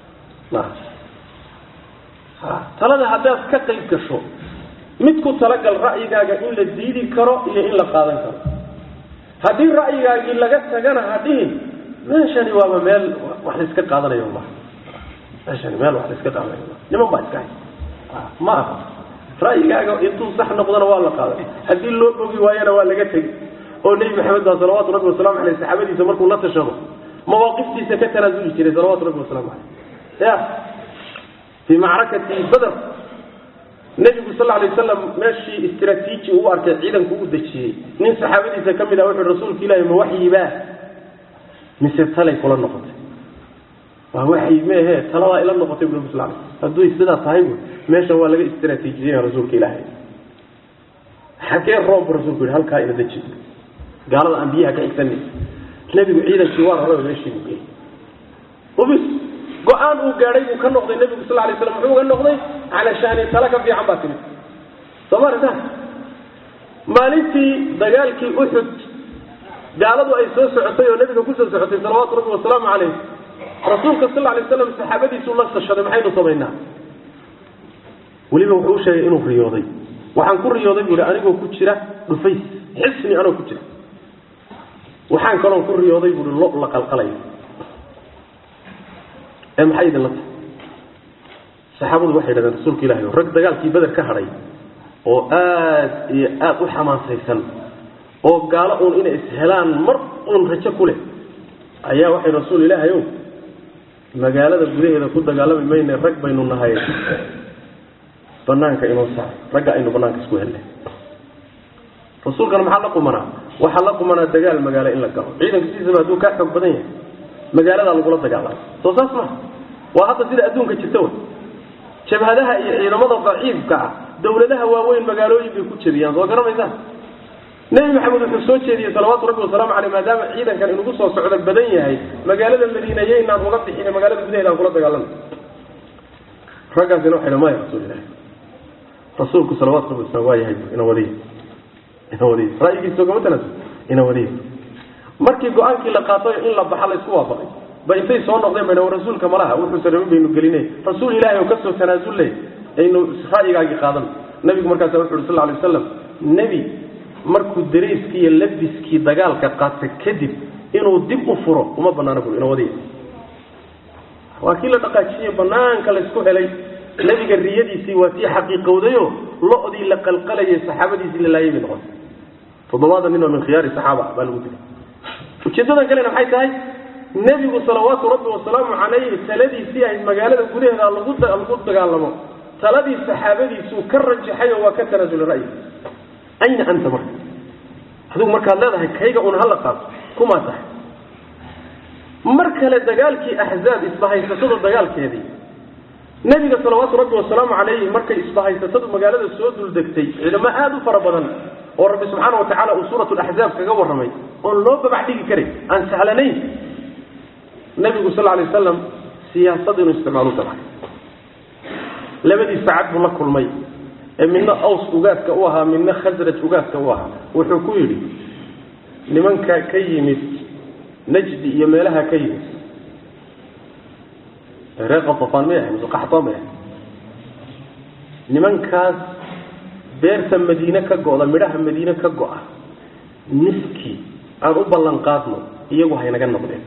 talada haddaad ka qayb gasho mid ku talagal ra'yigaaga in la diidi karo iyo in la qaadan karo haddii ra'yigaagii laga tagana ha dhihin meeshani waaba meel wax la iska qaadanayo ma meeshani meel wax la iska qaadanayo ma niman baa iska hay ma aha ra'yigaaga intuu sax noqdona waa la qaaday haddii loo bogi waayana waa laga tegi oo nebi maxamed baa salawaatu rabbi wasalamu aleyh saxaabadiisa markuu la tashado mawaaqiftiisa ka tanaasuli jiray salawatu rabbi wasalamu aleyh ya fii macrakati bader nebigu sal lay waslam meeshii istraatiiji uu arkay ciidanku u dejiyey nin saxaabadiisa ka mid ah wuxuu rasuulka ilahi ma waxyibaa mise talay kula noqotay waa waxyi meehe taladaa ila noqotay bu nabi sal lay hadduu sidaa tahay bu meeshan waa laga istraatiijiyaya rasuulka ilaahay xagee roobbu rasulku yihi halkaa ina deji gaalada aan biyaha ka xigsanay nebigu ciidankii waa raraba meeshii buu geeyey ubis go-aan uu gaadhay buu ka noqday nebigu sal lay slam muxuu uga noqday calashaani tala ka fiican baa timid soo maarta maalintii dagaalkii uxud gaaladu ay soo socotay oo nebiga kusoo socotay salawaatu rabbi wasalaamu caleyh rasuulka sal lay slam saxaabadiisuu la tashaday maxaynu samaynaa weliba wuxuu u sheegay inuu riyooday waxaan ku riyooday buu hi anigoo ku jira dhufays xisni anoo ku jira waxaan kaloon ku riyooday buui lo la qalqalayo ee maxay idinla tahay saxaabadu waxay yidhahdeen rasuulka ilahi rag dagaalkii beder ka hadhay oo aad iyo aad u xamaasaysan oo gaalo uun inay ishelaan mar uun rajo ku leh ayaa waxay rasuul ilaahay ow magaalada gudaheeda ku dagaalami mayne rag baynu nahay banaanka inoo saar ragga aynu banaanka isku helnay rasuulkana maxaa la qumanaa waxaa la qumanaa dagaal magaalo in la galo ciidanka sidiisaba hadduu kaa xoog badan yahay magaaladaa lagula dagaalama soo saas maha waa hadda sida adduunka jirta wey jabhadaha iyo ciidamada daciifka ah dawladaha waaweyn magaalooyin bay ku jebiyaan soo garamaysaan nebi maxamed wuxuu soo jeediyey salawaatu rabbi wasalaamu caleyh maadaama ciidankan inugu soo socdo badan yahay magaalada madiinaye inaan uga bixin magaalada gudaheeda aan kula dagaalana raggaasina waxay maya rasuul ilahi rasuulku salawaatu rabbi wasalam waa yahay ina wadiy ina wadiy ra'yigiisa ogama tanaasul ina wadiy markii go-aankii la qaatayo in la baxa la isku waafaqay ba intay soo noqdeen bayna rasuulka malaha wuxuusa rabin baynu gelinay rasuul ilaahi oo kasoo tanaasulle aynu ra'yigaagii qaadan nabigu markaasa wuxu uhi sal lay waslam nebi markuu darayskii iyo labiskii dagaalka qaata kadib inuu dib u furo uma banaana bu ina wadiy waa kii la dhaqaajiye banaanka laysku helay nebiga riyadiisii waa tii xaqiiqowdayo lo-dii la qalqalayay saxaabadiisii la laayay bay noqotay toddobaatan nin oo min khiyaari saxaaba baa lagu dilay ujeedadan kalena maxay tahay nebigu salawaatu rabbi wasalaamu calayhi taladiisii ahayd magaalada gudaheeda lagu lagu dagaalamo taladii saxaabadiisuu ka rajaxay oo waa ka tanaasulay ra'yigiis ayna anta marka adigu markaad leedahay kayga un hala qaato kumaa tahay mar kale dagaalkii axzaab isbahaysatada dagaalkeedii nebiga salawaatu rabbi wasalaamu calayhi markay isbahaysatadu magaalada soo duldegtay ciidamo aada u fara badan oo rabbi subxaana wa tacala uu suurat laxzaab kaga warramay oon loo babax dhigi karin aan sahlanayn nebigu sal lay wasalam siyaasad inuu isticmaalu dabcay labadii sacad buu la kulmay ee midna aws ugaaska u ahaa midna khasraj ugaaska u ahaa wuxuu ku yidhi nimanka ka yimid najdi iyo meelaha ka yimid reer qatafaan may ahay mise qaxtaan may ahay nimankaas beerta madiine ka go'da midhaha madiine ka go'a niskii aan u ballan qaadno iyagu haynaga noqdeen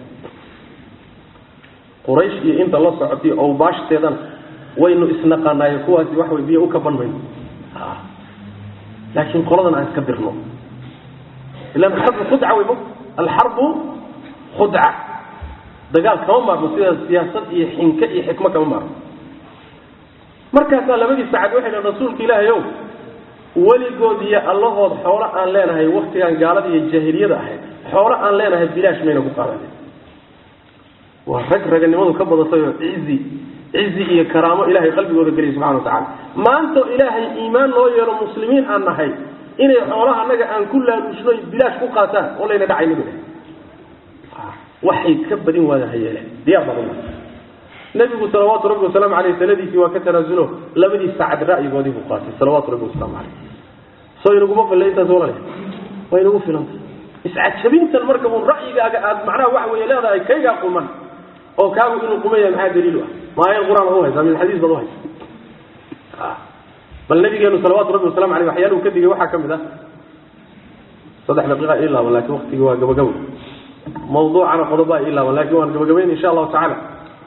quraysh iyo inta la socotay owbaashdeedana waynu isnaqaanaayo kuwaasi wax way biyo u kaban mayno laakiin qoladan aan iska dirno ilan xarbu khudca wey mo alxarbu khudca dagaal kama maarmo sida siyaasad iyo xinke iyo xikmo kama maarmo markaasaa labadii sacad waxay dhahn rasuulka ilaahay ow weligood iyo allahood xoolo aan leenahay waktigaan gaalada iyo jaahiliyada ahayd xoolo aan leenahay bilaash mayna ku qaadanin waa rag raganimadu ka badatay oo cizi cizi iyo karaamo ilahay qalbigooda geliya subxana watacala maanta ilaahay iimaan loo yeelo muslimiin aan nahay inay xoolaha annaga aan ku laaluushno bilaash ku qaataan oo layna dhacayni bu waxay ka badin waada hayeele diyaar badan nabigu salawaatu rabbi wasalaamu aleyh taladiisii waa ka tanaasulo labadii sacad ra'yigoodii buu qaatay salawaatu rabbi wasalaamu caleyh soo inaguma filla intaas walale waa inagu filanta iscajabintan marka uun ra'yigaaga aad macnaha waxa weeye leedahay kaygaa quman oo kaagu inuu quman yahay maxaa daliil u ah ma aayad qur-aan baad uhaysaa min xadiis baad uhaysa bal nabigeenu salawaatu rabbi wasalamu aleyh waxyaaluhu ka digay waxaa ka mid ah saddex daqiiqa ii laaban laakiin waktigii waa gabagabo mawduucana qodobaa ii laaban lakin waan gabagabayn insha allahu tacaala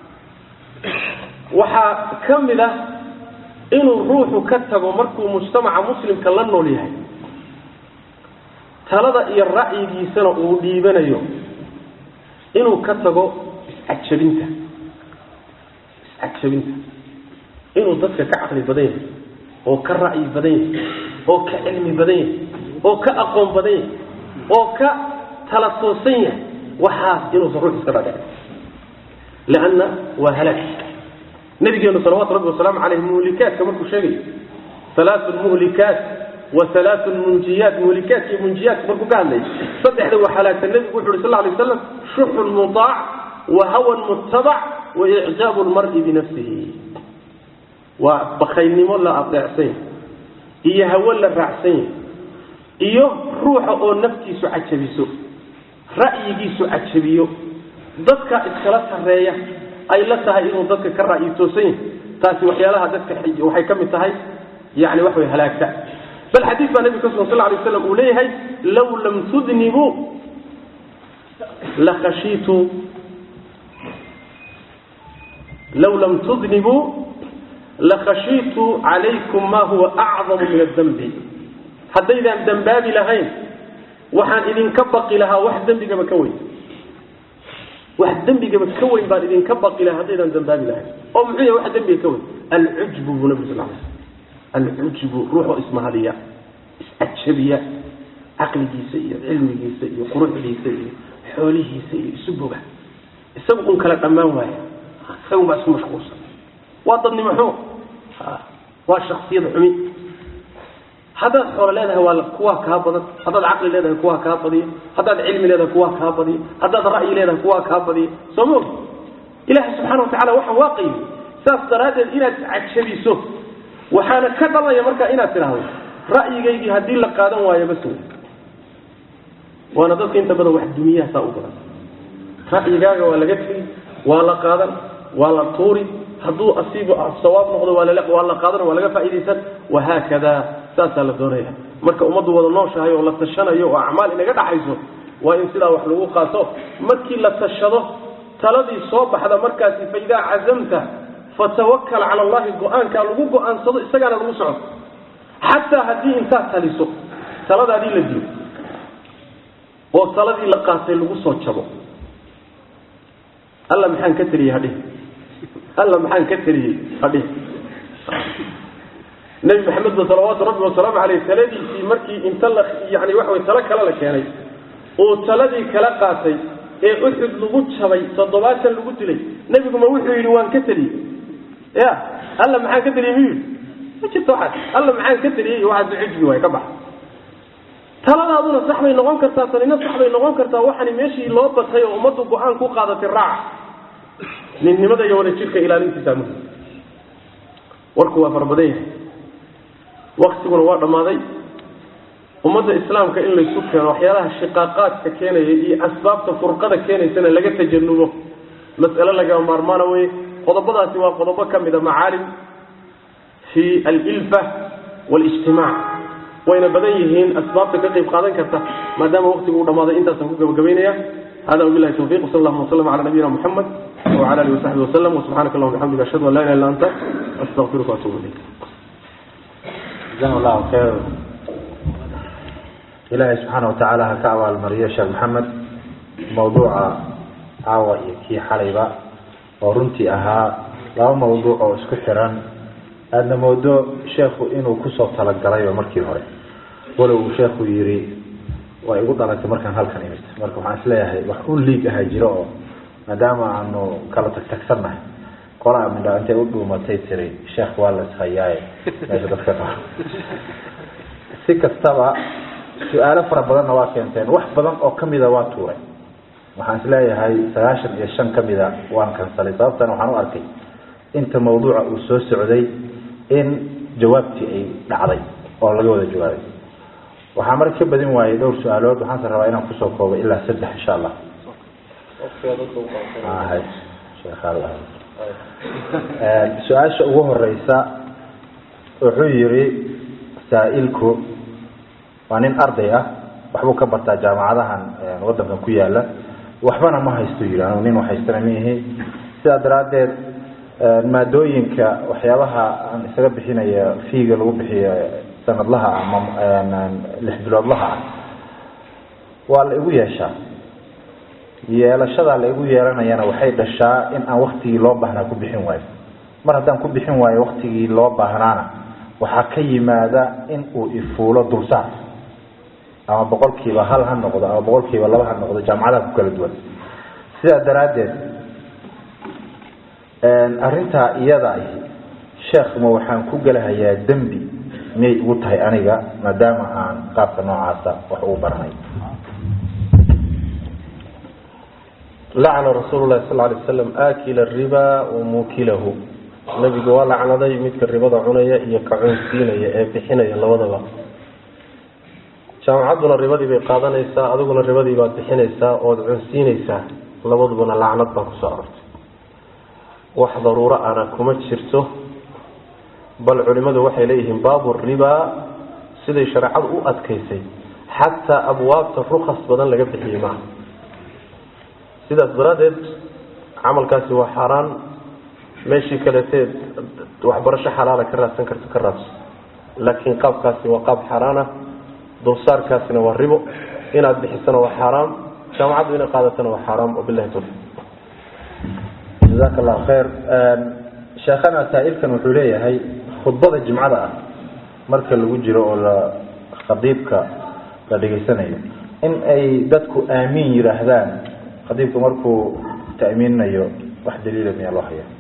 waxaa ka mid ah inuu ruuxu ka tago markuu mujtamaca muslimka la nool yahay talada iyo ra'yigiisana uu dhiibanayo inuu ka tago iscajabinta iscajabinta inuu dadka ka caqli badan yahay oo ka ra'yi badan yahay oo ka cilmi badan yahay oo ka aqoon badan yahay oo ka tala toosan yahay waxaas inuusan ruux iska dhadhicin lanna waa halaag nabigeenu salawatu rabbi wasalaamu caleyh muhlikaadka markuu sheegayo alaatun muhlikaat wa alaatun munjiyaat muhlikaadka iyo munjiyaadka markuu ka hadlayay saddexda waa halaagta nebigu wuxu uhi sal lay waslam shuxun mutaac wa hawan muttabac wa icjaabu lmari binafsihi waa bakaynimo la adeecsan yahy iyo hawo la raacsan yahy iyo ruuxa oo naftiisu cajabiso ra'yigiisu cajabiyo dadka iskala sarreeya ay la tahay inuu dadka ka ra'yi toosan yahay taasi waxyaalaha dadka waxay ka mid tahay yani wax way halaagta bal xadiis baa nebiga ka sugan sal lay slam uu leeyahay law lam tudnibuu lakhashiitu law lam tudnibuu lakhashiitu calaykum ma huwa acdamu min adambi haddaydaan dembaabi lahayn waxaan idinka baqi lahaa wax dembigaba ka weyn wax dembigaba ka weyn baan idinka baqi lahaa haddaydaan dembaabi lahayn oo muxuu yahay wax dembiga ka weyn alcujbu buu nabi sal lay alcujbu ruuxoo ismahadiya iscajabiya caqligiisa iyo cilmigiisa iyo quruxdiisa iyo xoolihiisa iyo isu boga isagu un kala dhammaan waaya isagun baa isku mashquulsan waa dadnimo xumo waa shaksiyad xumi haddaad xoolo leedahay waa kuwaa kaa badan haddaad caqli leedahay kuwaa kaa badiya haddaad cilmi leedahay kuwaa kaa badiya haddaad ra'yi leedahay kuwaa kaa badiya soo ma og ilaahay subxana wa tacala waxaan waa qaybi saas daraaddeed inaad cajabiso waxaana ka dhalaya markaa inaad tidhaahdo ra'yigaygii haddii la qaadan waayo bas wey waana dadka inta badan wax dumiyaha saa u badan ra'yigaaga waa laga tegi waa la qaadan waa la tuuri hadduu asiibu sawaab noqdo waa la waa la qaadan waa laga faa'iidaysan wahaakada saasaa la doonaya marka ummaddu wada nooshahay oo la tashanayo oo acmaal inaga dhaxayso waa in sidaa wax lagu qaato markii la tashado taladii soo baxda markaasi fa idaa cazamta fatawakal cala allahi go-aankaa lagu go-aansado isagaana lagu socdo xataa haddii intaad taliso taladaadii la dilo oo taladii la qaatay lagu soo jabo alla maxaan ka teliyey hadhihi alla maxaan ka teliyey hadhihi nebi maxamed ba salawaatu rabbi wasalaamu caleyh taladiisii markii inta la yani waxa way talo kale la keenay oo taladii kala qaatay ee uxud lagu jabay toddobaatan lagu dilay nebiguma wuxuu yidhi waan ka teliyey ya alla maxaan ka teliyey miyuu yidhi ma jirto waxaas alla maxaan ka teliyey waxaas cujbi waay ka bax taladaaduna sax bay noqon kartaa tanina sax bay noqon kartaa waxani meeshii loo batay oo ummaddu go-aan ku qaadatay raaca ninnimada iyo wada jirka ilaalintiisa muhim warku waa farabadan yahay waktiguna waa dhammaaday ummadda islaamka in laysu keeno waxyaalaha shiqaaqaadka keenaya iyo asbaabta furqada keenaysana laga tajanubo mas'ale lagama maarmaana weye qodobadaasi waa qodobo ka mida macaalim fi alilfa walijtimaac wayna badan yihiin asbaabta ka qayb qaadan karta maadaama waktigu uu dhammaaday intaasaan ku gabagabaynaya hada wabilahi tawfiq wsal allahuma waslama cala nabiyina muxamed wcala alihi wasaxbi wasalam wsubxanaka allahuma bixamdika ashhadu an la ilaha illa anta astaqfiruka waatubu ilayk jaزahu llahu khayr ilaahay subxaana watacaala ha ka abaalmariyo sheekh maxamed mawduuca caawa iyo kii xalayba oo runtii ahaa laba mawduuc oo isku xiran aadna moodo sheekhu inuu kusoo talagalayba markii hore walow uu sheekhu yidhi way igu dhalatay markaan halkan imid marka waxaan isleeyahay wax un liig ahaa jiro oo maadaama aanu kala tagtagsannahay qolaa midha intay u dhuumatay tiri sheekh waa la ishayaaye meesha dadka qaba si kastaba su-aalo fara badanna waa keenteen wax badan oo kamida waa tuuray waxaan isleeyahay sagaashan iyo shan kamida waan kansalay sababtana waxaan u arkay inta mawduuca uu soo socday in jawaabtii ay dhacday oo laga wada jawaabay waxaa marka ka badin waayey dhowr su-aalood waxaanse rabaa inaan kusoo koobo ilaa saddex insha allah su-aasha ugu horeysa wuxuu yihi saa-ilku waa nin arday ah waxbuu ka bartaa jaamacadahan wadankan ku yaala waxbana ma haysto yidhi anu nin haystana miihi sidaa daraaddeed maadooyinka waxyaabaha aan isaga bixinaya fiiga lagu bixiyo sanadlaha ama lix biloodlaha ah waa la igu yeeshaa yeelashadaa la igu yeelanayana waxay dhashaa in aan waktigii loo baahnaa ku bixin waayo mar haddaan ku bixin waayo waktigii loo baahnaana waxaa ka yimaada in uu ifuulo dulsaar ama boqolkiiba hal ha noqdo ama boqolkiiba laba ha noqdo jaamacadaha ku kala duwan sidaa daraaddeed arrintaa iyada ahi sheekhma waxaan ku gelahayaa dembi miyay igu tahay aniga maadaama aan qaabka noocaasa wax ugu baranay lacna rasuulu lahi sal lay slam aakila riba wa muukilahu nebigu waa lacnaday midka ribada cunaya iyo ka cunsiinaya ee bixinaya labadaba jaamacadduna ribadii bay qaadanaysaa adiguna ribadii baad bixinaysaa ood cunsiinaysaa labadubana lacnad baa kusoo arortay wax daruuro ana kuma jirto bal culimadu waxay leeyihiin baabu ribaa siday shareecadu u adkaysay xataa abwaabta rukas badan laga bixiyey maaha sidaas daraaddeed camalkaasi waa xaaraan meeshii kaleeteed waxbarasho xalaala ka raadsan karto ka raadso laakiin qaabkaasi waa qaab xaaraan ah dulsaarkaasina waa ribo inaad bixisana waa xaaraam jaamacaddu inay qaadatana waa xaaraam wabilahi tawfiq jazaaka allahu khayr sheekhana saa-ilkan wuxuu leeyahay khudbada jimcada ah marka lagu jiro oo la khadiibka la dhegaysanayo in ay dadku aamiin yidhaahdaan khadiibku markuu ta'miinayo wax daliila miyaa loo haya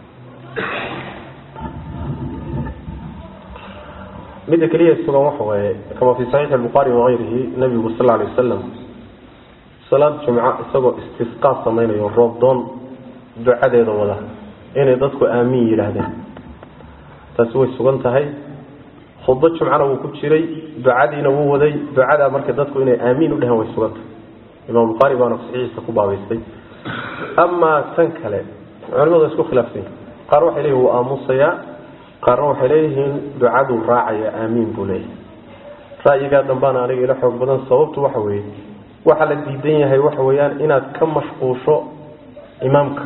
midda keliya sugan waxa waaye kama fi saxiixi albukhaari wakayrihi nabigu sal alay wasalam salaad jumco isagoo istisqaa samaynayo roob doon ducadeeda wada inay dadku aamiin yidhaahdeen taasi way sugan tahay khudbo jumcana wuu ku jiray ducadiina wuu waday ducadaa marka dadku inay aamiin u dheheen way sugan tahay imaam bukhaari baana saxiixiisa ku baabaystay amaa tan kale culimadu waa isku khilaafsan yihin qaar waxay leeyihin wuu aamusayaa qaarna waxay leeyihiin ducaduu raacaya aamiin buu leeyahay ra'yigaa dambaana aniga ila xoog badan sababtu waxa weeye waxaa la diidan yahay waxa weeyaan inaad ka mashquusho imaamka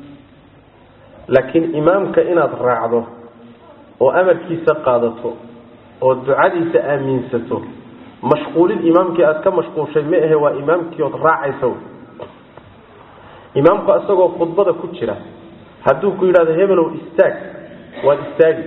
laakiin imaamka inaad raacdo oo amarkiisa qaadato oo ducadiisa aaminsato mashquulin imaamkii aada ka mashquushay ma ahe waa imaamkii ood raacaysa imaamku isagoo khudbada ku jira hadduu ku yidhahdo hebelow istaag waad istaagi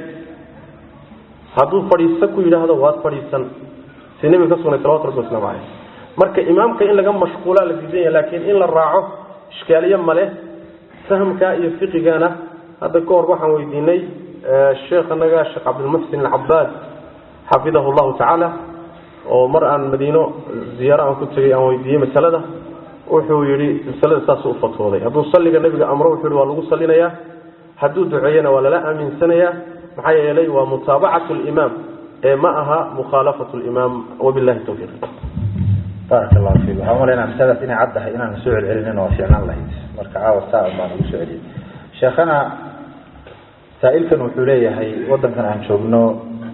hadduu fadhiiso ku yidhaahdo waad fadhiisan si nebiga ka sugnay salawatu rabbi waslamu caleyh marka imaamka in laga mashquulaa la diidan yahay laakiin in la raaco ishkaaliye male fahmka iyo fiqigana hadda ka hor waxaan weydiinay sheekhanaga sheekh cabdilmuxsin alcabaad xafidahu llahu tacaala oo mar aan madiino ziyaaro aan ku tegay aan weydiiyey masalada wuxuu yihi masalada saas u fatwooday hadduu salliga nebiga amro wuxuu yihi waa lagu salinayaa hadduu duceeyana waa lala aaminsanayaa maxaa yeelay waa mutaabacatu limaam ee ma aha mukhaalafatu limaam wabillahi tawfiiq baaraka allahu fiik waxaan umalaynaa masaladaas inay caddahay inaan soo celcelinin waa fiicnaan lahayd marka caawa saa un baan ugu soo celiyey sheekhana saa-ilkan wuxuu leeyahay waddankan aan joogno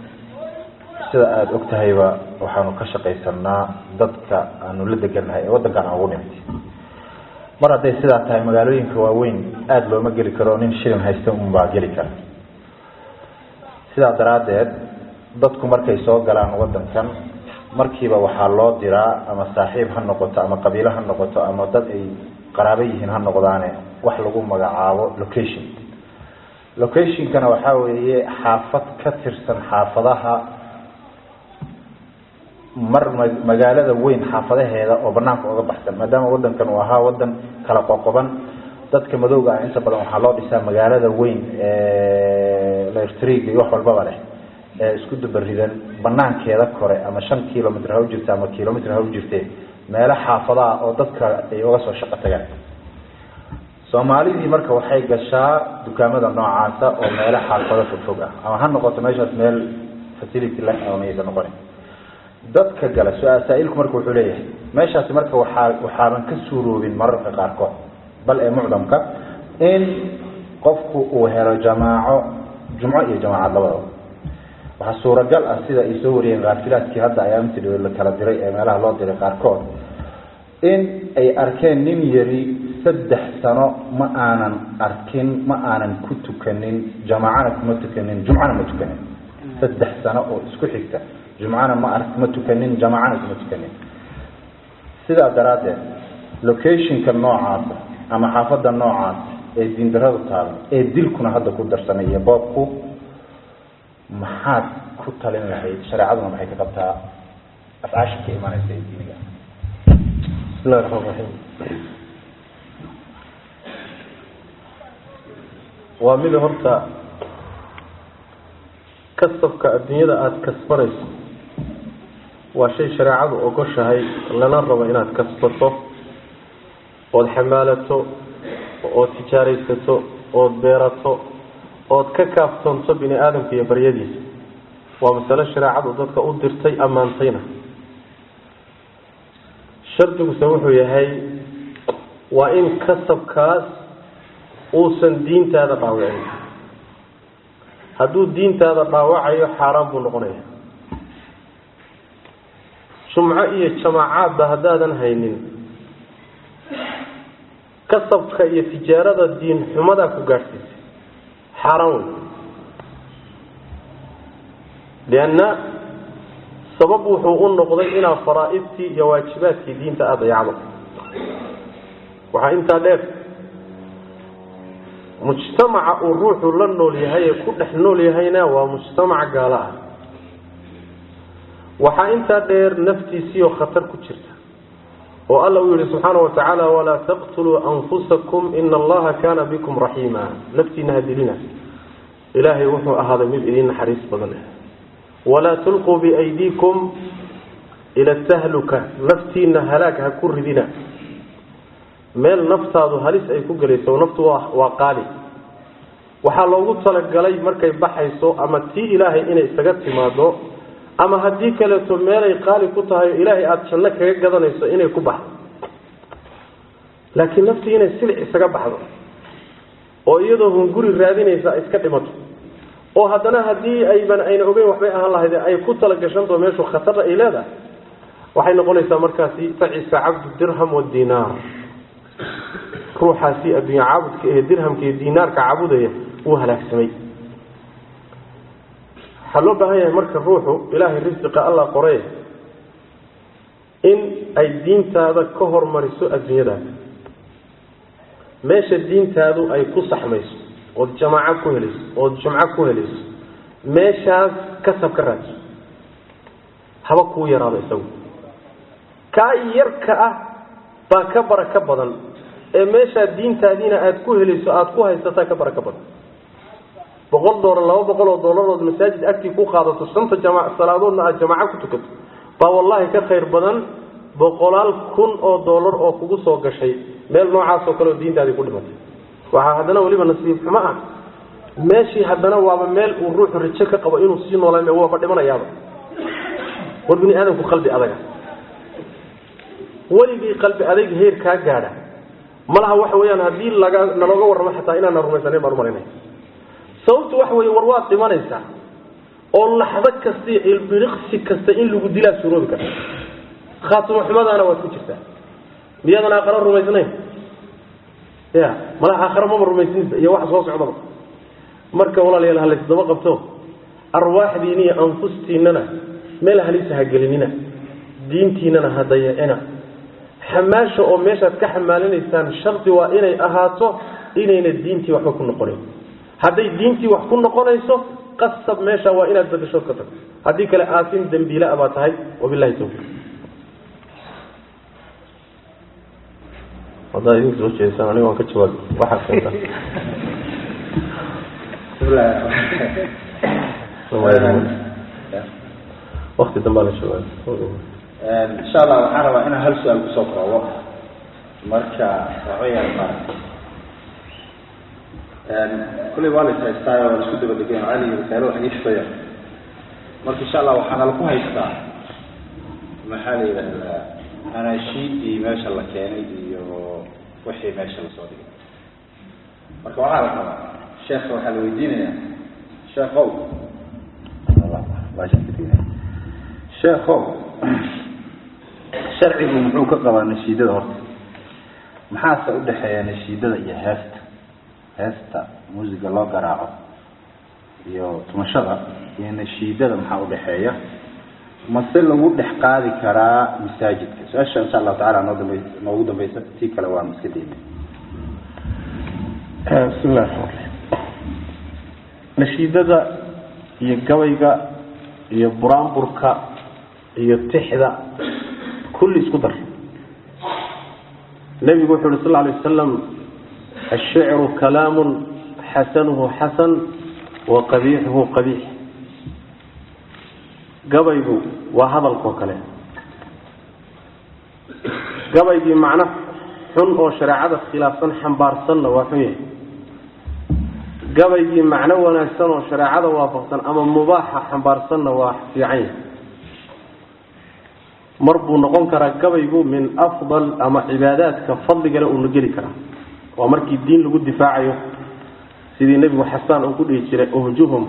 sida aada og tahayba waxaanu ka shaqaysanaa dadka aanu la degannahay ee waddankan aan ugu nimid mar hadday sidaa tahay magaalooyinka waaweyn aada looma geli karo nin shilin haysta unbaa geli kara sidaa daraaddeed dadku markay soo galaan waddankan markiiba waxaa loo diraa ama saaxiib ha noqoto ama qabiilo ha noqoto ama dad ay qaraabo yihiin ha noqdaane wax lagu magacaabo location locationkana waxaa weeye xaafad ka tirsan xaafadaha mar magaalada weyn xaafadaheeda oo banaanka oga baxsan maadaama wadankan uu ahaa wadan kala qoqoban dadka madowga ah inta badan waxaa loo dhisaa magaalada weyn lairtriga iyo wax walbaba leh ee isku dubaridan banaankeeda kore ama shan kilomitr ha u jirta ama kilomitr ha u jirte meelo xaafadaha oo dadka ay uga soo shaqo tagaan soomaalidii marka waxay gashaa dukaamada noocaasa oo meelo xaafado fogfog ah ama ha noqoto meeshaas meel facility leh ama maysa noqonin dadka gala saa-ilku marka wuxuu leeyahay meeshaasi marka waxaa waxaaban ka suuroobin mararka qaarkood bal ee mucdamka in qofku uu helo jamaaco jumco iyo jamaacad labadaba waxaa suuragal ah sida ay soo wariyeen kaafilaadkii hadda ayaamti dhow la kala diray ee meelaha loo diray qaarkood in ay arkeen nin yari saddex sano ma aanan arkin ma aanan ku tukanin jamaacana kuma tukanin jumcana ma tukanin saddex sano oo isku xigta jumcana ma ar ma tukanin jamaacana kuma tukanin sidaa daraaddeed locationka noocaasa ama xaafadda noocaas ee diindaradu taalo ee dilkuna hadda ku darsanay iyo boobku maxaad ku talin lahayd shareecaduna maxay ka qabtaa afcaasha ka imanaysa ee diiniga bismillahi raxmaan raxiim waa mida horta kasabka adduunyada aada kasbanayso waa shay shareecadu ogoshahay lana rabo inaad kasbato ood xamaalato ood tijaaraysato ood beerato ood ka kaaftoonto bini aadamka iyo baryadiisa waa masale shareecadu dadka u dirtay ammaantayna shardiguse wuxuu yahay waa in kasabkaas uusan diintaada dhaawicin hadduu diintaada dhaawacayo xaaraan buu noqonaya jumco iyo jamaacaadba haddaadan haynin kasabka iyo tijaarada diin xumadaa ku gaadhsiisay xaaraan wey lianna sabab wuxuu u noqday inaa faraa'idtii iyo waajibaadkii diinta aada dayacdo waxaa intaa dheer mujtamaca uu ruuxu la nool yahay ee ku dhex nool yahayna waa mujtamac gaalo ah waxaa intaa dheer naftiisiioo khatar ku jirta oo alla uu yihi subxaana wa tacaala walaa taqtuluu anfusakum ina allaha kaana bikum raxiima naftiina hadilina ilaahay wuxuu ahaaday mid idin naxariis badan walaa tulquu biaydiikum ila tahluka naftiina halaag ha ku ridina meel naftaadu halis ay ku gelayso naftu waa waa qaali waxaa loogu talagalay markay baxayso ama tii ilaahay inay isaga timaado ama haddii kaleeto meelay qaali ku tahay oo ilaahay aada janno kaga gadanayso inay ku baxdo laakiin naftii inay silic isaga baxdo oo iyadoo hunguri raadinaysa iska dhimato oo haddana haddii ayban ayna ogeyn waxbay ahaan lahayd ay ku talagashanto meeshu khatarra ay leedahay waxay noqonaysaa markaasi facisa cabdu dirham wadinaar ruuxaasi adduunya caabudka ee dirhamka iyo dinaarka caabudaya wuu halaagsamay waxaa loo baahan yahay marka ruuxu ilaahay risiqa allah qoree in ay diintaada ka hormariso adduunyadaada meesha diintaadu ay ku saxmayso ood jamaaco ku helayso ood jumco ku helayso meeshaas kasab ka raadso haba kuu yaraado isagu kaa yarka ah baa ka baraka badan ee meeshaa diintaadiina aada ku helayso aada ku haysataa ka baraka badan boqol doolar laba boqol oo doolarood masaajid agtii ku qaadato shanta jama salaadoodna aada jamaaco ku tukato baa wallahi ka khayr badan boqolaal kun oo doolar oo kugu soo gashay meel noocaas oo kale oo diintaadii ku dhimatay waxaa haddana weliba nasiib xumo ah meeshii haddana waaba meel uu ruuxu rajo ka qabo inuu sii noolaa waaba dhimanayaaba war bini aadamku qalbi adaga weligii qalbi adayg heer kaa gaadha malaha waxa weyaan haddii laga nalooga warramo xataa inaana rumaysanayn baan umalanaya sababtu waxa wey war waad dhimanaysaa oo laxdo kasta iyo ilbiriqsi kasta in lagu dilaa suroobi karta khaatimo xumadaana waad ku jirtaa miyaadan aakharo rumaysnayn ya malaha aakharo maba rumaysninba iyo waxa soo socdaba marka walaalayaal halaysdaba qabto arwaaxdiina iyo anfustiinana meel halisa ha gelinina diintiinana ha dayacina xamaasha oo meeshaad ka xamaalinaysaan shardi waa inay ahaato inayna diintii waxba ku noqonayn hadday diintii wax ku noqonayso qasab meesha waa inaad badashood ka tagto haddii kale aasin dembiila baa tahay wabilahi tawfiiq haddaa idinka soo jeedisaan aniga waan ka jawaabi waxaad keentaa wakti dambaa la joogaa insha allah waxaan rabaa inaan hal su-aal kusoo koobo marka waxaweyaan ma kulley waa la is haystaa oo isku daba degen cali risaalo wax iisaya marka insha allah waxaana laku haystaa maxaa la yidhahdaa anaashiidii meesha la keenay iyo wixii meesha lasoo dhigay marka waxaa la rabaa sheekha waxaa la weydiinayaa sheekow sheekow sharcigu muxuu ka qabaa nashiidada horta maxaase udhexeeya nashiidada iyo heesta heesta muusiga loo garaaco iyo tumashada iyo nashiidada maxaa udhexeeya mase lagu dhex qaadi karaa masaajidka su-aasha insha allahu tacala noo dambe noogu dambeysa tii kale waan iska daynay bismi illahi raxmaan raxiim nashiidada iyo gabayga iyo buraanburka iyo tixda kulli isku dar nebigu wuxu uhi sal lla alay wasalam ashicru kalaamun xasanuhu xasan wa qabiixuhu qabiix gabaygu waa hadalkoo kale gabaygii macno xun oo shareecada khilaafsan xambaarsanna waa xun yahay gabaygii macno wanaagsan oo shareecada waafaqsan ama mubaaxa xambaarsanna waa fiican yahay mar buu noqon karaa gabaygu min afdal ama cibaadaadka fadligale uuna geli karaa waa markii diin lagu difaacayo sidii nebigu xasaan uu ku dhihi jiray uhjuhum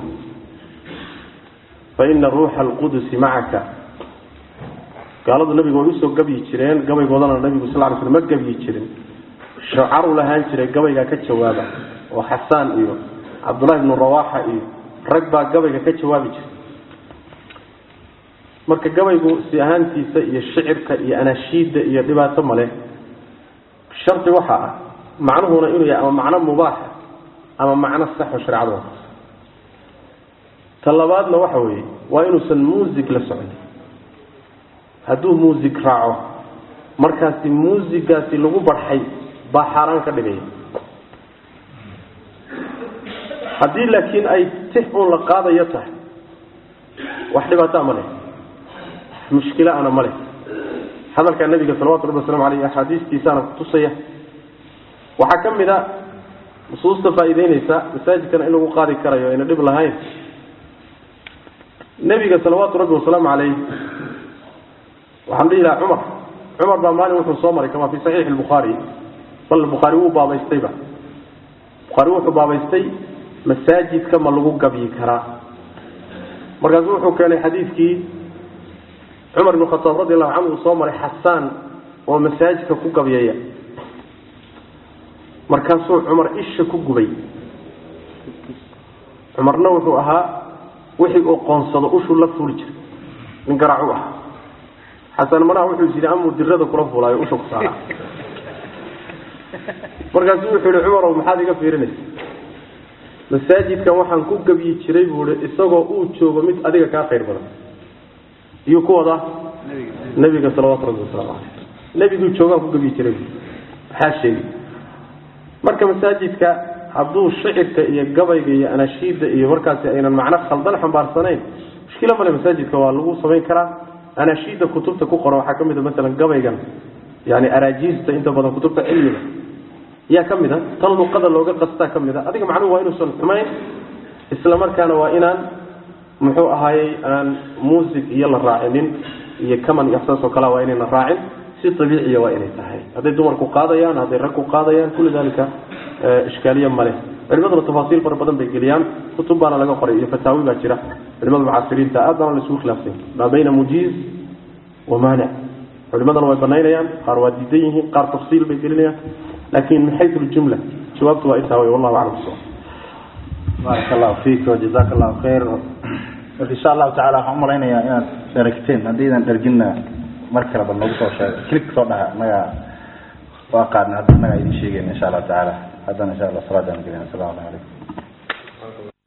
fa ina ruuxa alqudusi macaka gaaladu nabiga way usoo gabyi jireen gabaygoodana nabigu sal ly sl ma gabyi jirin shacaru lahaan jiray gabaygaa ka jawaaba oo xasaan iyo cabdullahi ibnu rawaxa iyo rag baa gabayga ka jawaabi jiray marka gabaygu si ahaantiisa iyo shicirka iyo anashiidda iyo dhibaato male shardi waxaa ah macnuhuna inuu yahay ama macno mubaaxa ama macno saxo sharecada waafaqsan ta labaadna waxa weeye waa inuusan muusig la socon hadduu muusig raaco markaasi muusigaasi lagu barxay baa xaaraan ka dhigaya haddii laakiin ay tix uun la qaadayo tahay wax dhibaataa ma leh mushkilaana ma leh hadalkaa nabiga salawatu rabbi waslamu aleyh axaadiistiisaana kutusaya waxaa ka mid a nusuusta faa'iideyneysa masaajidkana in lagu qaadi karayo ayna dhib lahayn nebiga salawaatu rabbi wasalaamu caleyh waxaan dhihi lahaa cumar cumar baa maalin wuxuu soo maray kama fi saxiixi lbukhaari bal bukhaari wuu baabaystayba bukhaari wuxuu baabaystay masaajidka ma lagu gabyi karaa markaasu wuxuu keenay xadiidkii cumar ibn khataab radi allahu canhu uu soo maray xasaan oo masaajidka ku gabyaya markaasuu cumar isha ku gubay cumarna wuxuu ahaa wixii uu qoonsado ushuu la fuuli jiray nin garaacu ah xasan manaha wuxuu yidhi amuu dirada kula fulaayo usha ku saara markaasuu wuxuu yihi cumarow maxaad iga fiirinaysa masaajidkan waxaan ku gebyi jiray buu i isagoo uu joogo mid adiga kaa khayr badan iyuu ku wadaa nebiga salawaatu rabbi wasalaamu caleyh nebiguu joogaan ku gebyi jiray maxaa sheegi marka masaajidka hadduu shicirka iyo gabayga iyo anashiidda iyo markaasi aynan macno khaldan xambaarsanayn mushkilo male masaajidka waa lagu samayn karaa anashiidda kutubta ku qoran waxaa ka mid a masalan gabaygan yani araajiista inta badan kutubta cilmiga yaa ka mid a tan luqada looga qastaa ka mid a adiga macnuhu waa inuusan xumayn isla markaana waa inaan muxuu ahaayey aan muusig iyo la raacinin iyo kaman iyo saas oo kale waa inayna raacin si abiiciya waa inay tahay hadday dumarku qaadayaan hadday ragku qaadayaan kulli dalika ishkaaliye male culimaduna tafaasiil fara badan bay geliyaan kutub baana laga qoray iyo fataawi baa jira culimada mucaasiriinta aad baana laisugu khilaafsan maa bayna mujiiz wa maanic culimadana way banaynayaan qaar waa diidan yihiin qaar tafsiil bay gelinayaan laakin min xayu ljumla jawaabtu waa intaa wey wallahu aclam bis baaraka allahu fiik wajazaka allahu khayr marka insha allahu tacala waxaan umalaynayaa inaad dheragteen haddaydan dherginna mar kale bal nagu soo sheego klik soo dhaha annaga waa qaadna hadda annaga idin sheegayna insha allahu tacaala haddana insha allah salaadaan gelina asalamu calaykum